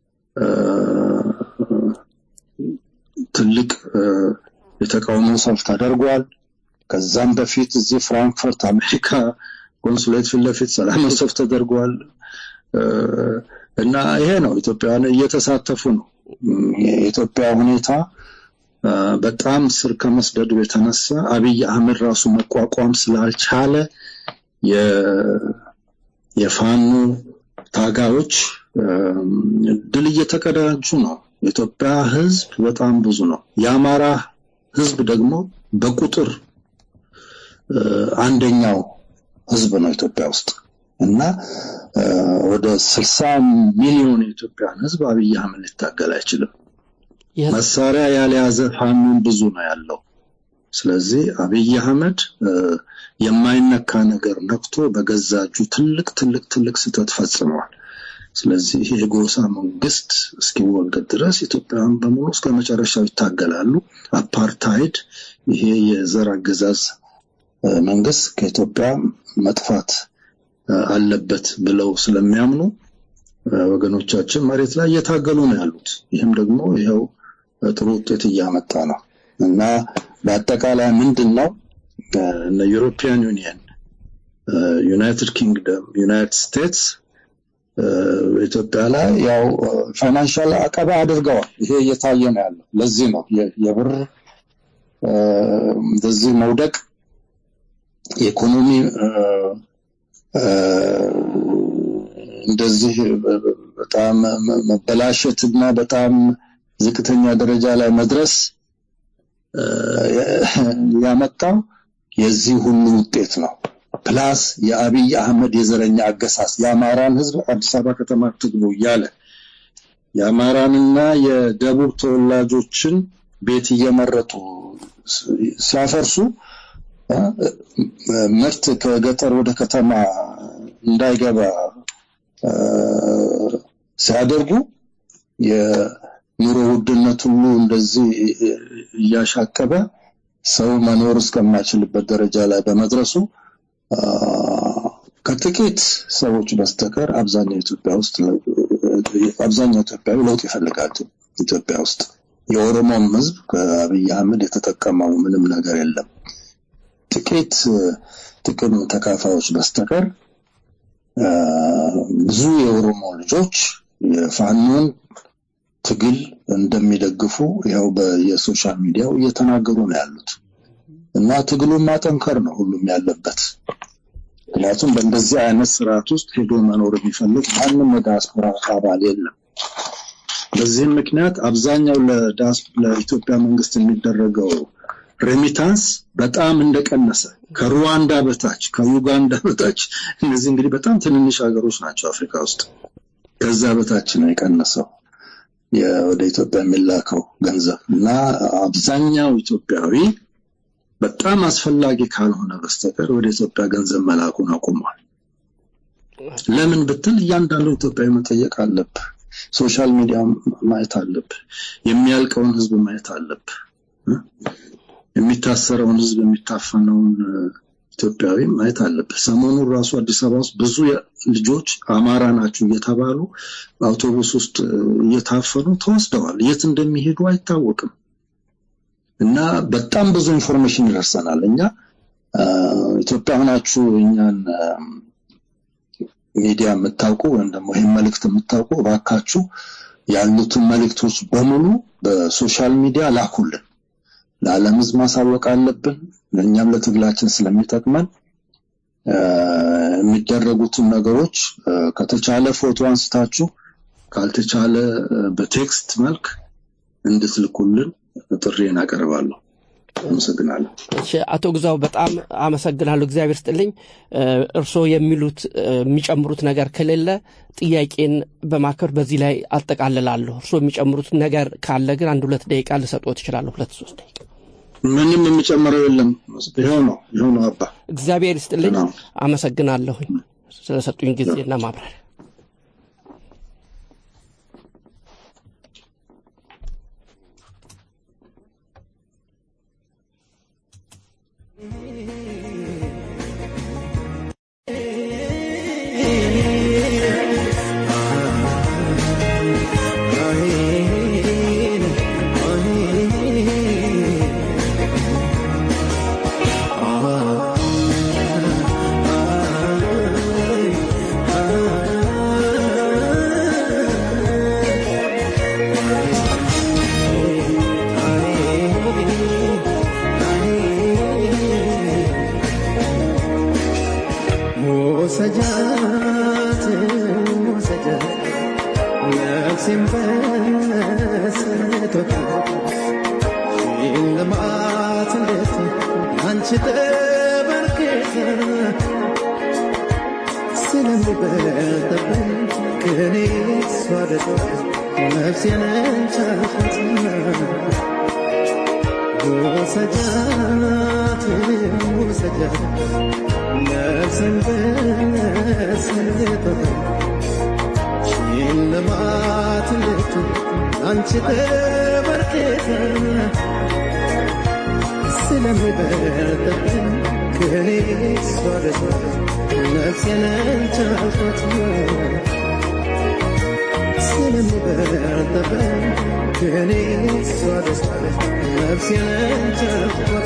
ትልቅ የተቃውሞ ሰልፍ ተደርጓል። ከዛም በፊት እዚህ ፍራንክፈርት አሜሪካ ኮንሱሌት ፊት ለፊት ሰላማዊ ሰልፍ ተደርጓል እና ይሄ ነው ኢትዮጵያውያን እየተሳተፉ ነው። የኢትዮጵያ ሁኔታ በጣም ስር ከመስደዱ የተነሳ አብይ አህመድ ራሱ መቋቋም ስላልቻለ የፋኖ ታጋዮች ድል እየተቀዳጁ ነው። የኢትዮጵያ ህዝብ በጣም ብዙ ነው። የአማራ ህዝብ ደግሞ በቁጥር አንደኛው ህዝብ ነው ኢትዮጵያ ውስጥ እና ወደ ስልሳ ሚሊዮን የኢትዮጵያን ህዝብ አብይ አህመድ ሊታገል አይችልም። መሳሪያ ያልያዘ ፋኖን ብዙ ነው ያለው። ስለዚህ አብይ አህመድ የማይነካ ነገር ነክቶ በገዛ እጁ ትልቅ ትልቅ ትልቅ ስህተት ፈጽመዋል። ስለዚህ የጎሳ መንግስት እስኪወገድ ድረስ ኢትዮጵያውያን በሙሉ እስከ መጨረሻው ይታገላሉ። አፓርታይድ፣ ይሄ የዘር አገዛዝ መንግስት ከኢትዮጵያ መጥፋት አለበት ብለው ስለሚያምኑ ወገኖቻችን መሬት ላይ እየታገሉ ነው ያሉት። ይህም ደግሞ ይኸው ጥሩ ውጤት እያመጣ ነው እና በአጠቃላይ ምንድን ነው እነ ዩሮፒያን ዩኒየን፣ ዩናይትድ ኪንግደም፣ ዩናይትድ ስቴትስ ኢትዮጵያ ላይ ያው ፋይናንሻል አቀባ አድርገዋል። ይሄ እየታየ ነው ያለው። ለዚህ ነው የብር እንደዚህ መውደቅ የኢኮኖሚ እንደዚህ በጣም መበላሸትና በጣም ዝቅተኛ ደረጃ ላይ መድረስ ያመጣው የዚህ ሁሉ ውጤት ነው ፕላስ የአብይ አህመድ የዘረኛ አገሳስ የአማራን ህዝብ አዲስ አበባ ከተማ ትግቡ እያለ የአማራንና የደቡብ ተወላጆችን ቤት እየመረጡ ሲያፈርሱ ምርት ከገጠር ወደ ከተማ እንዳይገባ ሲያደርጉ የኑሮ ውድነት ሁሉ እንደዚህ እያሻቀበ ሰው መኖር እስከማይችልበት ደረጃ ላይ በመድረሱ ከጥቂት ሰዎች በስተቀር አብዛኛው ኢትዮጵያ ውስጥ አብዛኛው ኢትዮጵያዊ ለውጥ ይፈልጋል። ኢትዮጵያ ውስጥ የኦሮሞም ህዝብ ከአብይ አህመድ የተጠቀመው ምንም ነገር የለም። ጥቂት ጥቅም ተካፋዮች በስተቀር ብዙ የኦሮሞ ልጆች የፋኖን ትግል እንደሚደግፉ ያው በየሶሻል ሚዲያው እየተናገሩ ነው ያሉት እና ትግሉን ማጠንከር ነው ሁሉም ያለበት። ምክንያቱም በእንደዚህ አይነት ስርዓት ውስጥ ሄዶ መኖር የሚፈልግ ማንም የዲያስፖራ አባል የለም። በዚህም ምክንያት አብዛኛው ለኢትዮጵያ መንግስት የሚደረገው ሬሚታንስ በጣም እንደቀነሰ ከሩዋንዳ በታች ከዩጋንዳ በታች እነዚህ እንግዲህ በጣም ትንንሽ ሀገሮች ናቸው አፍሪካ ውስጥ ከዛ በታች ነው የቀነሰው ወደ ኢትዮጵያ የሚላከው ገንዘብ እና አብዛኛው ኢትዮጵያዊ በጣም አስፈላጊ ካልሆነ በስተቀር ወደ ኢትዮጵያ ገንዘብ መላኩን አቁሟል። ለምን ብትል እያንዳንዱ ኢትዮጵያዊ መጠየቅ አለብህ። ሶሻል ሚዲያ ማየት አለብህ። የሚያልቀውን ህዝብ ማየት አለብህ። የሚታሰረውን ህዝብ የሚታፈነውን ኢትዮጵያዊ ማየት አለብህ። ሰሞኑን ራሱ አዲስ አበባ ውስጥ ብዙ ልጆች አማራ ናቸው እየተባሉ አውቶቡስ ውስጥ እየታፈኑ ተወስደዋል። የት እንደሚሄዱ አይታወቅም። እና በጣም ብዙ ኢንፎርሜሽን ይደርሰናል። እኛ ኢትዮጵያ ሆናችሁ እኛን ሚዲያ የምታውቁ ወይም ደግሞ ይህን መልእክት የምታውቁ እባካችሁ ያሉትን መልእክቶች በሙሉ በሶሻል ሚዲያ ላኩልን። ለዓለም ህዝብ ማሳወቅ አለብን። እኛም ለትግላችን ስለሚጠቅመን የሚደረጉትን ነገሮች ከተቻለ ፎቶ አንስታችሁ ካልተቻለ በቴክስት መልክ እንድትልኩልን ጥሪን አቀርባለሁ። አመሰግናለሁ። እሺ፣ አቶ ግዛው በጣም አመሰግናለሁ። እግዚአብሔር ስጥልኝ። እርስዎ የሚሉት የሚጨምሩት ነገር ከሌለ ጥያቄን በማክበር በዚህ ላይ አጠቃልላለሁ። እርስዎ የሚጨምሩት ነገር ካለ ግን አንድ ሁለት ደቂቃ ልሰጥዎት እችላለሁ። ሁለት ሶስት ደቂቃ። ምንም የሚጨምረው የለም። ይኸው ነው ይኸው ነው አባ። እግዚአብሔር ይስጥልኝ። አመሰግናለሁኝ ስለሰጡኝ ጊዜና ማብራሪያ። وسجات وسجات نفسي مفسرتك ሽልማት እንዴት አንቺ ተበርክተ ስለሚበልጥብኝ ከኔ እሷ ደግሞ ነፍሴን ቻልኳት ውሰጃት ውሰጃት ነፍሴን በስልጦታ ሽልማት እንዴት አንቺ ተበርክተ ስለሚበልጥብኝ ከኔ እሷ ደግሞ ነፍሴን ቻልኳት ስለሚበልጥብኝ ከኔ እሷ ደግሞ ነፍሴን ቻልኳት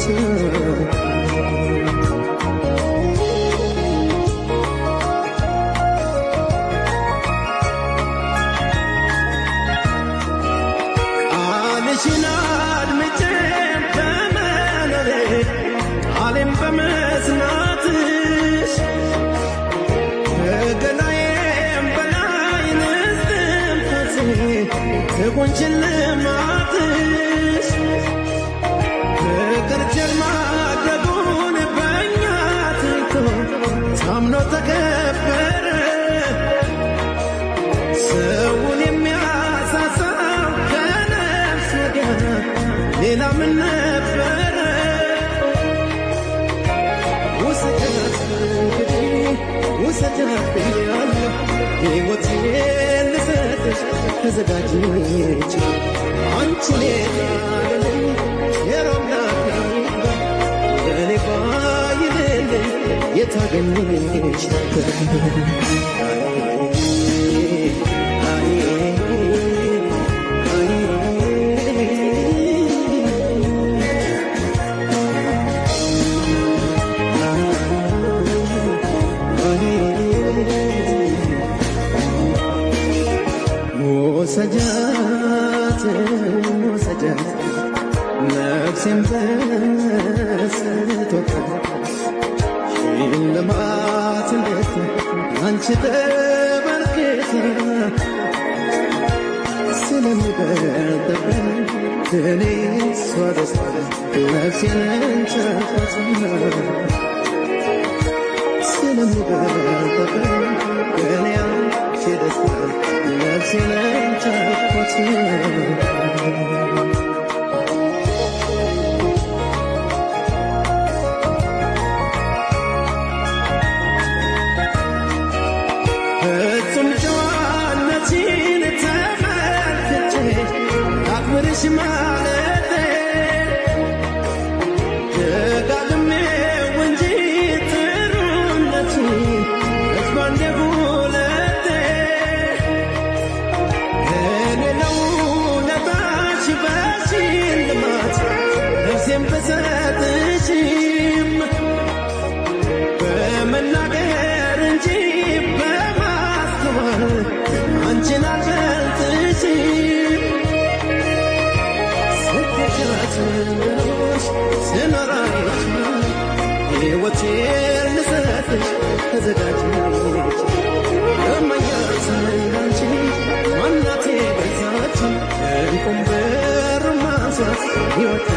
ቃልሽን አድምጬ በመኖሬ ቃሌን በመስማትሽ ከገላዬም በላይ ንስትንፈሴ ትቁንችን ልማትሽ ፍቅር ጀርማ ደጉን በእኛ ትቶ ወሰጃብኛለሁ ሕይወቴን ልሰጥሽ ተዘጋጅች አንቺ ሌላለኝ የሮምናት በእኔ ባይልልኝ የታገኘች ወሰጃት ወሰጃት ነፍሴን በስቶታ ሽልማት እንዴት አንቺ ተመልክታ ስለሚበልጥብኝ እኔ እሷ ደስታ ነፍሴን እንቻፋት ስለሚበልጥብኝ እኔ አንቺ ደስታ ነፍሴን እንቻፋት ፍጹም ጨዋነትሽን ተመልክቼ አክብርሽ ማለቴ ደጋግሜው እንጂ ጥሩነትሽን እጅ ባንዴ ሁለቴ እኔ ለውለታሽ በሽልማት ነፍሴን ብሰጥሽም በመናገር እንጂ በማስተዋል አንቺን አልገልጥሽም። ስትሻት እንደኖርሽ ስኖር አይቼሽ ሕይወቴን ልሰጥሽ ተዘጋጅች እመኛት እንዳንቺ ማናቴ ገዛች እንቁም ብር ማንሳት ሕይወት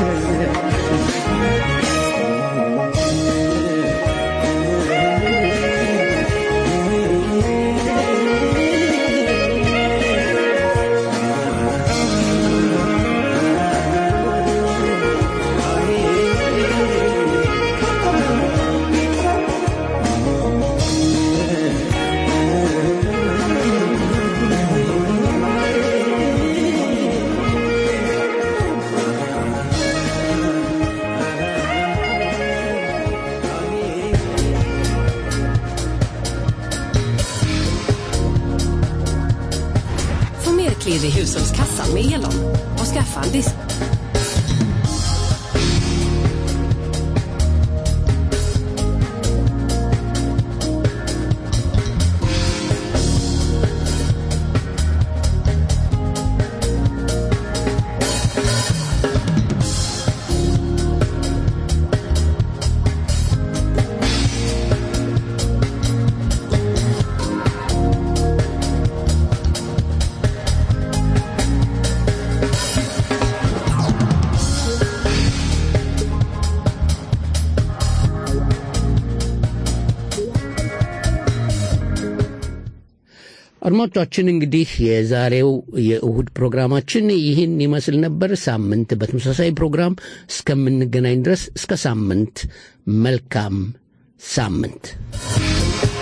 Få mer klirr i hushållskassan med Elon och skaffa en disk. አድማጮቻችን እንግዲህ የዛሬው የእሁድ ፕሮግራማችን ይህን ይመስል ነበር። ሳምንት በተመሳሳይ ፕሮግራም እስከምንገናኝ ድረስ እስከ ሳምንት መልካም ሳምንት።